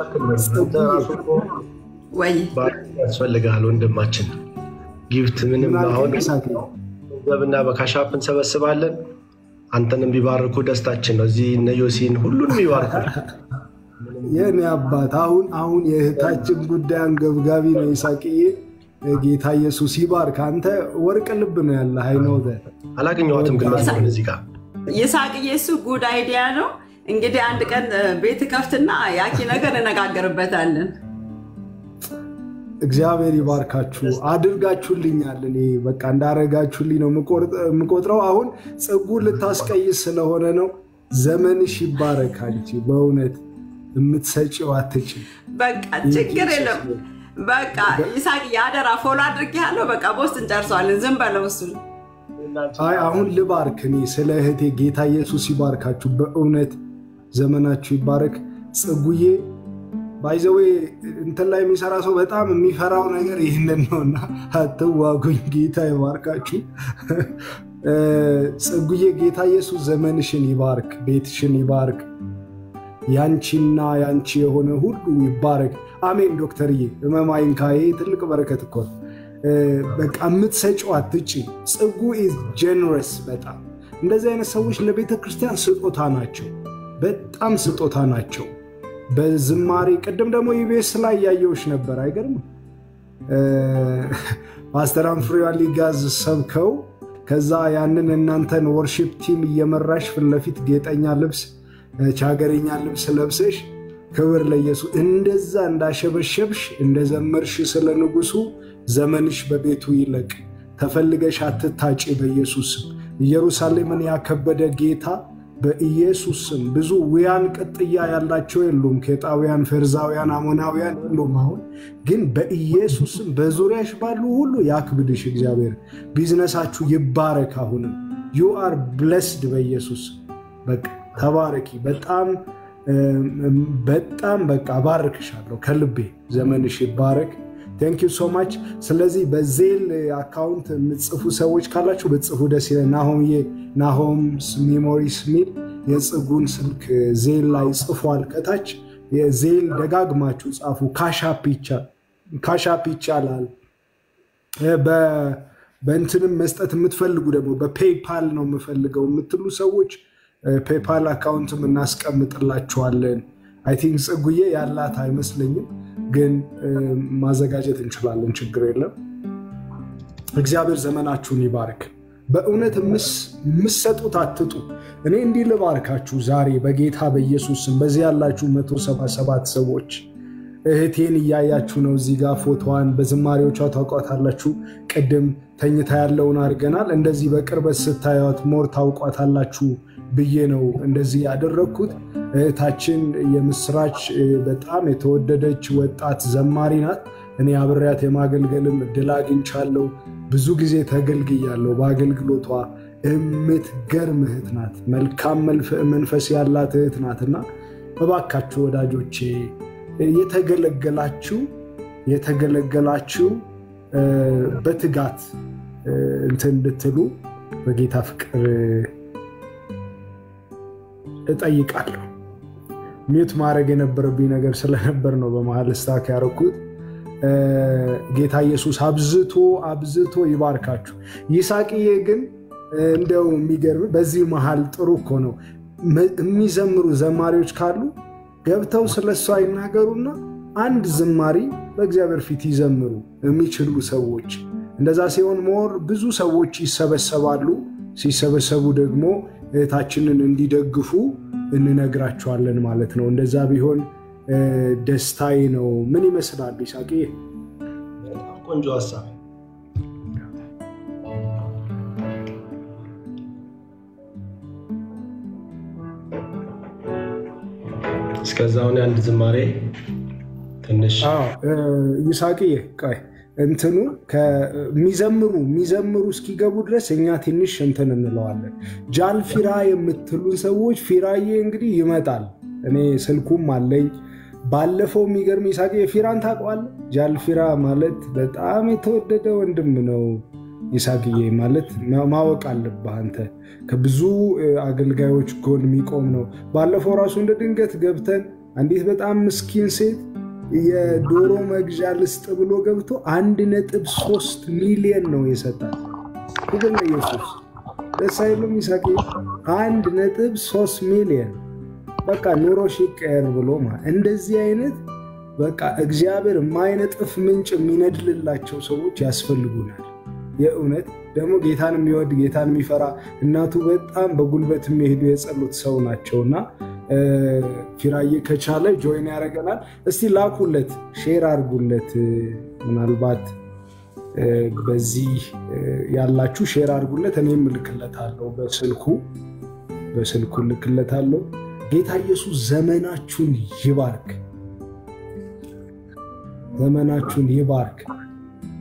ወይ ያስፈልጋል ወንድማችን። ጊፍት ምንም አሁን ገንዘብና በካሻፕ እንሰበስባለን። አንተንም ቢባርኩ ደስታችን ነው። እዚህ እነ ዮሲን ሁሉንም ይባርኩ። የኔ አባት አሁን አሁን የእህታችን ጉዳይ አንገብጋቢ ነው። ይሳቅዬ ጌታ ኢየሱስ ይባርክ። አንተ ወርቅ ልብ ነው ያለ አይነው አላገኘኋትም ግን መዝሙርን እዚህ ጋር ይሳቅዬ እሱ ጉድ አይዲያ ነው። እንግዲህ አንድ ቀን ቤት ከፍትና ያኪ ነገር እነጋገርበታለን። እግዚአብሔር ይባርካችሁ። አድርጋችሁልኛል። እኔ በቃ እንዳረጋችሁልኝ ነው የምቆጥረው። አሁን ጽጉ ልታስቀይስ ስለሆነ ነው። ዘመንሽ ይባረክ። አንቺ በእውነት የምትሰጪው አትችል። በቃ ችግር የለም። በቃ ይሳቅ የአደራ ፎሎ አድርጌ ያለው በቃ በውስጥ እንጨርሰዋለን። ዝም በለው እሱን አይ አሁን ልባርክ እኔ ስለ እህቴ ጌታ ኢየሱስ ይባርካችሁ። በእውነት ዘመናችሁ ይባረክ። ጽጉዬ ባይዘዌ እንትን ላይ የሚሰራ ሰው በጣም የሚፈራው ነገር ይህንን ነውና አትዋጉኝ። ጌታ ይባርካችሁ። ጽጉዬ ጌታ ኢየሱስ ዘመንሽን ይባርክ፣ ቤትሽን ይባርክ፣ ያንቺና ያንቺ የሆነ ሁሉ ይባረክ። አሜን። ዶክተርዬ እመማይን ካዬ ትልቅ በረከት እኮ ነው። በቃ የምትሰጪው አትጪ። ጽጉ ኢዝ ጀነረስ በጣም እንደዚህ አይነት ሰዎች ለቤተ ክርስቲያን ስጦታ ናቸው። በጣም ስጦታ ናቸው። በዝማሬ ቅድም ደግሞ ኢቢኤስ ላይ እያየሁሽ ነበር። አይገርምም? ፓስተር አንፍሬዋ ሊጋዝ ሰብከው ከዛ ያንን እናንተን ወርሺፕ ቲም እየመራሽ ፊት ለፊት ጌጠኛ ልብስ ቻገረኛ ልብስ ለብሰሽ ክብር ለኢየሱስ እንደዛ እንዳሸበሸብሽ እንደዘመርሽ ስለ ንጉሱ ዘመንሽ በቤቱ ይለቅ። ተፈልገሽ አትታጪ በኢየሱስ ስም። ኢየሩሳሌምን ያከበደ ጌታ በኢየሱስ ስም ብዙ ውያን ቅጥያ ያላቸው የሉም። ኬጣውያን፣ ፌርዛውያን፣ አሞናውያን የሉም። አሁን ግን በኢየሱስ ስም በዙሪያሽ ባሉ ሁሉ ያክብድሽ እግዚአብሔር። ቢዝነሳችሁ ይባረክ። አሁንም ዩ አር ብለስድ በኢየሱስ በቃ ተባረኪ። በጣም በጣም በቃ ባርክሻለሁ ከልቤ። ዘመንሽ ይባረክ። ቴንክ ዩ ሶ ማች። ስለዚህ በዜል አካውንት የምትጽፉ ሰዎች ካላችሁ ብትጽፉ ደስ ይላል። ናሆምዬ ናሆም ሜሞሪስ ሚል የጽጉን ስልክ ዜል ላይ ጽፏል። ከታች ዜል ደጋግማችሁ ጻፉ። ካሻፕ ይቻላል። በእንትንም መስጠት የምትፈልጉ ደግሞ በፔይፓል ነው የምፈልገው የምትሉ ሰዎች ፔፓል አካውንትም እናስቀምጥላችኋለን። አይ ቲንክ ጽጉዬ ያላት አይመስለኝም፣ ግን ማዘጋጀት እንችላለን። ችግር የለም። እግዚአብሔር ዘመናችሁን ይባርክ። በእውነት የምሰጡት አትጡ። እኔ እንዲህ ልባርካችሁ ዛሬ በጌታ በኢየሱስ ስም። በዚህ ያላችሁ 177 ሰዎች እህቴን እያያችሁ ነው። እዚህ ጋር ፎቶዋን በዝማሬዎቿ ታውቋታላችሁ። ቅድም ተኝታ ያለውን አድርገናል። እንደዚህ በቅርበት ስታዩት ሞር ታውቋታላችሁ ብዬ ነው እንደዚህ ያደረግኩት። እህታችን የምስራች በጣም የተወደደች ወጣት ዘማሪ ናት። እኔ አብሬያት የማገልገልም እድል አግኝቻለሁ። ብዙ ጊዜ ተገልግያለሁ በአገልግሎቷ። የምትገርም እህት ናት። መልካም መንፈስ ያላት እህት ናትና እባካችሁ ወዳጆቼ የተገለገላችሁ የተገለገላችሁ በትጋት እንትን እንድትሉ በጌታ ፍቅር እጠይቃለሁ። ሚዩት ማድረግ የነበረብኝ ነገር ስለነበር ነው በመሀል ስታክ ያደረኩት። ጌታ ኢየሱስ አብዝቶ አብዝቶ ይባርካችሁ። ይሳቅዬ ግን እንደው የሚገርም በዚህ መሀል ጥሩ እኮ ነው የሚዘምሩ ዘማሪዎች ካሉ ገብተው ስለሷ ይናገሩና አንድ ዝማሪ በእግዚአብሔር ፊት ይዘምሩ የሚችሉ ሰዎች። እንደዛ ሲሆን ሞር ብዙ ሰዎች ይሰበሰባሉ። ሲሰበሰቡ ደግሞ እህታችንን እንዲደግፉ እንነግራቸዋለን ማለት ነው። እንደዛ ቢሆን ደስታዬ ነው። ምን ይመስላል ይሳቅ? በጣም ቆንጆ ሀሳብ። እስከዛውን አንድ ዝማሬ ትንሽ ይሳቅዬ ቆይ እንትኑ የሚዘምሩ የሚዘምሩ እስኪገቡ ድረስ እኛ ትንሽ እንትን እንለዋለን። ጃል ፊራ የምትሉን ሰዎች ፊራዬ እንግዲህ ይመጣል። እኔ ስልኩም አለኝ። ባለፈው የሚገርም ይሳቅ ፊራን ታውቀዋለህ? ጃል ፊራ ማለት በጣም የተወደደ ወንድም ነው። ይሳቅዬ ማለት ማወቅ አለብህ አንተ። ከብዙ አገልጋዮች ጎን የሚቆም ነው። ባለፈው ራሱ እንደ ድንገት ገብተን አንዲት በጣም ምስኪን ሴት የዶሮ መግዣ ልስጥ ብሎ ገብቶ አንድ ነጥብ ሶስት ሚሊየን ነው የሰጣት። ክብር ለኢየሱስ። ደስ አይልም? ይሳቅ አንድ ነጥብ ሶስት ሚሊየን በቃ ኑሮ ይቀየር ብሎ እንደዚህ አይነት በቃ እግዚአብሔር የማይነጥፍ ምንጭ የሚነድልላቸው ሰዎች ያስፈልጉናል። የእውነት ደግሞ ጌታን የሚወድ ጌታን የሚፈራ እናቱ በጣም በጉልበት የሚሄዱ የጸሎት ሰው ናቸውና ፊራዬ ከቻለ ጆይን ያደርገናል። እስቲ ላኩለት፣ ሼር አድርጉለት። ምናልባት በዚህ ያላችሁ ሼር አድርጉለት። እኔም እልክለታለሁ፣ በስልኩ በስልኩ እልክለታለሁ። ጌታ ኢየሱስ ዘመናችሁን ይባርክ፣ ዘመናችሁን ይባርክ።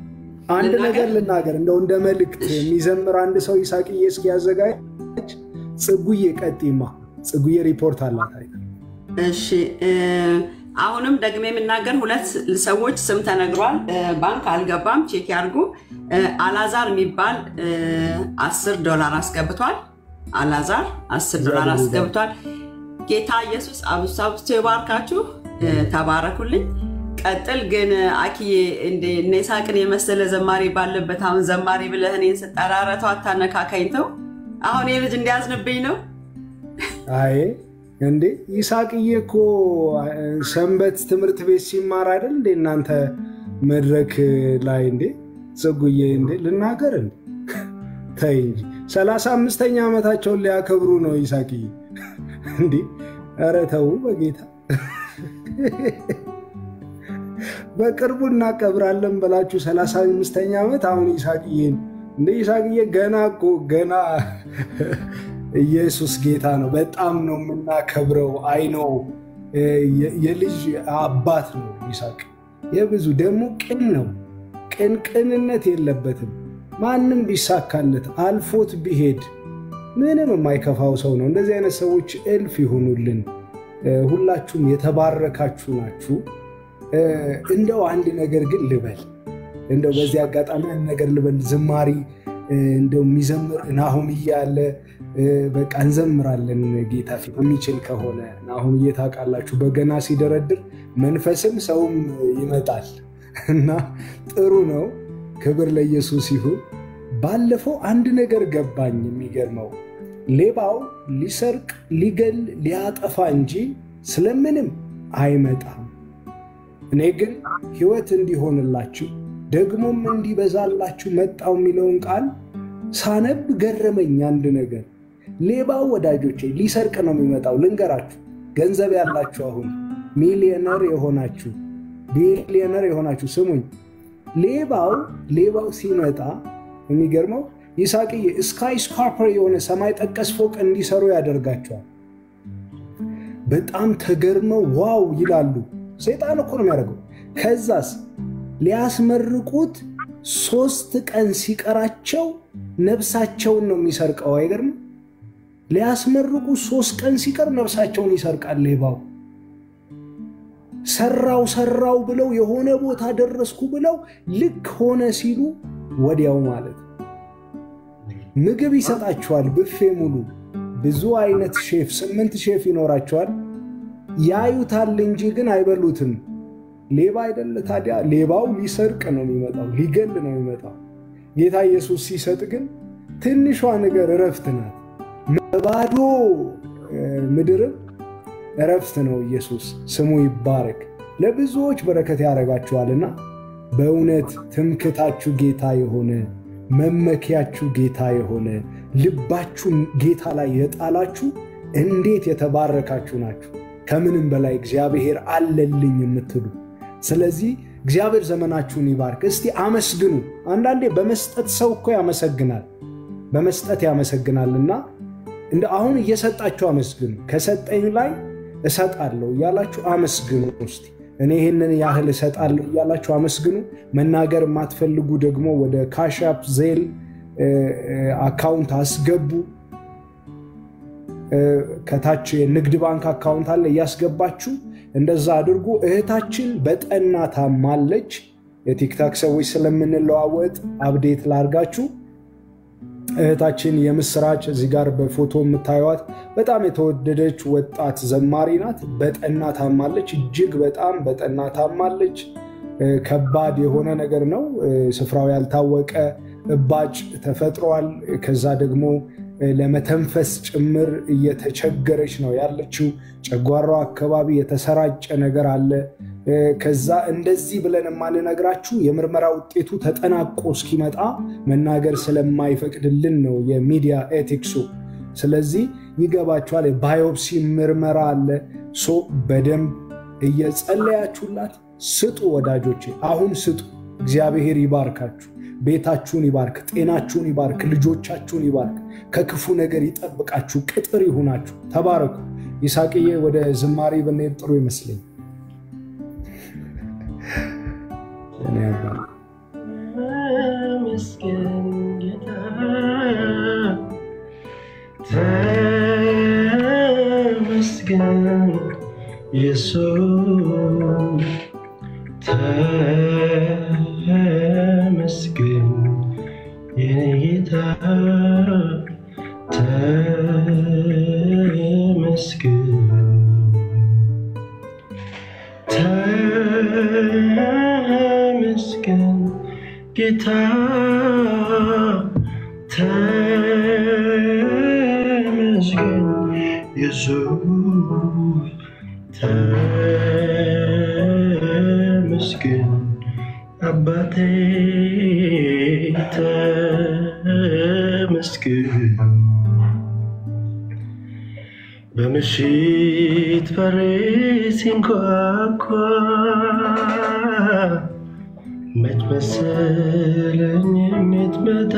አንድ ነገር ልናገር እንደው እንደ መልእክት የሚዘምር አንድ ሰው ይሳቅዬ እስኪያዘጋጅ ጽጉዬ ቀጢማ ጽጉዬ ሪፖርት አላት አይደል? እሺ እ፣ አሁንም ደግሜ የምናገር ሁለት ሰዎች ስም ተነግሯል። እ፣ ባንክ አልገባም፣ ቼክ ያርጉ። እ፣ አላዛር የሚባል እ፣ አስር ዶላር አስገብቷል። አላዛር አስር ዶላር አስገብቷል። ጌታ ኢየሱስ አብዝቶ አብዝቶ ይባርካችሁ። እ፣ ተባረኩልኝ። ቀጥል ግን አኪዬ እንደ እነ ይስሐቅን የመሰለ ዘማሪ ባለበት አሁን ዘማሪ ብለህ እኔን ስጠራረተው አታነካካኝ ተው። አሁን ይህ ልጅ እንዲያዝንብኝ ነው። አይ እንዴ ይሳቅዬ እኮ ሰንበት ትምህርት ቤት ሲማር አይደል እንዴ እናንተ መድረክ ላይ እንዴ ጽጉዬ እንዴ ልናገር እንዴ ተይ እንጂ ሰላሳ አምስተኛ ዓመታቸውን ሊያከብሩ ነው ይሳቅዬ እንዴ ኧረ ተው በጌታ በቅርቡ እናከብራለን ብላችሁ ሰላሳ አምስተኛ ዓመት አሁን ይሳቅዬን እንደ ይሳቅዬ ገና እኮ ገና ኢየሱስ ጌታ ነው። በጣም ነው የምናከብረው። አይ ነው የልጅ አባት ነው ይስሐቅ። የብዙ ደግሞ ቅን ነው። ቅን ቅንነት የለበትም። ማንም ቢሳካለት አልፎት ቢሄድ ምንም የማይከፋው ሰው ነው። እንደዚህ አይነት ሰዎች እልፍ ይሆኑልን። ሁላችሁም የተባረካችሁ ናችሁ። እንደው አንድ ነገር ግን ልበል፣ እንደው በዚህ አጋጣሚ አንድ ነገር ልበል። ዝማሪ እንደው የሚዘምር ናሁምዬ አለ። በቃ እንዘምራለን ጌታ ፊት የሚችል ከሆነ ናሁምዬ ታውቃላችሁ፣ በገና ሲደረድር መንፈስም ሰውም ይመጣል እና ጥሩ ነው። ክብር ለኢየሱስ ይሁን። ባለፈው አንድ ነገር ገባኝ። የሚገርመው ሌባው ሊሰርቅ፣ ሊገል፣ ሊያጠፋ እንጂ ስለምንም አይመጣም። እኔ ግን ሕይወት እንዲሆንላችሁ ደግሞም እንዲበዛላችሁ መጣው የሚለውን ቃል ሳነብ ገረመኝ። አንድ ነገር ሌባው ወዳጆቼ ሊሰርቅ ነው የሚመጣው። ልንገራችሁ፣ ገንዘብ ያላችሁ አሁን ሚሊዮነር የሆናችሁ ቢሊዮነር የሆናችሁ ስሙኝ። ሌባው ሌባው ሲመጣ የሚገርመው ይሳቅዬ ስካይ ስካርፐር የሆነ ሰማይ ጠቀስ ፎቅ እንዲሰሩ ያደርጋቸዋል። በጣም ተገርመው ዋው ይላሉ። ሰይጣን እኮ ነው የሚያደርገው። ከዛስ ሊያስመርቁት ሶስት ቀን ሲቀራቸው ነብሳቸውን ነው የሚሰርቀው። አይገርም? ሊያስመርቁ ሶስት ቀን ሲቀር ነብሳቸውን ይሰርቃል ሌባው። ሰራው ሰራው ብለው የሆነ ቦታ ደረስኩ ብለው ልክ ሆነ ሲሉ ወዲያው ማለት ምግብ ይሰጣቸዋል። ብፌ ሙሉ ብዙ አይነት ሼፍ፣ ስምንት ሼፍ ይኖራቸዋል። ያዩታል እንጂ ግን አይበሉትም። ሌባ አይደለ ታዲያ? ሌባው ሊሰርቅ ነው የሚመጣው፣ ሊገል ነው የሚመጣው። ጌታ ኢየሱስ ሲሰጥ ግን ትንሿ ነገር እረፍት ናት። በባዶ ምድርም እረፍት ነው። ኢየሱስ ስሙ ይባረክ። ለብዙዎች በረከት ያደርጋችኋልና በእውነት ትምክታችሁ ጌታ የሆነ መመኪያችሁ ጌታ የሆነ ልባችሁን ጌታ ላይ የጣላችሁ እንዴት የተባረካችሁ ናችሁ። ከምንም በላይ እግዚአብሔር አለልኝ የምትሉ ስለዚህ እግዚአብሔር ዘመናችሁን ይባርክ። እስቲ አመስግኑ። አንዳንዴ በመስጠት ሰው እኮ ያመሰግናል፣ በመስጠት ያመሰግናልና እንደ አሁን እየሰጣችሁ አመስግኑ። ከሰጠኝ ላይ እሰጣለሁ እያላችሁ አመስግኑ። እስቲ እኔ ይህንን ያህል እሰጣለሁ እያላችሁ አመስግኑ። መናገር የማትፈልጉ ደግሞ ወደ ካሻፕ ዜል አካውንት አስገቡ። ከታች የንግድ ባንክ አካውንት አለ እያስገባችሁ እንደዛ አድርጉ። እህታችን በጠና ታማለች። የቲክታክ ሰዎች ስለምንለዋወጥ አብዴት ላርጋችሁ። እህታችን የምስራች እዚህ ጋር በፎቶ የምታዩት በጣም የተወደደች ወጣት ዘማሪ ናት። በጠና ታማለች። እጅግ በጣም በጠና ታማለች። ከባድ የሆነ ነገር ነው። ስፍራው ያልታወቀ እባጭ ተፈጥሯል። ከዛ ደግሞ ለመተንፈስ ጭምር እየተቸገረች ነው ያለችው። ጨጓራው አካባቢ የተሰራጨ ነገር አለ። ከዛ እንደዚህ ብለን የማንነግራችሁ የምርመራ ውጤቱ ተጠናቆ እስኪመጣ መናገር ስለማይፈቅድልን ነው የሚዲያ ኤቲክሱ። ስለዚህ ይገባችኋል። የባዮፕሲ ምርመራ አለ። ሶ በደንብ እየጸለያችሁላት ስጡ ወዳጆቼ፣ አሁን ስጡ። እግዚአብሔር ይባርካችሁ። ቤታችሁን ይባርክ፣ ጤናችሁን ይባርክ፣ ልጆቻችሁን ይባርክ፣ ከክፉ ነገር ይጠብቃችሁ፣ ቅጥር ይሁናችሁ። ተባረኩ። ይሳቅዬ ወደ ዝማሬ ብንሄድ ጥሩ ይመስለኝ። ተመስገን ጌታ ተመስገን ኢየሱስ ተመስገን የኔ ጌታ ተመስገን ተመስገን ጌታ ተመስገን ኢየሱስ ተመስገን አባቴ ተመስገን በምሽት በሬ ሲንኳኳ መች መሰለኝ የምትመጣ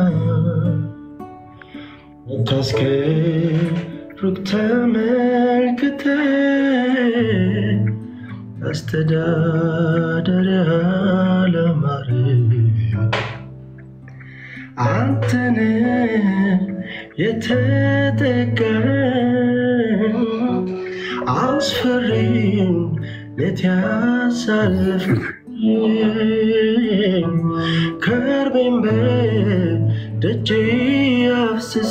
ለካስ ከሩቅ ተመልክተ አስተዳደሪያ ለማረ አንተን የተጠቀም አስፈሪም ሌት ያሳለፍ ከርቤን በደጄ አፍስሰ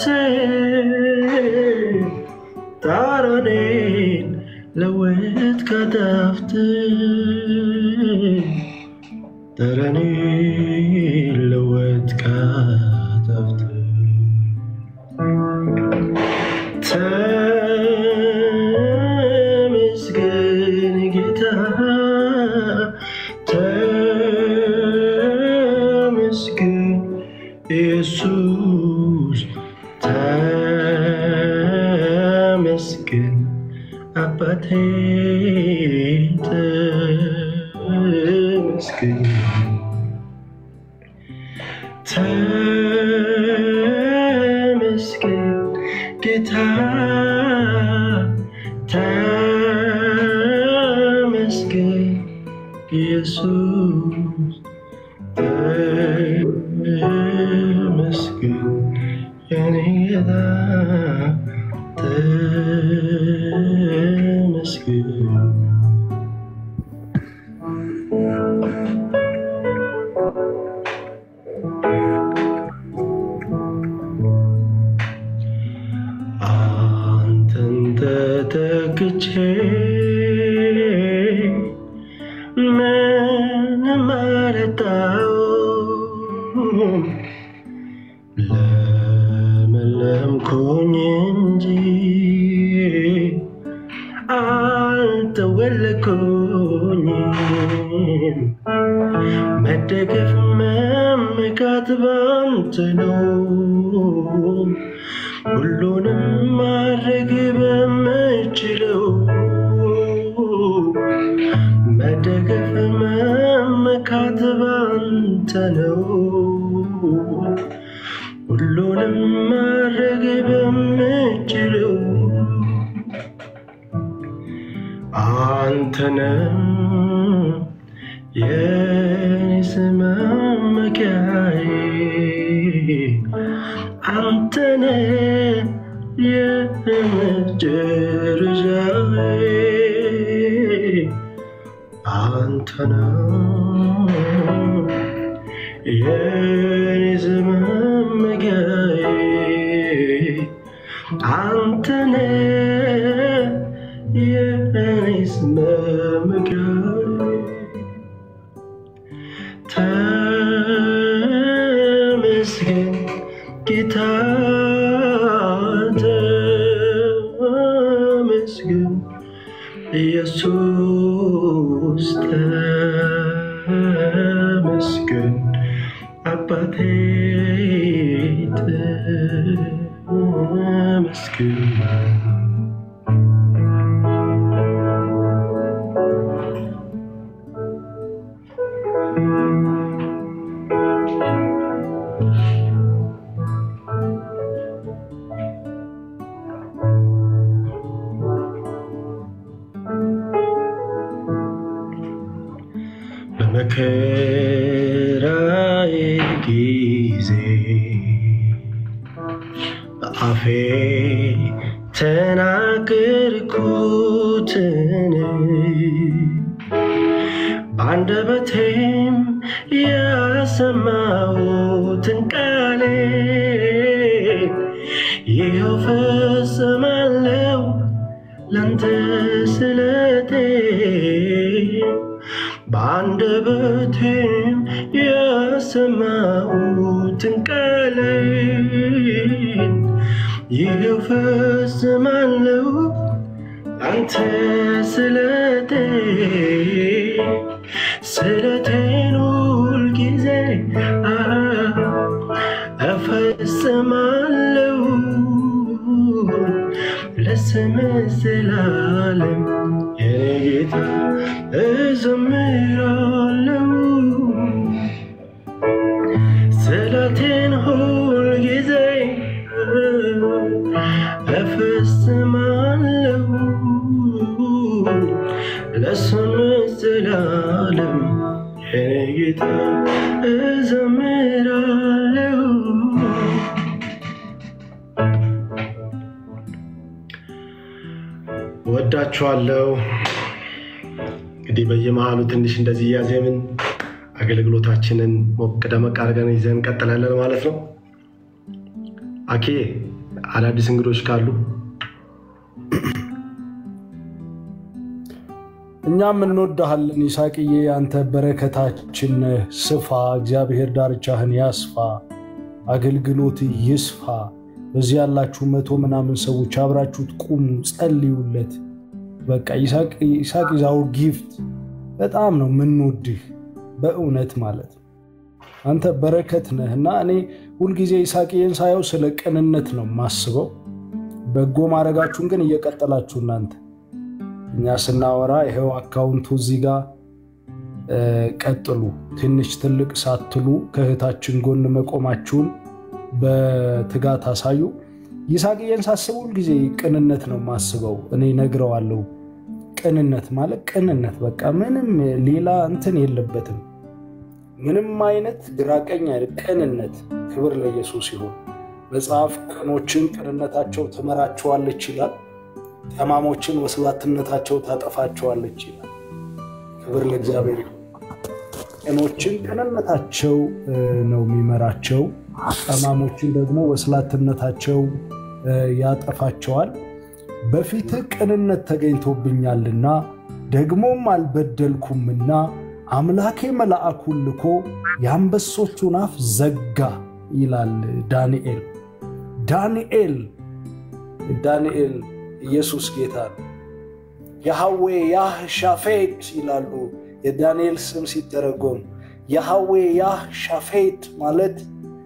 ጣራኔን ለወት ከዳፍት ጠረኔን ለወት ከዳፍት ተመስገን ጌታ ተመስገን ኢየሱስ ተመስገን አባቴ ተመስገን ተመስገን ጌታ ተመስገን ኢየሱስ ተመስገን የኔ ጌታ ተመስገን አንተን ተተክቼ ምንም አልጣሁም ለመለምኩኝ እንጂ አልተወለድኩኝም። መደገፍ መመካት ባንተ ነው። ሁሉንም ማድረግ በምችለው መደገፍ መመካት ባንተ ነው። ሁሉንም ማድረግ በምችለው አንተንም የኔስ መመኪያዬ አንተነ የመጨረሻዬ አንተነ የኔስ መመኪያዬ አንተነ የኔስ መመኪያዬ ተመስገን ጌታ ተመስገን ኢየሱስ ተመስገን አባቴ ተመስገን በመከራዬ ጊዜ በአፌ ተናገርኩትን በአንደበቴም ያሰማሁትን ቃሌ ይኸው ፈጽማለሁ ላንተ ስለቴ በአንደበቴም ያሰማሁትን ቃሌ ይኸው ፈጽማለሁ አንተ ስለቴ ስለቴን ሁል ጊዜ እፈጽማለሁ ለስም ዘላለም የኔ ጌታ እዘምራለሁ ስለቴን ሁል ጊዜ እፈጽማለሁ ለስም ዘላለም የኔ ጌታ እዘምራለሁ ወዳችኋለሁ። እንግዲህ በየመሃሉ ትንሽ እንደዚህ እያዜምን አገልግሎታችንን ሞቅ ደመቅ አድርገን ይዘን እንቀጥላለን ማለት ነው። አኬ አዳዲስ እንግዶች ካሉ እኛም እንወዳሃለን ይስሐቅዬ፣ አንተ በረከታችን ነህ። ስፋ፣ እግዚአብሔር ዳርቻህን ያስፋ፣ አገልግሎት ይስፋ። በዚህ ያላችሁ መቶ ምናምን ሰዎች አብራችሁት ቁሙ፣ ጸልዩለት። በቃ ይስሐቅ ይዛው ጊፍት በጣም ነው የምንወድህ በእውነት ማለት ነው። አንተ በረከት ነህ እና እኔ ሁልጊዜ ይስሐቅዬን ሳየው ስለ ቅንነት ነው የማስበው። በጎ ማድረጋችሁን ግን እየቀጠላችሁ እናንተ እኛ ስናወራ ይኸው አካውንቱ እዚህ ጋር ቀጥሉ። ትንሽ ትልቅ ሳትሉ ከእህታችን ጎን መቆማችሁን በትጋት አሳዩ። ይስሐቅዬን ሳስብ ሁልጊዜ ቅንነት ነው የማስበው። እኔ ነግረዋለሁ። ቅንነት ማለት ቅንነት በቃ ምንም ሌላ እንትን የለበትም። ምንም አይነት ግራቀኝ አይደል፣ ቅንነት። ክብር ለኢየሱስ ይሁን። መጽሐፍ ቅኖችን ቅንነታቸው ትመራቸዋለች ይላል። ጠማሞችን ወስላትነታቸው ታጠፋቸዋለች ይላል። ክብር ለእግዚአብሔር ይሁን። ቅኖችን ቅንነታቸው ነው የሚመራቸው፣ ጠማሞችን ደግሞ ወስላትነታቸው ያጠፋቸዋል። በፊትህ ቅንነት ተገኝቶብኛልና ደግሞም አልበደልኩምና አምላኬ መልአኩን ልኮ የአንበሶቹን አፍ ዘጋ ይላል ዳንኤል። ዳንኤል ዳንኤል ኢየሱስ ጌታ ነው። ያህዌ ያህ ሻፌት ይላሉ የዳንኤል ስም ሲተረጎም ያህዌ ያህ ሻፌት ማለት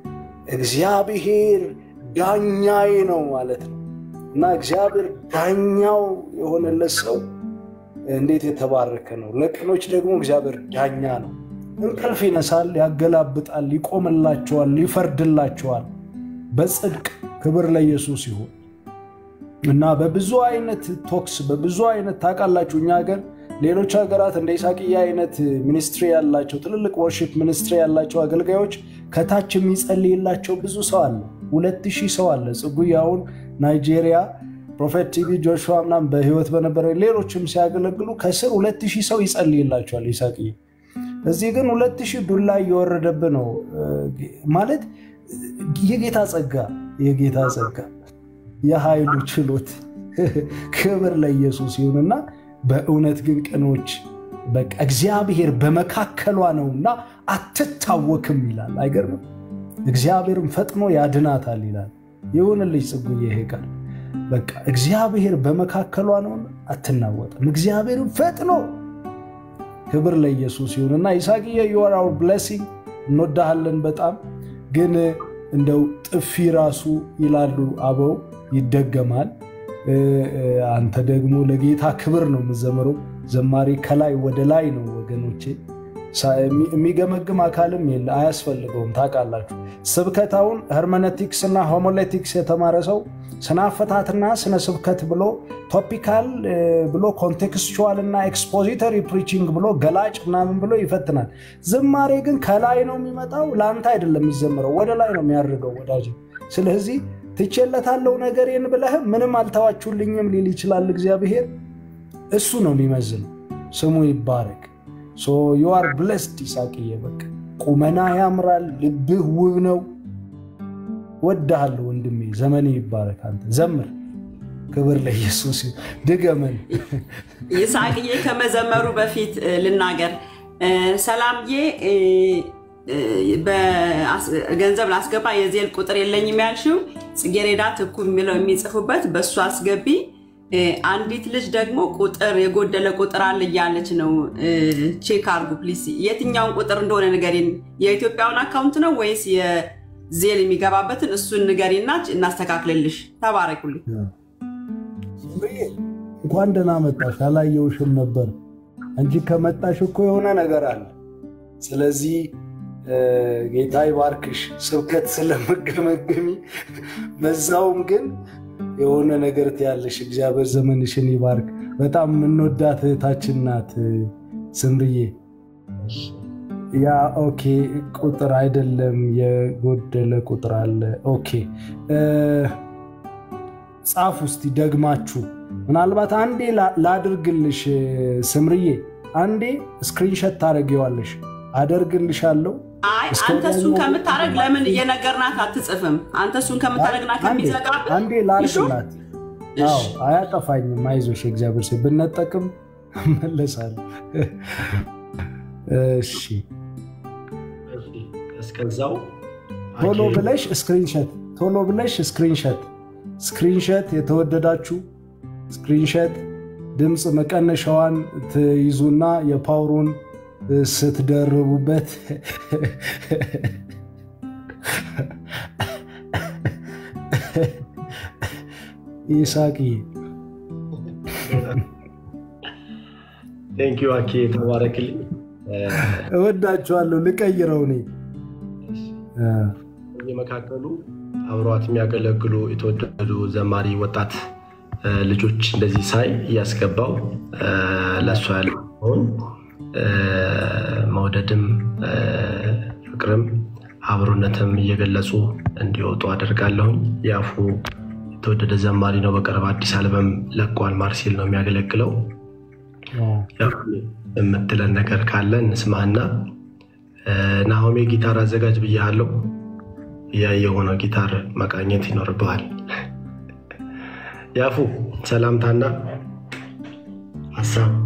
እግዚአብሔር ዳኛዬ ነው ማለት ነው እና እግዚአብሔር ዳኛው የሆነለት ሰው እንዴት የተባረከ ነው። ለቅኖች ደግሞ እግዚአብሔር ዳኛ ነው። እንቅልፍ ይነሳል፣ ያገላብጣል፣ ይቆምላቸዋል፣ ይፈርድላቸዋል በጽድቅ ክብር ለኢየሱስ ይሁን እና በብዙ አይነት ቶክስ በብዙ አይነት ታውቃላችሁ፣ እኛ ሀገር ሌሎች ሀገራት እንደ ኢሳቅያ አይነት ሚኒስትሪ ያላቸው ትልልቅ ወርሺፕ ሚኒስትሪ ያላቸው አገልጋዮች ከታች የሚጸልይላቸው ብዙ ሰው አለ። ሁለት ሺህ ሰው አለ። ጽጉያውን ናይጄሪያ ፕሮፌት ቲቪ ጆሹዋ ምናምን በህይወት በነበረ ሌሎችም ሲያገለግሉ ከስር ሁለት ሺህ ሰው ይጸልይላቸዋል ይሳቅዬ። እዚህ ግን ሁለት ሺህ ዱላ እየወረደብ ነው ማለት የጌታ ጸጋ የጌታ ጸጋ የኃይሉ ችሎት ክብር ለኢየሱስ ይሁንና በእውነት ግን ቅኖች በቃ እግዚአብሔር በመካከሏ ነውና አትታወክም ይላል። አይገርምም? እግዚአብሔርም ፈጥኖ ያድናታል ይላል። ይሁንልኝ ጽጉዬ ይሄ ቃል በቃ እግዚአብሔር በመካከሏ ነውና አትናወጥም። እግዚአብሔርም ፈጥኖ ክብር ለኢየሱስ ይሁንና ይስሐቅዬ ዩር አወር ብሌሲንግ እንወዳሃለን በጣም ግን እንደው ጥፊ ራሱ ይላሉ አበው ይደገማል። አንተ ደግሞ ለጌታ ክብር ነው የምዘምረው። ዘማሪ ከላይ ወደ ላይ ነው ወገኖቼ። የሚገመግም አካልም የለ፣ አያስፈልገውም። ታውቃላችሁ፣ ስብከታውን ሄርመነቲክስ እና ሆሞሌቲክስ የተማረ ሰው ስነ አፈታትና ስነ ስብከት ብሎ ቶፒካል ብሎ ኮንቴክስቹዋል እና ኤክስፖዚተሪ ፕሪቺንግ ብሎ ገላጭ ምናምን ብሎ ይፈትናል። ዝማሬ ግን ከላይ ነው የሚመጣው፣ ለአንተ አይደለም የሚዘምረው፣ ወደ ላይ ነው የሚያደርገው ወዳጅ። ስለዚህ ትቼለታለው ነገሬን ብለህም ምንም አልተዋችሁልኝም ሊል ይችላል እግዚአብሔር። እሱ ነው የሚመዝነው። ስሙ ይባረክ። ዩአር ብለስድ ይሳቅዬ። በቃ ቁመና ያምራል፣ ልብህ ውብ ነው። ወድሃለሁ ወንድሜ፣ ዘመኔ ይባረክ። አንተ ዘምር። ክብር ለኢየሱስ። ድገመን ይስሐቅዬ። ከመዘመሩ በፊት ልናገር። ሰላምዬ ገንዘብ ላስገባ የዜል ቁጥር የለኝም ያልሽው ጽጌሬዳ ትኩ የሚለው የሚጽፉበት በእሱ አስገቢ። አንዲት ልጅ ደግሞ ቁጥር የጎደለ ቁጥር አለ እያለች ነው። ቼክ አርጉ ፕሊስ። የትኛውን ቁጥር እንደሆነ ንገሪን። የኢትዮጵያውን አካውንት ነው ወይስ የዜል የሚገባበትን? እሱን ንገሪና እናስተካክልልሽ። ተባረኩልኝ። እንኳን ደህና መጣሽ። አላየውሽም ነበር። አንቺ ከመጣሽ እኮ የሆነ ነገር አለ። ስለዚህ ጌታ ይባርክሽ። ስብከት ስለመገመገሚ በዛውም ግን የሆነ ነገር ትያለሽ። እግዚአብሔር ዘመንሽን ይባርክ። በጣም የምንወዳት እህታችን ናት ስምርዬ። ያ ኦኬ፣ ቁጥር አይደለም የጎደለ ቁጥር አለ። ኦኬ ጻፍ ውስጥ ደግማችሁ። ምናልባት አንዴ ላድርግልሽ ስምርዬ፣ አንዴ ስክሪንሸት ታደርጊዋለሽ። አደርግልሻለሁ አይ አንተ እሱን ከምታደርግ ለምን እየነገርናት አትጽፍም? አንተ እሱን ከምታደርግና ከሚዘጋብህ አንዴ ላርግላት። አዎ አያጠፋኝም። አይዞሽ እግዚአብሔር ሴ ብነጠቅም እመለሳለሁ። እሺ እስከዛው ቶሎ ብለሽ ስክሪንሸት ቶሎ ብለሽ ስክሪንሸት ስክሪንሸት የተወደዳችሁ ስክሪንሸት ድምፅ መቀነሻዋን ትይዙና የፓወሩን ስትደርቡበት ይሳቂ ቴንኪዩ አኬ ተባረክልኝ። እወዳችኋለሁ። ልቀይረው እኔ የመካከሉ አብሯት የሚያገለግሉ የተወደዱ ዘማሪ ወጣት ልጆች እንደዚህ ሳይ እያስገባው ለእሷ ያለውን መውደድም ፍቅርም አብሮነትም እየገለጹ እንዲወጡ አደርጋለሁኝ። የአፉ የተወደደ ዘማሪ ነው። በቅርብ አዲስ አልበም ለቋል። ማርሴል ነው የሚያገለግለው። የምትለን ነገር ካለ እንስማና ናሆሜ ጊታር አዘጋጅ ብያለሁ። የሆነው ጊታር መቃኘት ይኖርብሃል። ያፉ ሰላምታና ሀሳብ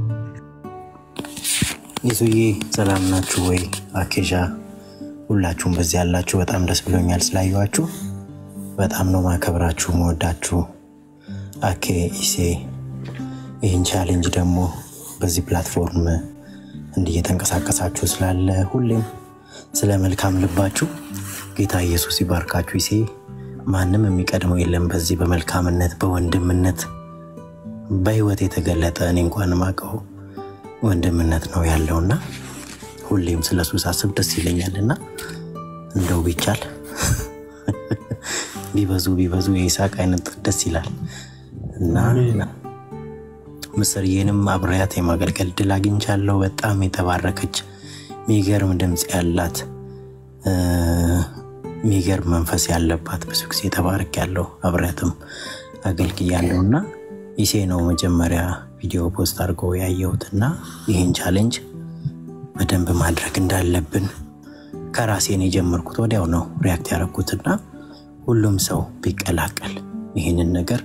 ይዙዬ ሰላም ናችሁ ወይ? አኬዣ ሁላችሁም በዚህ ያላችሁ በጣም ደስ ብሎኛል ስላየኋችሁ። በጣም ነው ማከብራችሁ መወዳችሁ። አኬ ኢሴ ይህን ቻሌንጅ ደግሞ በዚህ ፕላትፎርም እንዲህ እየተንቀሳቀሳችሁ ስላለ ሁሌም ስለ መልካም ልባችሁ ጌታ ኢየሱስ ይባርካችሁ። ይሴ ማንም የሚቀድመው የለም በዚህ በመልካምነት በወንድምነት በህይወት የተገለጠ እኔ እንኳን ማቀው ወንድምነት ነው ያለውና ሁሌም ስለ እሱ ሳስብ ደስ ይለኛል እና እንደው ቢቻል ቢበዙ ቢበዙ የይስሐቅ አይነት ደስ ይላል እና ምስርዬንም አብሬያት የማገልገል ድል አግኝቻለሁ። በጣም የተባረከች ሚገርም ድምፅ ያላት ሚገርም መንፈስ ያለባት ብዙ ጊዜ ተባረክ ያለው አብሬያትም አገልግያለሁ እና ይሴ ነው መጀመሪያ ቪዲዮ ፖስት አድርጎ ያየሁት እና ይህን ቻሌንጅ በደንብ ማድረግ እንዳለብን ከራሴን የጀመርኩት ወዲያው ነው ሪያክት ያደረግኩትና ሁሉም ሰው ቢቀላቀል ይህንን ነገር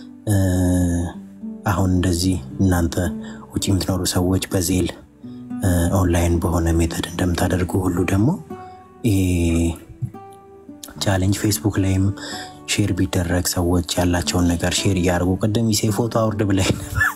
አሁን እንደዚህ እናንተ ውጭ የምትኖሩ ሰዎች በዜል ኦንላይን በሆነ ሜተድ እንደምታደርጉ ሁሉ ደግሞ ቻሌንጅ ፌስቡክ ላይም ሼር ቢደረግ ሰዎች ያላቸውን ነገር ሼር እያደርጉ ቅድም ይሴ ፎቶ አውርድ ብላኝ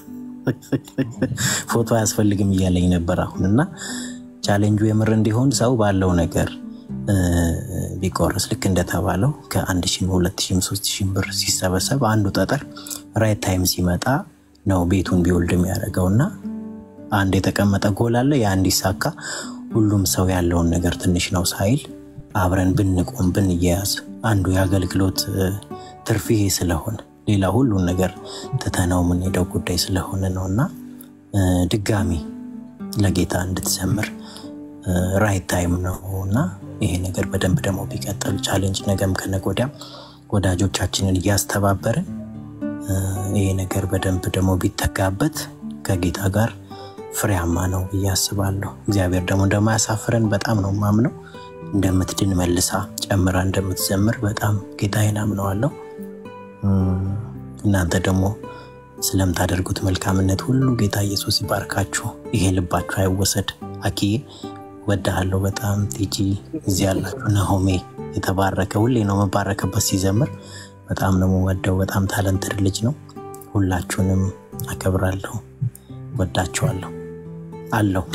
ፎቶ አያስፈልግም እያለኝ ነበር አሁን እና ቻሌንጁ የምር እንዲሆን ሰው ባለው ነገር ቢቆርስ ልክ እንደተባለው ከአንድ ሺህ ሁለት ሺህ ሶስት ሺህ ብር ሲሰበሰብ አንዱ ጠጠር ራይት ታይም ሲመጣ ነው ቤቱን ቢወልድ የሚያደርገው እና አንድ የተቀመጠ ጎል አለ ያ እንዲሳካ ሁሉም ሰው ያለውን ነገር ትንሽ ነው ሳይል አብረን ብንቆም ብንያያዝ አንዱ የአገልግሎት እ፣ ትርፍ ይሄ ስለሆነ ሌላ ሁሉን ነገር ትተነው የምንሄደው ጉዳይ ስለሆነ ነው እና እ፣ ድጋሚ ለጌታ እንድትዘምር ራይት ታይም ነው እና ይሄ ነገር በደንብ ደግሞ ቢቀጥል ቻሌንጅ ነገም ከነገ ወዲያም ወዳጆቻችንን እያስተባበርን እ፣ ይሄ ነገር በደንብ ደግሞ ቢተጋበት ከጌታ ጋር ፍሬያማ ነው ብዬ አስባለሁ። እግዚአብሔር ደግሞ እንደማያሳፍረን በጣም ነው ማምነው። እንደምትድን መልሳ ጨምራ እንደምትዘምር በጣም ጌታዬን አምነዋለሁ። እም፣ እናንተ ደግሞ ስለምታደርጉት መልካምነት ሁሉ ጌታ ኢየሱስ ይባርካችሁ። ይሄ ልባችሁ አይወሰድ። አኪዬ ወዳሃለሁ በጣም ቲጂ፣ እዚህ ያላችሁ ነሆሜ የተባረከ ሁሌ ነው መባረክበት ሲዘምር በጣም ነው የምወደው። በጣም ታለንትድ ልጅ ነው። ሁላችሁንም አከብራለሁ፣ ወዳችኋለሁ አለው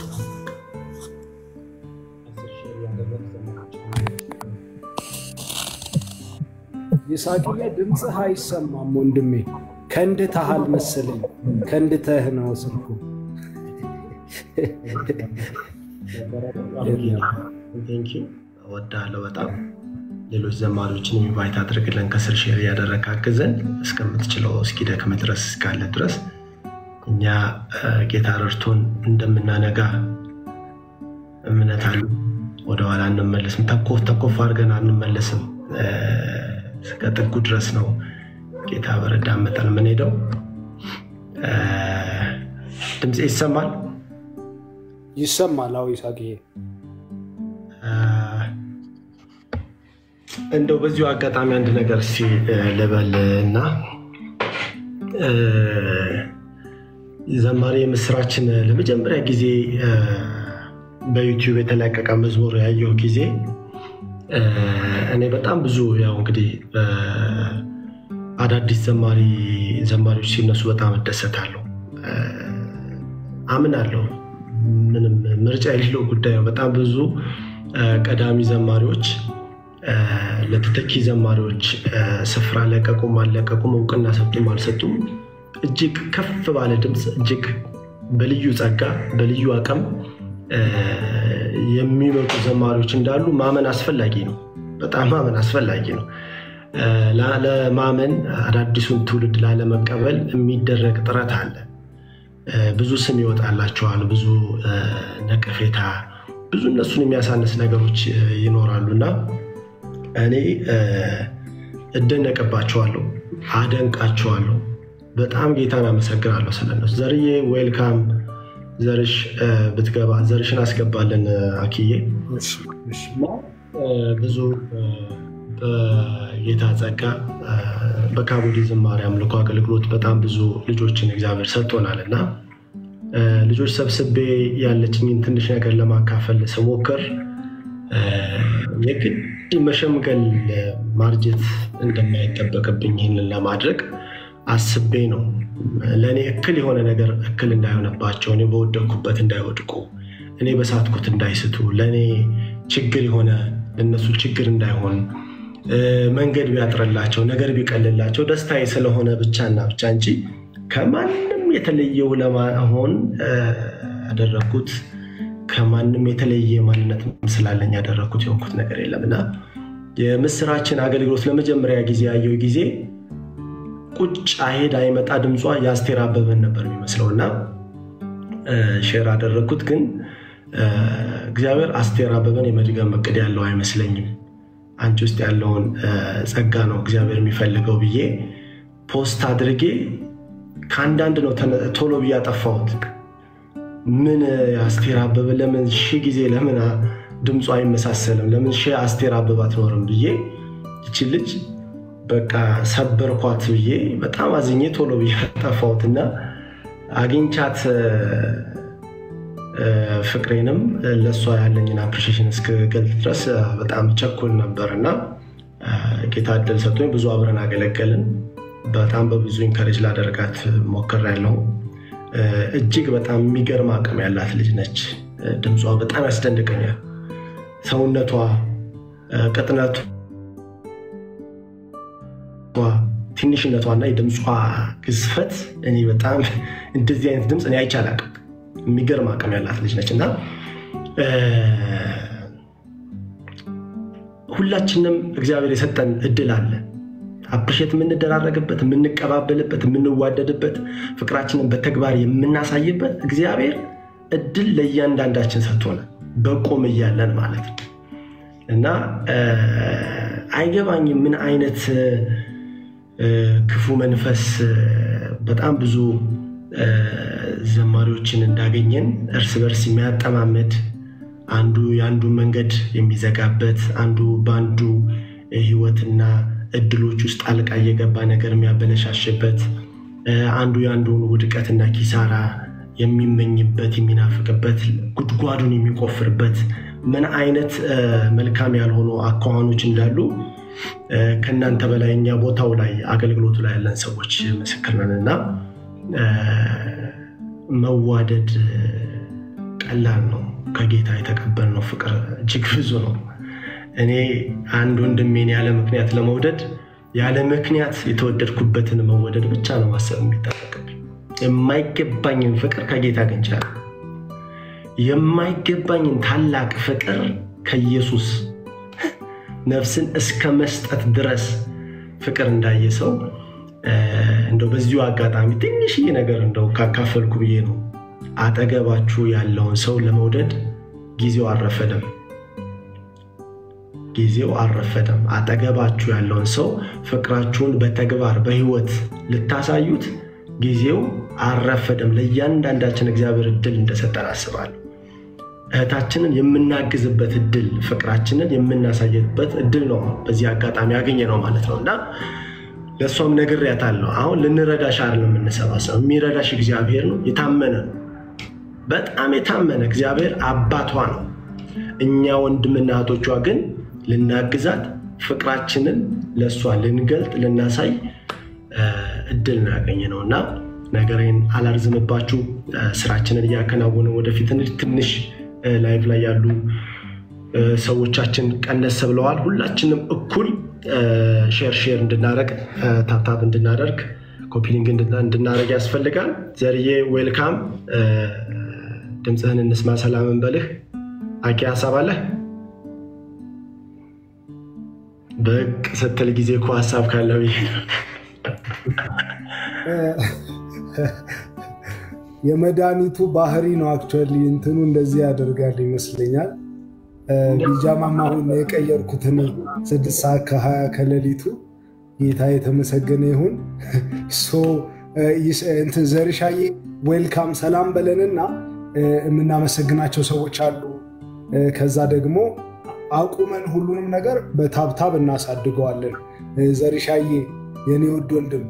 ይስሐቅዬ ድምፅህ አይሰማም ወንድሜ። ከንድተሃል መሰለኝ። ከንድተህ ነው ስልኩ። ቴንኪው እወዳለሁ በጣም ሌሎች ዘማሪዎችን ኢንቫይት አድርግልን ከስር ሼር እያደረግ አግዘን እስከምትችለው እስኪደክም ድረስ እስካለ ድረስ እኛ እ፣ ጌታ ረድቶን እንደምናነጋ እምነት አለ። ወደኋላ አንመለስም። ተኮፍ ተኮፍ አድርገን አንመለስም። እ፣ እስከ ጥጉ ድረስ ነው ጌታ በረዳ መጠን የምንሄደው። እ፣ ድምፄ ይሰማል? ይሰማል? አዎ ይስሐቅዬ። እንደው በዚሁ አጋጣሚ አንድ ነገር እስኪ እ፣ ልበል እና እ፣ ዘማሪ የምስራችን ለመጀመሪያ ጊዜ እ፣ በዩቲዩብ የተለቀቀ መዝሙር ያየው ጊዜ እ፣ እኔ በጣም ብዙ ያው እንግዲህ እ፣ አዳዲስ ዘማሪ ዘማሪዎች ሲነሱ በጣም እደሰታለሁ፣ እ፣ አምናለሁ። ምንም ምርጫ የሌለው ጉዳይ ነው። በጣም ብዙ እ፣ ቀዳሚ ዘማሪዎች እ፣ ለተተኪ ዘማሪዎች እ፣ ስፍራ ለቀቁም አልለቀቁም እውቅና ሰጡም አልሰጡም እጅግ ከፍ ባለ ድምፅ እጅግ በልዩ ጸጋ በልዩ አቅም እ፣ የሚመጡ ዘማሪዎች እንዳሉ ማመን አስፈላጊ ነው። በጣም ማመን አስፈላጊ ነው። እ፣ ላ- ለማመን አዳዲሱን ትውልድ ላለመቀበል የሚደረግ ጥረት አለ። እ፣ ብዙ ስም ይወጣላቸዋል፣ ብዙ እ፣ ነቀፌታ፣ ብዙ እነሱን የሚያሳንስ ነገሮች እ፣ ይኖራሉ እና እኔ እ፣ እደነቅባቸዋለሁ፣ አደንቃቸዋለሁ። በጣም ጌታን አመሰግናለሁ ስለነሱ። ዘርዬ ዌልካም፣ ዘርሽ እ፣ ብትገባ ዘርሽን አስገባለን እ፣ አኪዬ እና እ፣ ብዙ እ፣ በጌታ ጸጋ እ፣ በካቦዲ ዝማሬ አምልኮ አገልግሎት በጣም ብዙ ልጆችን እግዚአብሔር ሰጥቶናል እና እ፣ ልጆች ሰብስቤ ያለችኝን ትንሽ ነገር ለማካፈል ስሞክር እ፣ የግድ መሸምገል እ፣ ማርጀት እንደማይጠበቅብኝ ይህንን ለማድረግ አስቤ ነው። ለእኔ እክል የሆነ ነገር እክል እንዳይሆነባቸው፣ እኔ በወደቅኩበት እንዳይወድቁ፣ እኔ በሳትኩት እንዳይስቱ፣ ለእኔ ችግር የሆነ ለእነሱ ችግር እንዳይሆን እ፣ መንገድ ቢያጥርላቸው፣ ነገር ቢቀልላቸው ደስታዬ ስለሆነ ብቻና ብቻ እንጂ ከማንም የተለየው ለመሆን እ፣ ያደረግኩት ከማንም የተለየ ማንነት ስላለኝ ያደረግኩት የሆንኩት ነገር የለም እና የምስራችን አገልግሎት ለመጀመሪያ ጊዜ ያየው ጊዜ ቁጭ አይሄድ አይመጣ ድምጿ የአስቴር አበበን ነበር የሚመስለው እና እ፣ ሼር አደረግኩት። ግን እ፣ እግዚአብሔር አስቴር አበበን የመድገም እቅድ ያለው አይመስለኝም። አንቺ ውስጥ ያለውን እ፣ ጸጋ ነው እግዚአብሔር የሚፈልገው ብዬ ፖስት አድርጌ ከአንዳንድ ነው ተነ- ቶሎ ብዬ ያጠፋሁት። ምን እ፣ አስቴር አበበ ለምን ሺህ ጊዜ ለምን አ- ድምፁ አይመሳሰልም? ለምን ሺህ አስቴር አበበ አትኖርም ብዬ ይቺ ልጅ በቃ ሰበርኳት ብዬ በጣም አዝኜ ቶሎ ብዬ ጠፋሁት እና አግኝቻት እ፣ እ፣ ፍቅሬንም እ፣ ለእሷ ያለኝን አፕሪሺዬሽን እስክገልጥ ድረስ እ፣ በጣም ቸኩል ነበር እና እ፣ ጌታ እድል ሰጥቶኝ ብዙ አብረን አገለገልን። በጣም በብዙ ኢንከሬጅ ላደርጋት ሞክሬያለሁ። እ፣ እጅግ በጣም የሚገርም አቅም ያላት ልጅ ነች። እ፣ ድምጿ በጣም ያስደንቀኛል። ሰውነቷ፣ እ፣ ቅጥነቷ ትንሽነቷና የድምጿ ግዝፈት እኔ በጣም እንደዚህ አይነት ድምፅ እኔ አይቼ አላውቅም። የሚገርም አቅም ያላት ልጅ ነች እና ሁላችንም እግዚአብሔር የሰጠን እድል አለ። አፕሪሼት የምንደራረግበት፣ የምንቀባበልበት፣ የምንዋደድበት፣ ፍቅራችንን በተግባር የምናሳይበት እግዚአብሔር እድል ለእያንዳንዳችን ሰጥቶናል፣ በቆም እያለን ማለት ነው እና አይገባኝም ምን አይነት ክፉ መንፈስ በጣም ብዙ ዘማሪዎችን እንዳገኘን እርስ በርስ የሚያጠማምድ አንዱ የአንዱን መንገድ የሚዘጋበት አንዱ በአንዱ ህይወትና እድሎች ውስጥ ጣልቃ እየገባ ነገር የሚያበለሻሽበት አንዱ የአንዱን ውድቀትና ኪሳራ የሚመኝበት የሚናፍቅበት ጉድጓዱን የሚቆፍርበት ምን አይነት መልካም ያልሆኑ አኳኋኖች እንዳሉ ከእናንተ በላይ እኛ ቦታው ላይ አገልግሎቱ ላይ ያለን ሰዎች ምስክር ነን እና መዋደድ ቀላል ነው። ከጌታ የተቀበልነው ፍቅር እጅግ ብዙ ነው። እኔ አንድ ወንድሜን ያለ ምክንያት ለመውደድ ያለ ምክንያት የተወደድኩበትን መወደድ ብቻ ነው ማሰብ የሚጠበቅብኝ። የማይገባኝን ፍቅር ከጌታ አግኝቻለሁ። የማይገባኝን ታላቅ ፍቅር ከኢየሱስ ነፍስን እስከ መስጠት ድረስ ፍቅር እንዳየ ሰው እንደው በዚሁ አጋጣሚ ትንሽዬ ነገር እንደው ካካፈልኩ ብዬ ነው። አጠገባችሁ ያለውን ሰው ለመውደድ ጊዜው አልረፈደም። ጊዜው አልረፈደም። አጠገባችሁ ያለውን ሰው ፍቅራችሁን በተግባር በህይወት ልታሳዩት ጊዜው አልረፈደም። ለእያንዳንዳችን እግዚአብሔር እድል እንደሰጠን አስባለሁ። እህታችንን የምናግዝበት እድል፣ ፍቅራችንን የምናሳየበት እድል ነው በዚህ አጋጣሚ ያገኘ ነው ማለት ነው እና ለእሷም ነግሬያታለሁ። አሁን ልንረዳሽ አይደለም የምንሰባሰብ፣ የሚረዳሽ እግዚአብሔር ነው። የታመነ ነው፣ በጣም የታመነ እግዚአብሔር አባቷ ነው። እኛ ወንድምና እህቶቿ ግን ልናግዛት፣ ፍቅራችንን ለእሷ ልንገልጥ፣ ልናሳይ እድል ነው ያገኘ ነው እና ነገሬን አላርዝምባችሁ። ስራችንን እያከናወነ ወደፊት ትንሽ ላይቭ ላይ ያሉ ሰዎቻችን ቀነስ ብለዋል። ሁላችንም እኩል ሼር ሼር እንድናደረግ ታፕታፕ እንድናደርግ ኮፒሊንግ እንድናደረግ ያስፈልጋል። ዘርዬ ዌልካም፣ ድምፅህን እንስማ። ሰላምን በልህ አቂ ሀሳብ አለህ? ብቅ ስትል ጊዜ እኮ ሀሳብ ካለ ብዬ ነው። የመድኃኒቱ ባህሪ ነው። አክቹዋሊ እንትኑ እንደዚህ ያደርጋል ይመስለኛል። ቢጃማም አሁን የቀየርኩት እኔ ስድስት ሰዓት ከሀያ ከሌሊቱ ጌታ የተመሰገነ ይሁን። እንትን ዘርሻዬ ዌልካም ሰላም በለንና የምናመሰግናቸው ሰዎች አሉ። ከዛ ደግሞ አቁመን ሁሉንም ነገር በታብታብ እናሳድገዋለን። ዘርሻዬ የኔ ውድ ወንድም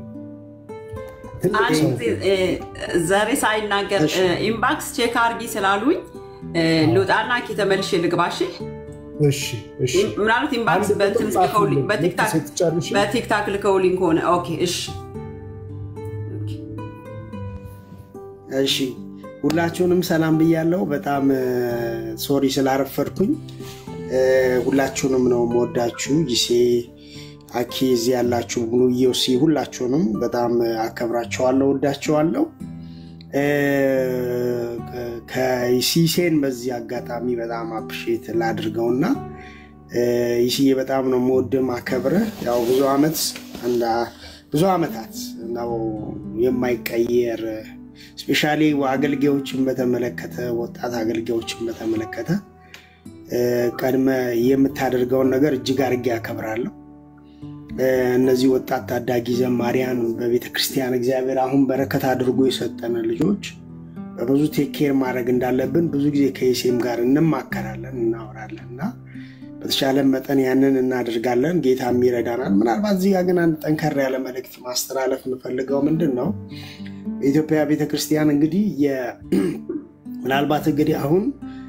ዘሬ ሳይናገር ኢምባክስ ቼክ አርጊ ስላሉኝ ልውጣና ኬ ተመልሼ ልግባሽ። ምናልባት ኢምባክስ በቲክታክ ልከውልኝ ከሆነ ኦኬ፣ እሺ እሺ። ሁላችሁንም ሰላም ብያለሁ። በጣም ሶሪ ስላረፈድኩኝ። ሁላችሁንም ነው መወዳችሁ። ጊሴ አኪ እዚህ ያላችሁ ሙሉ ዮሲ ሁላችሁንም በጣም አከብራቸዋለሁ፣ ወዳቸዋለሁ። ከይሲሴን በዚህ አጋጣሚ በጣም አፕሼት ላድርገውና ይስዬ በጣም ነው መወድም አከብርህ። ያው ብዙ ዓመት ብዙ ዓመታት ነው የማይቀየር ስፔሻሊ አገልጋዮችን በተመለከተ ወጣት አገልጋዮችን በተመለከተ ቀድመ የምታደርገውን ነገር እጅግ አድርጌ ያከብራለሁ። እነዚህ ወጣት ታዳጊ ዘማሪያን በቤተ ክርስቲያን እግዚአብሔር አሁን በረከት አድርጎ የሰጠን ልጆች በብዙ ቴኬር ማድረግ እንዳለብን ብዙ ጊዜ ከይሴም ጋር እንማከራለን፣ እናወራለን እና በተሻለ መጠን ያንን እናደርጋለን። ጌታም ይረዳናል። ምናልባት እዚህ ጋር ግን አንድ ጠንከር ያለ መልእክት ማስተላለፍ የምፈልገው ምንድን ነው በኢትዮጵያ ቤተክርስቲያን እንግዲህ ምናልባት እንግዲህ አሁን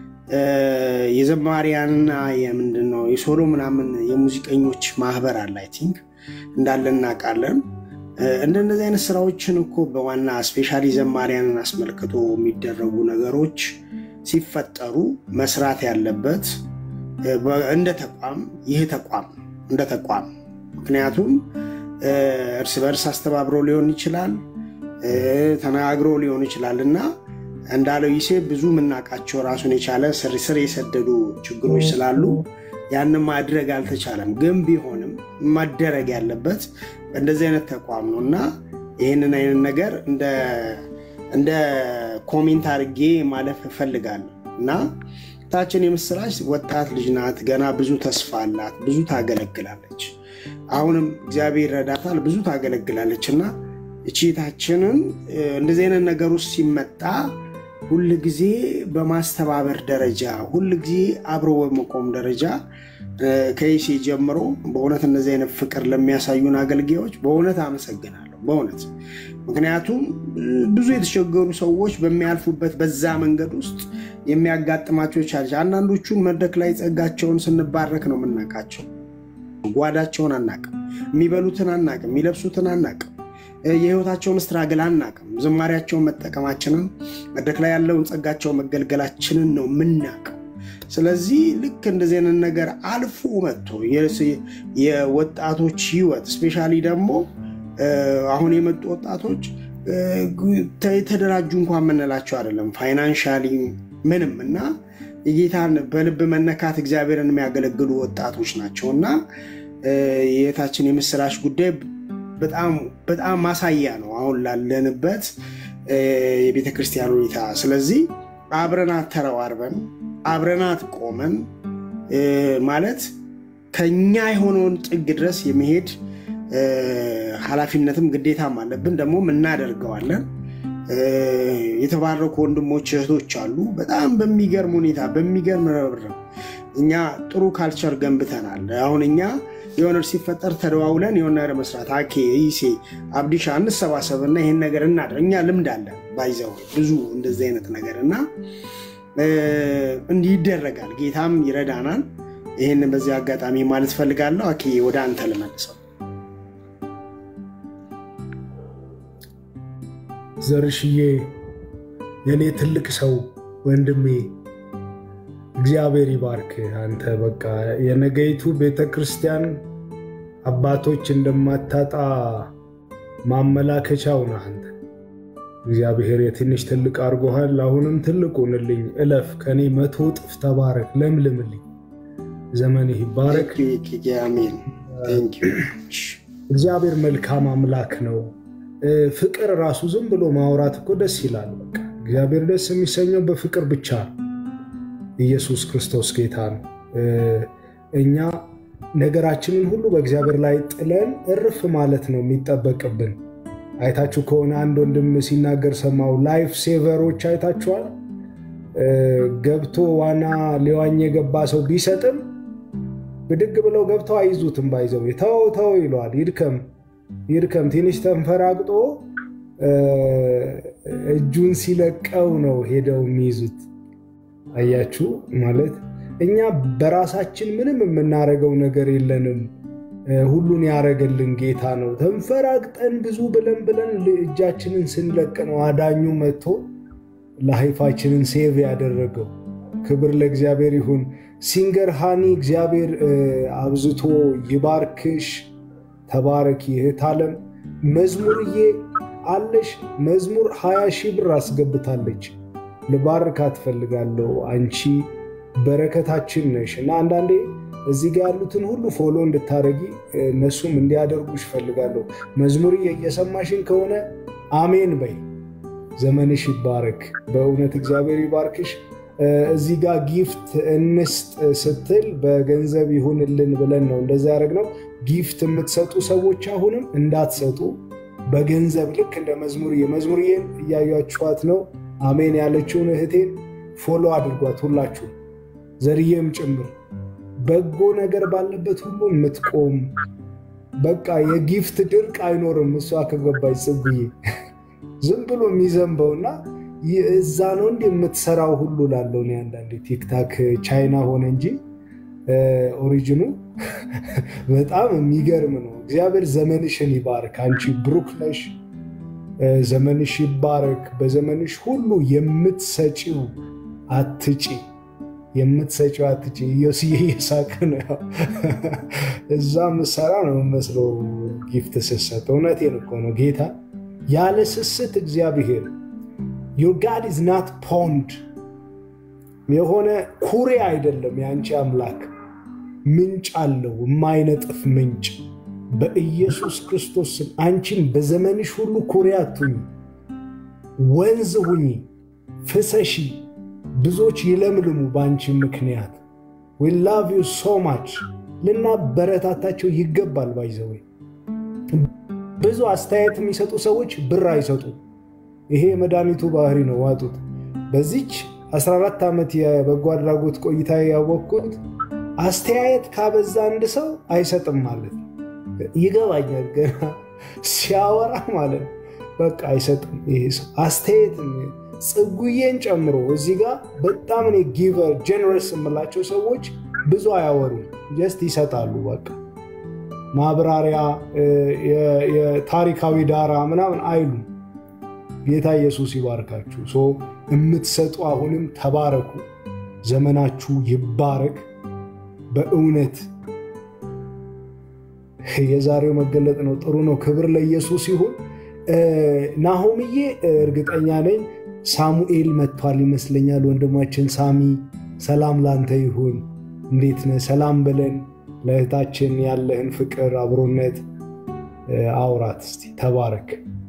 የዘማሪያንና የምንድን ነው የሶሎ ምናምን የሙዚቀኞች ማህበር አለ አይ ቲንክ እንዳለ እናውቃለን። እንደነዚህ አይነት ስራዎችን እኮ በዋና ስፔሻሊ ዘማሪያንን አስመልክቶ የሚደረጉ ነገሮች ሲፈጠሩ መስራት ያለበት እንደ ተቋም ይህ ተቋም እንደ ተቋም ምክንያቱም እርስ በርስ አስተባብሮ ሊሆን ይችላል ተነጋግሮ ሊሆን ይችላል እና እንዳለው ይሴ ብዙ የምናውቃቸው ራሱን የቻለ ስር ስር የሰደዱ ችግሮች ስላሉ ያንን ማድረግ አልተቻለም። ግን ቢሆንም መደረግ ያለበት እንደዚህ አይነት ተቋም ነው እና ይህንን አይነት ነገር እንደ ኮሜንት አድርጌ ማለፍ እፈልጋለሁ እና ታችን የምስራች ወጣት ልጅ ናት። ገና ብዙ ተስፋ አላት። ብዙ ታገለግላለች። አሁንም እግዚአብሔር ረዳታል። ብዙ ታገለግላለች እና እቺታችንን እንደዚህ አይነት ነገር ውስጥ ሲመጣ ሁል ጊዜ በማስተባበር ደረጃ ሁል ጊዜ አብሮ በመቆም ደረጃ ከይሴ ጀምሮ በእውነት እነዚህ አይነት ፍቅር ለሚያሳዩን አገልጋዮች በእውነት አመሰግናለሁ። በእውነት ምክንያቱም ብዙ የተቸገሩ ሰዎች በሚያልፉበት በዛ መንገድ ውስጥ የሚያጋጥማቸው ቻለች። አንዳንዶቹን መድረክ ላይ ጸጋቸውን ስንባረክ ነው የምናውቃቸው። ጓዳቸውን አናቅም፣ የሚበሉትን አናቅም፣ የሚለብሱትን አናቅም፣ የህይወታቸውን ስትራግል አናቅም። ዝማሪያቸውን መጠቀማችንን መድረክ ላይ ያለውን ጸጋቸው መገልገላችንን ነው የምናውቀው። ስለዚህ ልክ እንደዚህ አይነት ነገር አልፎ መጥቶ የወጣቶች ህይወት ስፔሻሊ ደግሞ አሁን የመጡ ወጣቶች የተደራጁ እንኳን የምንላቸው አይደለም ፋይናንሻሊ ምንም እና የጌታን በልብ መነካት እግዚአብሔርን የሚያገለግሉ ወጣቶች ናቸው እና የታችን የምስራች ጉዳይ በጣም ማሳያ ነው አሁን ላለንበት የቤተ ክርስቲያን ሁኔታ። ስለዚህ አብረናት ተረባርበን አብረናት ቆመን ማለት ከኛ የሆነውን ጥግ ድረስ የመሄድ ኃላፊነትም ግዴታም አለብን፣ ደግሞ እናደርገዋለን። የተባረኩ ወንድሞች እህቶች አሉ። በጣም በሚገርም ሁኔታ በሚገርም ረብረብ እኛ ጥሩ ካልቸር ገንብተናል። አሁን እኛ የሆነ ሲፈጠር ተደዋውለን የሆነ ነገር መስራት አኬ ይሴ አብዲሻ እንሰባሰብ እና ይሄን ነገር እናድርግ። እኛ ልምድ አለን ባይዘው ብዙ እንደዚህ አይነት ነገር እና እንዲህ ይደረጋል። ጌታም ይረዳናል። ይህን በዚህ አጋጣሚ ማለት ፈልጋለሁ። አኬ ወደ አንተ ልመልሰው። ዘርሽዬ የኔ ትልቅ ሰው ወንድሜ እግዚአብሔር ይባርክ። አንተ በቃ የነገይቱ ቤተ ክርስቲያን አባቶች እንደማታጣ ማመላከቻው ነህ አንተ። እግዚአብሔር የትንሽ ትልቅ አድርጎሃል። አሁንም ትልቅ ሁንልኝ፣ እለፍ፣ ከኔ መቶ እጥፍ ተባረክ፣ ለምልምልኝ፣ ዘመንህ ይባረክ። እግዚአብሔር መልካም አምላክ ነው። ፍቅር ራሱ ዝም ብሎ ማውራት እኮ ደስ ይላል። በቃ እግዚአብሔር ደስ የሚሰኘው በፍቅር ብቻ ነው። ኢየሱስ ክርስቶስ ጌታ ነው። እኛ ነገራችንን ሁሉ በእግዚአብሔር ላይ ጥለን እርፍ ማለት ነው የሚጠበቅብን። አይታችሁ ከሆነ አንድ ወንድም ሲናገር ሰማው። ላይፍ ሴቨሮች አይታችኋል። ገብቶ ዋና ሊዋኝ የገባ ሰው ቢሰጥም ብድግ ብለው ገብተው አይዙትም። ባይዘው ተው ተው ይለዋል። ይድከም ይድከም ትንሽ ተንፈራግጦ እጁን ሲለቀው ነው ሄደው የሚይዙት። አያችሁ ማለት እኛ በራሳችን ምንም የምናደርገው ነገር የለንም። ሁሉን ያደረገልን ጌታ ነው። ተንፈራግጠን ብዙ ብለን ብለን እጃችንን ስንለቅ ነው አዳኙ መጥቶ ላይፋችንን ሴቭ ያደረገው። ክብር ለእግዚአብሔር ይሁን። ሲንገር ሃኒ እግዚአብሔር አብዝቶ ይባርክሽ። ተባረኪ እህት ዓለም። መዝሙርዬ አለሽ መዝሙር ሀያ ሺህ ብር አስገብታለች። ልባርካት እፈልጋለሁ። አንቺ በረከታችን ነሽ እና አንዳንዴ እዚህ ጋር ያሉትን ሁሉ ፎሎ እንድታደረጊ እነሱም እንዲያደርጉሽ እፈልጋለሁ። መዝሙርዬ እየሰማሽን ከሆነ አሜን በይ። ዘመንሽ ይባረክ። በእውነት እግዚአብሔር ይባርክሽ። እዚህ ጋር ጊፍት እንስጥ ስትል በገንዘብ ይሁንልን ብለን ነው እንደዛ ያደረግነው። ጊፍት የምትሰጡ ሰዎች አሁንም እንዳትሰጡ በገንዘብ ልክ እንደ መዝሙርዬ መዝሙርዬን እያያችኋት ነው። አሜን ያለችውን እህቴን ፎሎ አድርጓት ሁላችሁ፣ ዘርዬም ጭምር በጎ ነገር ባለበት ሁሉ የምትቆም በቃ የጊፍት ድርቅ አይኖርም። እሷ ከገባች ጽጉዬ ዝም ብሎ የሚዘንበውና እዛ ነው እንዲ የምትሰራው ሁሉ ላለው እኔ አንዳንዴ ቲክታክ ቻይና ሆነ እንጂ ኦሪጂኑ በጣም የሚገርም ነው። እግዚአብሔር ዘመንሽን ይባርክ። አንቺ ብሩክ ነሽ። ዘመንሽ ይባረክ። በዘመንሽ ሁሉ የምትሰጪው አትጪ፣ የምትሰጪው አትጪ። ኢዮስዬ እየሳቅ ነው። እዛ ምሰራ ነው የምመስለው ጊፍት ስሰጥ። እውነቴን እኮ ነው ጌታ ያለ ስስት እግዚአብሔር ዮር ጋድ ኢዝ ናት ፖንድ የሆነ ኩሬ አይደለም። የአንቺ አምላክ ምንጭ አለው፣ የማይነጥፍ ምንጭ። በኢየሱስ ክርስቶስ ስም አንቺም በዘመንሽ ሁሉ ኩሬ አትሁኝ፣ ወንዝ ሁኚ፣ ፍሰሺ፣ ብዙዎች ይለምልሙ በአንቺ ምክንያት። ዊ ላቭ ዩ ሶ ማች። ልናበረታታቸው ይገባል። ባይዘወይ ብዙ አስተያየት የሚሰጡ ሰዎች ብር አይሰጡም። ይሄ የመድኃኒቱ ባህሪ ነው። ዋጡት። በዚች 14 ዓመት የበጎ አድራጎት ቆይታ ያወቅኩት አስተያየት ካበዛ አንድ ሰው አይሰጥም ማለት ይገባኛል። ገና ሲያወራ ማለት ነው። በቃ አይሰጥም ይሄ ሰው አስተያየት። ጽጉዬን ጨምሮ እዚህ ጋር በጣም እኔ ጊቨር ጀነረስ የምላቸው ሰዎች ብዙ አያወሩም፣ ጀስት ይሰጣሉ። በቃ ማብራሪያ፣ የታሪካዊ ዳራ ምናምን አይሉም። ጌታ ኢየሱስ ይባርካችሁ። ሶ የምትሰጡ አሁንም ተባረኩ። ዘመናችሁ ይባረክ። በእውነት የዛሬው መገለጥ ነው። ጥሩ ነው። ክብር ለኢየሱስ ይሁን። ናሆምዬ እርግጠኛ ነኝ ሳሙኤል መጥቷል ይመስለኛል። ወንድማችን ሳሚ ሰላም ላንተ ይሁን። እንዴት ነህ? ሰላም በለን። ለእህታችን ያለህን ፍቅር፣ አብሮነት አውራት እስቲ። ተባረክ።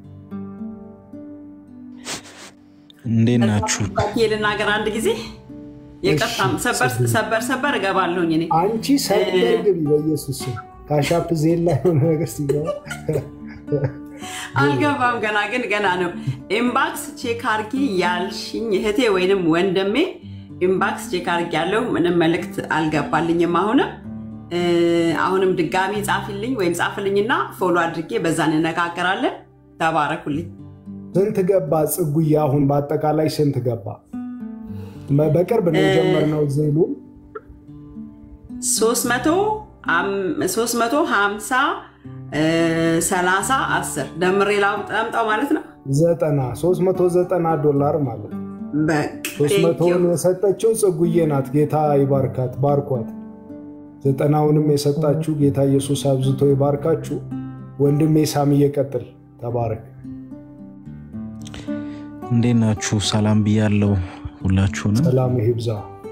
እንዴት ናችሁ? ልናገር አንድ ጊዜ የቀጣም ሰበር ሰበር እገባለሁኝ እኔ አንቺ ሰበር ግቢ በኢየሱስ ስም። ካሻፕ ዜላ የሆነ ነገር ሲገባ አልገባም ገና ግን ገና ነው። ኢምባክስ ቼክ አርጊ ያልሽኝ እህቴ ወይንም ወንድሜ ኢምባክስ ቼክ አርጊ ያለው ምንም መልእክት አልገባልኝም። አሁንም አሁንም ድጋሚ ጻፊልኝ ወይም ጻፍልኝና ፎሎ አድርጌ በዛ እንነጋገራለን። ተባረኩልኝ። ስንት ገባ ጽጉዬ? አሁን በአጠቃላይ ስንት ገባ? በቅርብ ነው የጀመርነው ዜሉ ሶስት መቶ ሀምሳ ሰላሳ አስር ደምሬ ላምጣው ማለት ነው። ዘጠና ሶስት መቶ ዘጠና ዶላር ማለት ነው። ሶስት መቶውን የሰጠችው ጽጉዬ ናት። ጌታ ይባርካት፣ ባርኳት። ዘጠናውንም የሰጣችሁ ጌታ ኢየሱስ አብዝቶ ይባርካችሁ። ወንድሜ ሳም እየቀጥል ተባረክ። እንዴት ናችሁ? ሰላም ብያለው ሁላችሁንም። ሰላም ይብዛ።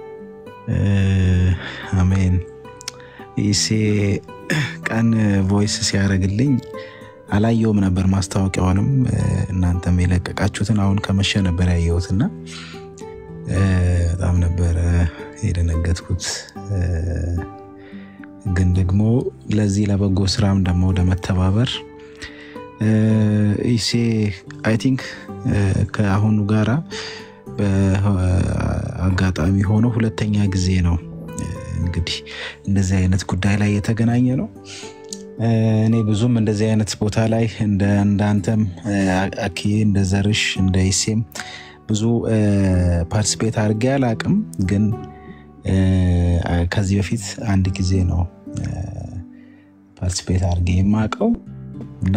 አሜን። ይሴ ቀን ቮይስ ሲያደርግልኝ አላየውም ነበር ማስታወቂያውንም እናንተም የለቀቃችሁትን አሁን ከመሸ ነበር ያየሁትና በጣም ነበረ የደነገጥኩት። ግን ደግሞ ለዚህ ለበጎ ስራም ደግሞ ለመተባበር ኢሴ አይ ቲንክ ከአሁኑ ጋራ በአጋጣሚ ሆኖ ሁለተኛ ጊዜ ነው እንግዲህ እንደዚህ አይነት ጉዳይ ላይ የተገናኘ ነው። እኔ ብዙም እንደዚህ አይነት ቦታ ላይ እንዳንተም አክዬ እንደ ዘርሽ እንደ ኢሴም ብዙ ፓርቲስፔት አድርጌ አላቅም። ግን ከዚህ በፊት አንድ ጊዜ ነው ፓርቲስፔት አድርጌ የማውቀው እና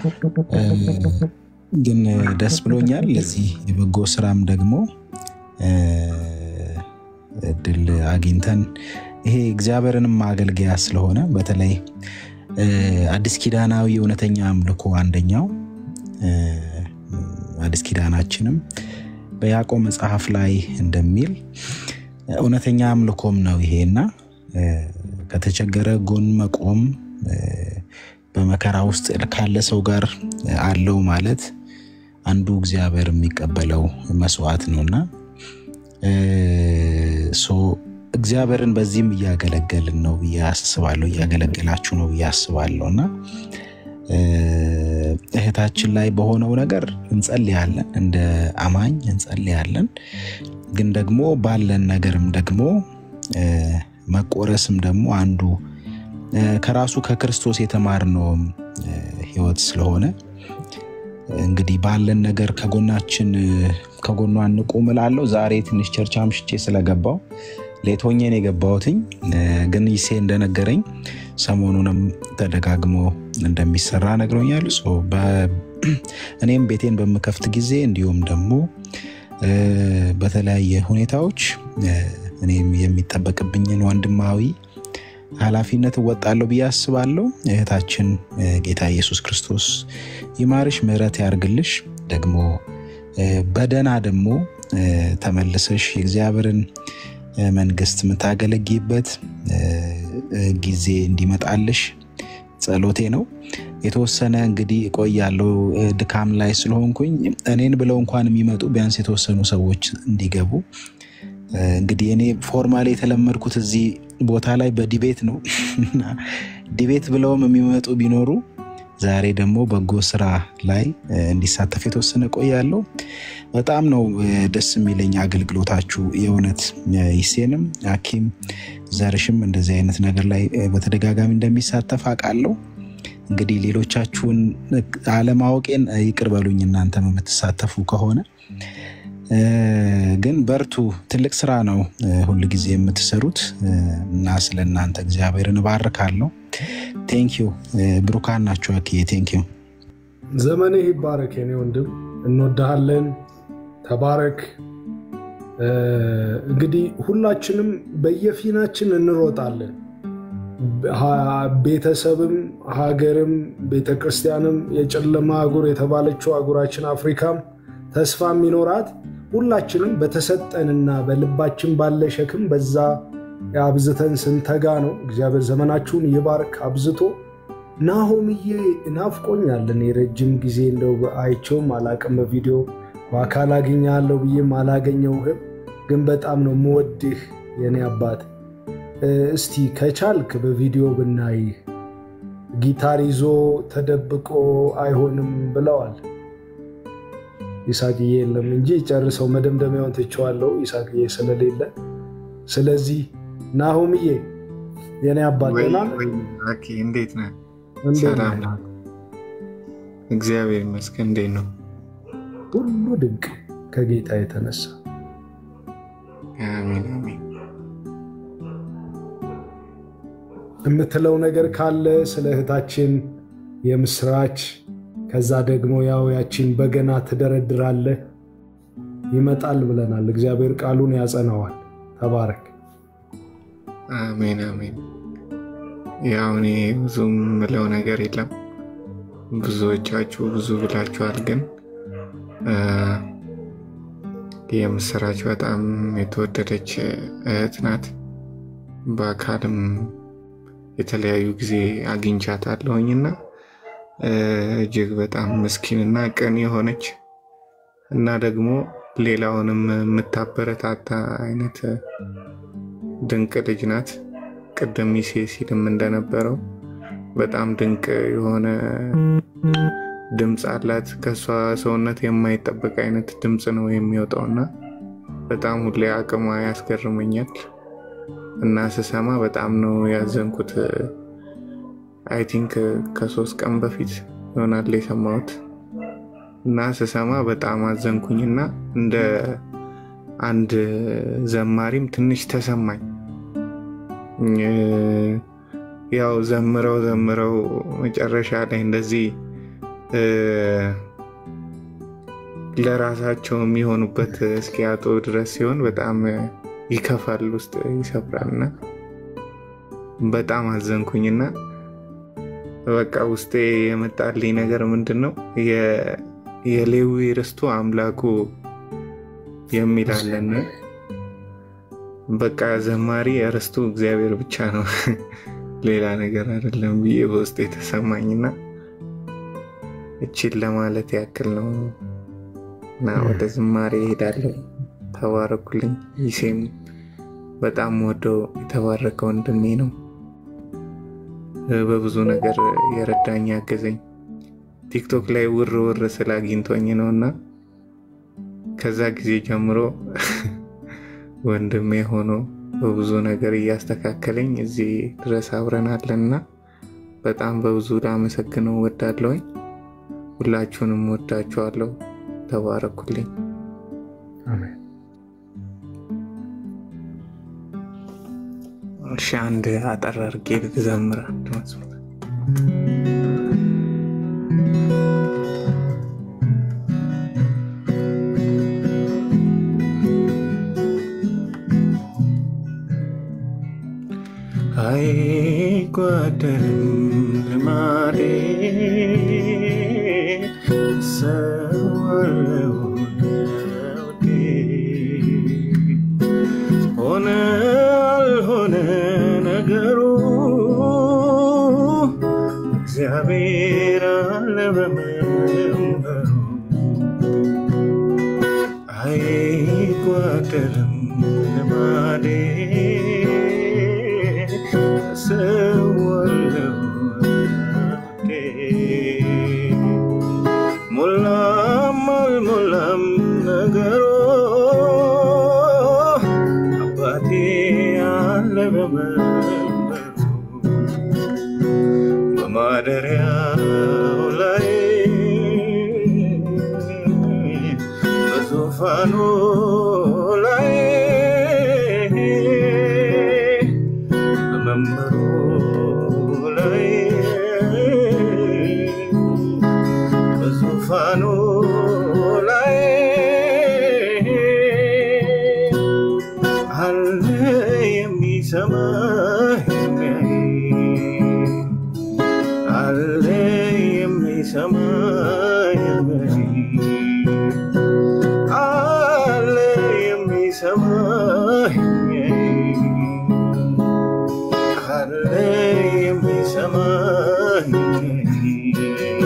ግን ደስ ብሎኛል። ለዚህ የበጎ ስራም ደግሞ እድል አግኝተን ይሄ እግዚአብሔርንም ማገልገያ ስለሆነ በተለይ አዲስ ኪዳናዊ እውነተኛ አምልኮ አንደኛው አዲስ ኪዳናችንም በያዕቆብ መጽሐፍ ላይ እንደሚል እውነተኛ አምልኮም ነው ይሄ እና ከተቸገረ ጎን መቆም በመከራ ውስጥ ካለ ሰው ጋር አለው ማለት አንዱ እግዚአብሔር የሚቀበለው መስዋዕት ነውና እግዚአብሔርን በዚህም እያገለገልን ነው ብዬ አስባለሁ። እያገለገላችሁ ነው ብዬ አስባለሁ እና እህታችን ላይ በሆነው ነገር እንጸልያለን፣ እንደ አማኝ እንጸልያለን። ግን ደግሞ ባለን ነገርም ደግሞ መቆረስም ደግሞ አንዱ ከራሱ ከክርስቶስ የተማርነውም ህይወት ስለሆነ እንግዲህ ባለን ነገር ከጎናችን ከጎኗ እንቁም እላለሁ። ዛሬ ትንሽ ቸርች አምሽቼ ስለገባው ሌቶኜን የገባሁትኝ ግን ይሴ እንደነገረኝ ሰሞኑንም ተደጋግሞ እንደሚሰራ ነግሮኛል። እኔም ቤቴን በምከፍት ጊዜ እንዲሁም ደግሞ በተለያየ ሁኔታዎች እኔም የሚጠበቅብኝን ወንድማዊ ኃላፊነት እወጣለሁ ብዬ አስባለሁ። እህታችን ጌታ ኢየሱስ ክርስቶስ ይማርሽ፣ ምሕረት ያርግልሽ። ደግሞ በደና ደግሞ ተመልሰሽ የእግዚአብሔርን መንግስት የምታገለግይበት ጊዜ እንዲመጣልሽ ጸሎቴ ነው። የተወሰነ እንግዲህ እቆያለሁ ድካም ላይ ስለሆንኩኝ እኔን ብለው እንኳን የሚመጡ ቢያንስ የተወሰኑ ሰዎች እንዲገቡ እንግዲህ እኔ ፎርማሊ የተለመድኩት እዚህ ቦታ ላይ በዲቤት ነው እና ዲቤት ብለውም የሚመጡ ቢኖሩ ዛሬ ደግሞ በጎ ስራ ላይ እንዲሳተፍ የተወሰነ ቆያለሁ። በጣም ነው ደስ የሚለኝ አገልግሎታችሁ የእውነት ይሴንም አኪም ዘርሽም እንደዚህ አይነት ነገር ላይ በተደጋጋሚ እንደሚሳተፍ አውቃለሁ። እንግዲህ ሌሎቻችሁን አለማወቄን ይቅር በሉኝ እናንተም የምትሳተፉ ከሆነ ግን በርቱ። ትልቅ ስራ ነው ሁል ጊዜ የምትሰሩት እና ስለ እናንተ እግዚአብሔርን እባርካለሁ። ቴንኪዩ ብሩካን ናቸው። አኬ ቴንኪዩ። ዘመንህ ይባረክ የኔ ወንድም፣ እንወድሃለን። ተባረክ። እንግዲህ ሁላችንም በየፊናችን እንሮጣለን። ቤተሰብም፣ ሀገርም፣ ቤተክርስቲያንም የጨለማ አህጉር የተባለችው አህጉራችን አፍሪካም ተስፋ የሚኖራት ሁላችንም በተሰጠንና በልባችን ባለ ሸክም በዛ አብዝተን ስንተጋ ነው። እግዚአብሔር ዘመናችሁን ይባርክ አብዝቶ። ናሆምዬ ናፍቆኛለን። የረጅም ጊዜ እንደው አይቼውም አላቅም በቪዲዮ በአካል አገኛለሁ ብዬም አላገኘውህም፣ ግን በጣም ነው የምወድህ የኔ አባት። እስቲ ከቻልክ በቪዲዮ ብናይህ። ጊታር ይዞ ተደብቆ አይሆንም ብለዋል። ይሳቅዬ የለም እንጂ ጨርሰው መደምደሚያውን ትቼዋለሁ፣ ይሳቅዬ ስለሌለ። ስለዚህ ናሆምዬ የኔ አባት ደህና ነህ? እንዴት ነህ? ሰላም ነው፣ እግዚአብሔር ይመስገን። እንዴት ነው? ሁሉ ድንቅ ከጌታ የተነሳ አሜን አሜን። የምትለው ነገር ካለ ስለ እህታችን የምስራች ከዛ ደግሞ ያው ያቺን በገና ትደረድራለህ። ይመጣል ብለናል። እግዚአብሔር ቃሉን ያጸናዋል። ተባረክ። አሜን አሜን። ያው እኔ ብዙ የምለው ነገር የለም። ብዙዎቻችሁ ብዙ ብላችኋል፣ ግን የምስራች በጣም የተወደደች እህት ናት። በአካልም የተለያዩ ጊዜ አግኝቻታለሁኝና እጅግ በጣም ምስኪንና ቅን የሆነች እና ደግሞ ሌላውንም የምታበረታታ አይነት ድንቅ ልጅ ናት። ቅድም ሚሴ ሲልም እንደነበረው በጣም ድንቅ የሆነ ድምፅ አላት። ከእሷ ሰውነት የማይጠበቅ አይነት ድምፅ ነው የሚወጣው እና በጣም ሁሌ አቅሟ ያስገርመኛል እና ስሰማ በጣም ነው ያዘንኩት። አይ ቲንክ ከሶስት ቀን በፊት ይሆናል የሰማሁት እና ስሰማ በጣም አዘንኩኝና እንደ አንድ ዘማሪም ትንሽ ተሰማኝ። ያው ዘምረው ዘምረው መጨረሻ ላይ እንደዚህ ለራሳቸው የሚሆኑበት እስኪያጡ ድረስ ሲሆን በጣም ይከፋል፣ ውስጥ ይሰብራልና በጣም አዘንኩኝና በቃ ውስጤ የመጣልኝ ነገር ምንድን ነው የሌዊ ርስቱ አምላኩ የሚላለን በቃ ዘማሪ ርስቱ እግዚአብሔር ብቻ ነው ሌላ ነገር አይደለም ብዬ በውስጥ የተሰማኝና እችን ለማለት ያክል ነው እና ወደ ዝማሬ እሄዳለሁ። ተባረኩልኝ። ይሴም በጣም ወደው የተባረከ ወንድሜ ነው። በብዙ ነገር የረዳኝ ያገዘኝ ቲክቶክ ላይ ውር ውር ስለ አግኝቶኝ ነው እና ከዛ ጊዜ ጀምሮ ወንድሜ ሆኖ በብዙ ነገር እያስተካከለኝ እዚህ ድረስ አብረናለን እና በጣም በብዙ ላመሰግነው ወዳለሁኝ። ሁላችሁንም ወዳችኋለሁ። ተባረኩልኝ። እሺ፣ አንድ አጠር አድርጌ ልዘምር አንድ መዝሙር አይጓደልም ልማዴ ሰዋለው እግዚአብሔር አለ በመንበሩ አይጓደልም ልማዴ ተሰዋለሁ ውዴ ሞላም አልሞላም ነገሮ አባቴ አለ በመንበሩ በማደሪያው ላይ በዙፋኑ ላይ በመንበሩ ላይ በዙፋኑ ላይ አለ የሚሰማ የሚያይ አለ የሚሰማ የሚያይ አለ የሚሰማ የሚያይ አለ የሚሰማ የሚያይ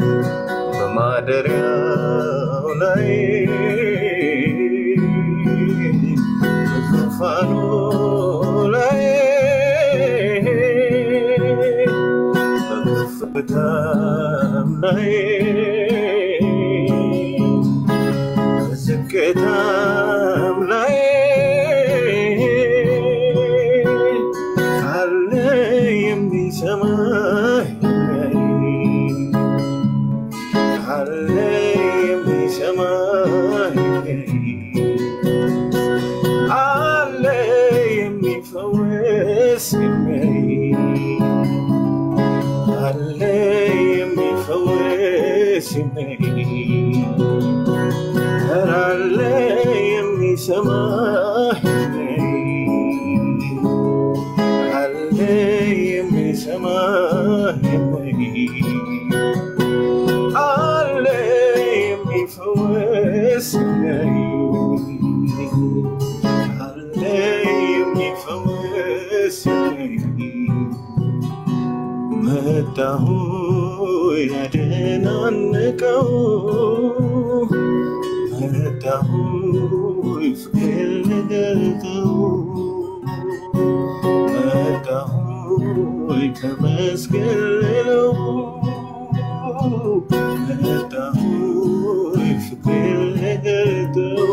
በማደሪያው ላይ በዙፋኑ ላይ በከፍታም ላይ በዝቅታም ላይ አለ የሚሰማ የሚያይ አለ የሚሰማ የሚያይ አለ የሚፈወስ የሚያይ አለ የሚፈወስ የሚያይ ኧረ አለ የሚሰማ የሚያይ አለ የሚሰማ የሚያይ አለ የሚፈወስ የሚያይ አለ የሚፈወስ የሚያይ መጣሁ ያደናንቀው መጣሁ ፍቅር ልገልጠው መጣሁ ተመስገን ልለው መጣሁ ፍቅር ልገልጠው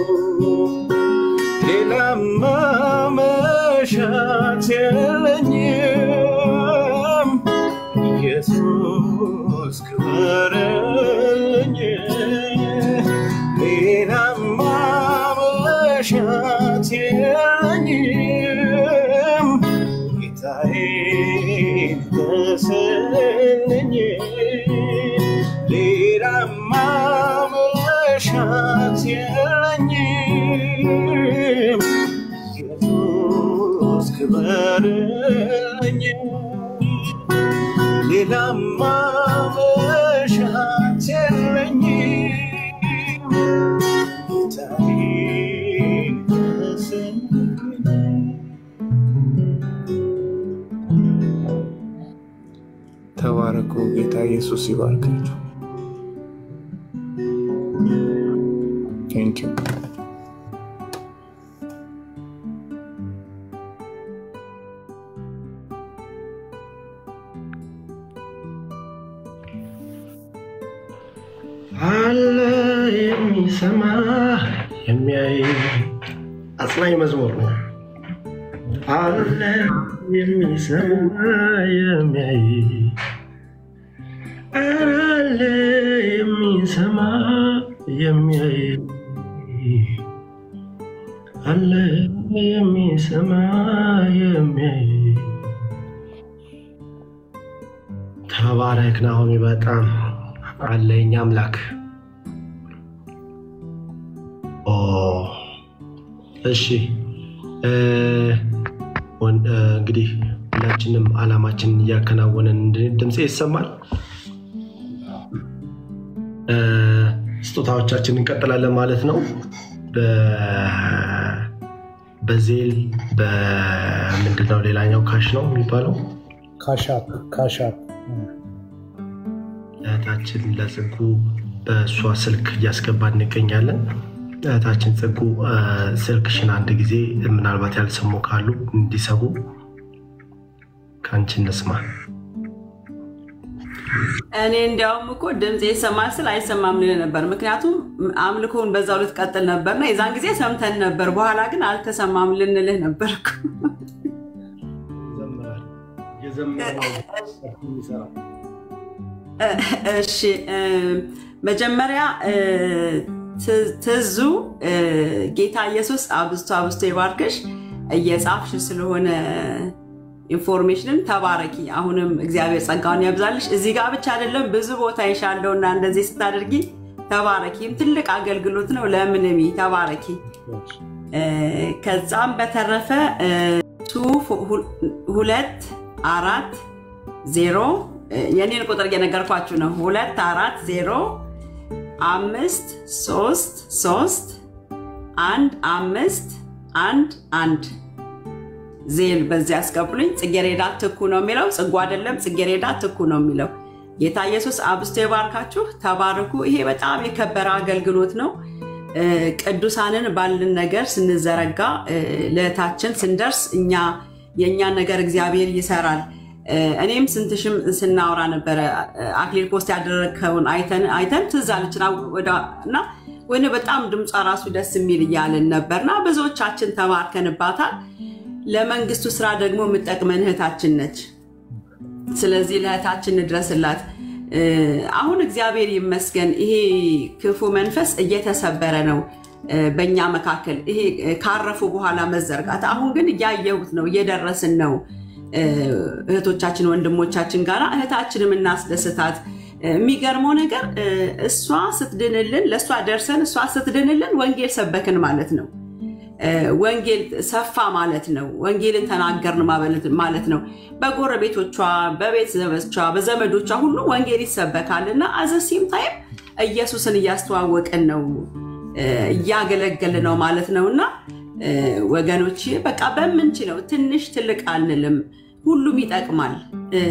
ሌላማ መሻት የለኝም ኢየሱስ ክበረልኝ ሌላማ መሻት የለኝም ጌታዬ ደስልኝ ሌላማ መሻት የለኝም ኢየሱስ ክበርልኝ ሌላማ መሻት የለኝም ጌታዬ ደስልኝ ተባረኩ። ጌታ ኢየሱስ ይባርካችሁ። ቴንኪው አለ የሚሰማ የሚያይ አጽናኝ መዝሙር ነው። አለ የሚሰማ የሚያይ አለ የሚሰማ የሚያይ አለ የሚሰማ የሚያይ ተባረክ ናሆሚ፣ በጣም አለ የኛ አምላክ። ኦ እሺ እ ወን- እ፣ እንግዲህ ሁላችንም አላማችንን እያከናወንን እንድን- ድምፄ ይሰማል። እ፣ ስጦታዎቻችን እንቀጥላለን ማለት ነው። በ- በዜል በምንድነው ሌላኛው ካሽ ነው የሚባለው ካሻፕ ካሻፕ እህታችን ለጽጉ በእሷ ስልክ እያስገባ እንገኛለን። እህታችን ጽጉ እ፣ ስልክሽን አንድ ጊዜ ምናልባት ያልሰሙ ካሉ እንዲሰሙ ከአንቺ እንስማ። እኔ እንዲያውም እኮ ድምፅ ይሰማል ስል አይሰማም ልል ነበር። ምክንያቱም አምልኮውን በዛው ልትቀጥል ነበርና የዛን ጊዜ ሰምተን ነበር። በኋላ ግን አልተሰማም ልንልህ ነበር እኮ። እሺ እ፣ መጀመሪያ እ፣ ት- ትዙ እ፣ ጌታ ኢየሱስ አብዝቶ አብዝቶ ይባርክሽ። እየጻፍሽ ስለሆነ ኢንፎርሜሽንን ተባረኪ። አሁንም እግዚአብሔር ጸጋውን ያብዛልሽ። እዚህ ጋር ብቻ አይደለም ብዙ ቦታ ይሻለው እና እንደዚህ ስታደርጊ ተባረኪም። ትልቅ አገልግሎት ነው። ለምንሚ ተባረኪ። እ፣ ከዛም በተረፈ እ፣ ቱ ሁ- ሁለት አራት ዜሮ እ፣ የኔን ቁጥር እየነገርኳችሁ ነው። ሁለት አራት ዜሮ አምስት ሶስት ሶስት አንድ አምስት አንድ አንድ ዜል በዚህ ያስገቡልኝ። ጽጌሬዳ ትኩ ነው የሚለው ጽጉ አይደለም፣ ጽጌሬዳ ትኩ ነው የሚለው። ጌታ ኢየሱስ አብስቶ የባርካችሁ። ተባረኩ። ይሄ በጣም የከበረ አገልግሎት ነው። እ፣ ቅዱሳንን ባልን ነገር ስንዘረጋ እ፣ ለእህታችን ስንደርስ እኛ የእኛን ነገር እግዚአብሔር ይሰራል። እ፣ እኔም ስንትሽም ስናወራ ነበረ እ፣ አክሊል ፖስት ያደረግከውን አይተን አይተን ትዝ አለችን አው- ወደ- እና ወይኔ በጣም ድምጿ ራሱ ደስ የሚል እያልን ነበርና ብዙዎቻችን ተባርከንባታል። ለመንግስቱ ስራ ደግሞ የምጠቅመን እህታችን ነች። ስለዚህ ለእህታችን እንድረስላት። እ፣ አሁን እግዚአብሔር ይመስገን ይሄ ክፉ መንፈስ እየተሰበረ ነው እ፣ በእኛ መካከል ይሄ እ፣ ካረፉ በኋላ መዘርጋት። አሁን ግን እያየሁት ነው፣ እየደረስን ነው እ፣ እህቶቻችን ወንድሞቻችን ጋር እህታችንም እናስደስታት። እ፣ የሚገርመው ነገር እ፣ እሷ ስትድንልን ለእሷ ደርሰን እሷ ስትድንልን ወንጌል ሰበክን ማለት ነው። እ፣ ወንጌል ሰፋ ማለት ነው። ወንጌልን ተናገርን ማለት ማለት ነው። በጎረቤቶቿ፣ በቤተሰቦቿ፣ በዘመዶቿ ሁሉ ወንጌል ይሰበካል እና አዘሲም ታይም ኢየሱስን እያስተዋወቅን ነው እ፣ እያገለገልን ነው ማለት ነው እና እ፣ ወገኖች በቃ በምንችለው ትንሽ ትልቅ አንልም፣ ሁሉም ይጠቅማል። እ፣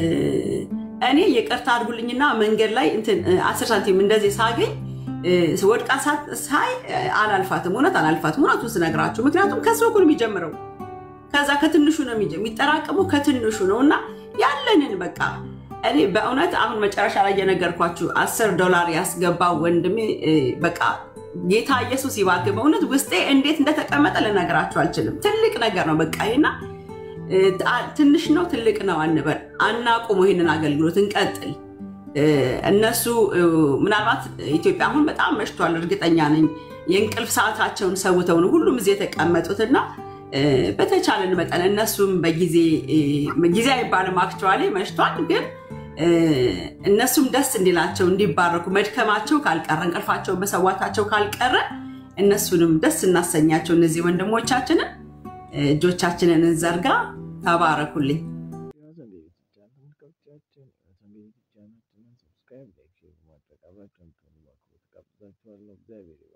እኔ ይቅርታ አድርጉልኝና መንገድ ላይ እንትን እ፣ አስር ሳንቲም እንደዚህ ሳገኝ እ፣ ወድቃ ሳ- ሳይ እ፣ አላልፋትም። እውነት አላልፋትም። እውነቱን ስነግራችሁ ምክንያቱም ከሰው እኮ ነው የሚጀምረው ከዛ ከትንሹ ነው የሚጀ- የሚጠራቀመው ከትንሹ ነው እና ያለንን በቃ እኔ በእውነት አሁን መጨረሻ ላይ የነገርኳችሁ አስር ዶላር ያስገባው ወንድሜ እ፣ በቃ ጌታ ኢየሱስ ይባርክ። በእውነት ውስጤ እንዴት እንደተቀመጠ ልነግራችሁ አልችልም። ትልቅ ነገር ነው በቃ እና እ፣ አ- ትንሽ ነው ትልቅ ነው አንበል፣ አናቁሙ። ይህንን አገልግሎት እንቀጥል። እ፣ እነሱ እ፣ ምናልባት ኢትዮጵያ አሁን በጣም መሽቷል፣ እርግጠኛ ነኝ። የእንቅልፍ ሰዓታቸውን ሰውተው ነው ሁሉም እዚህ የተቀመጡትና እ፣ በተቻለን መጠን እነሱም በጊዜ እ፣ ጊዜ አይባልም አክቹዋሊ መሽቷል፣ ግን እ፣ እነሱም ደስ እንዲላቸው እንዲባረኩ መድከማቸው ካልቀረ እንቅልፋቸውን መሰዋታቸው ካልቀረ እነሱንም ደስ እናሰኛቸው። እነዚህ ወንድሞቻችንን እ፣ እጆቻችንን እንዘርጋ። ተባረኩልኝ። ሰብስክራይብ፣ ላይክ፣ ሼር በማድረግ አብራችሁን ትሆኑ በአክብሮት ጋብዛችኋለሁ። እግዚአብሔር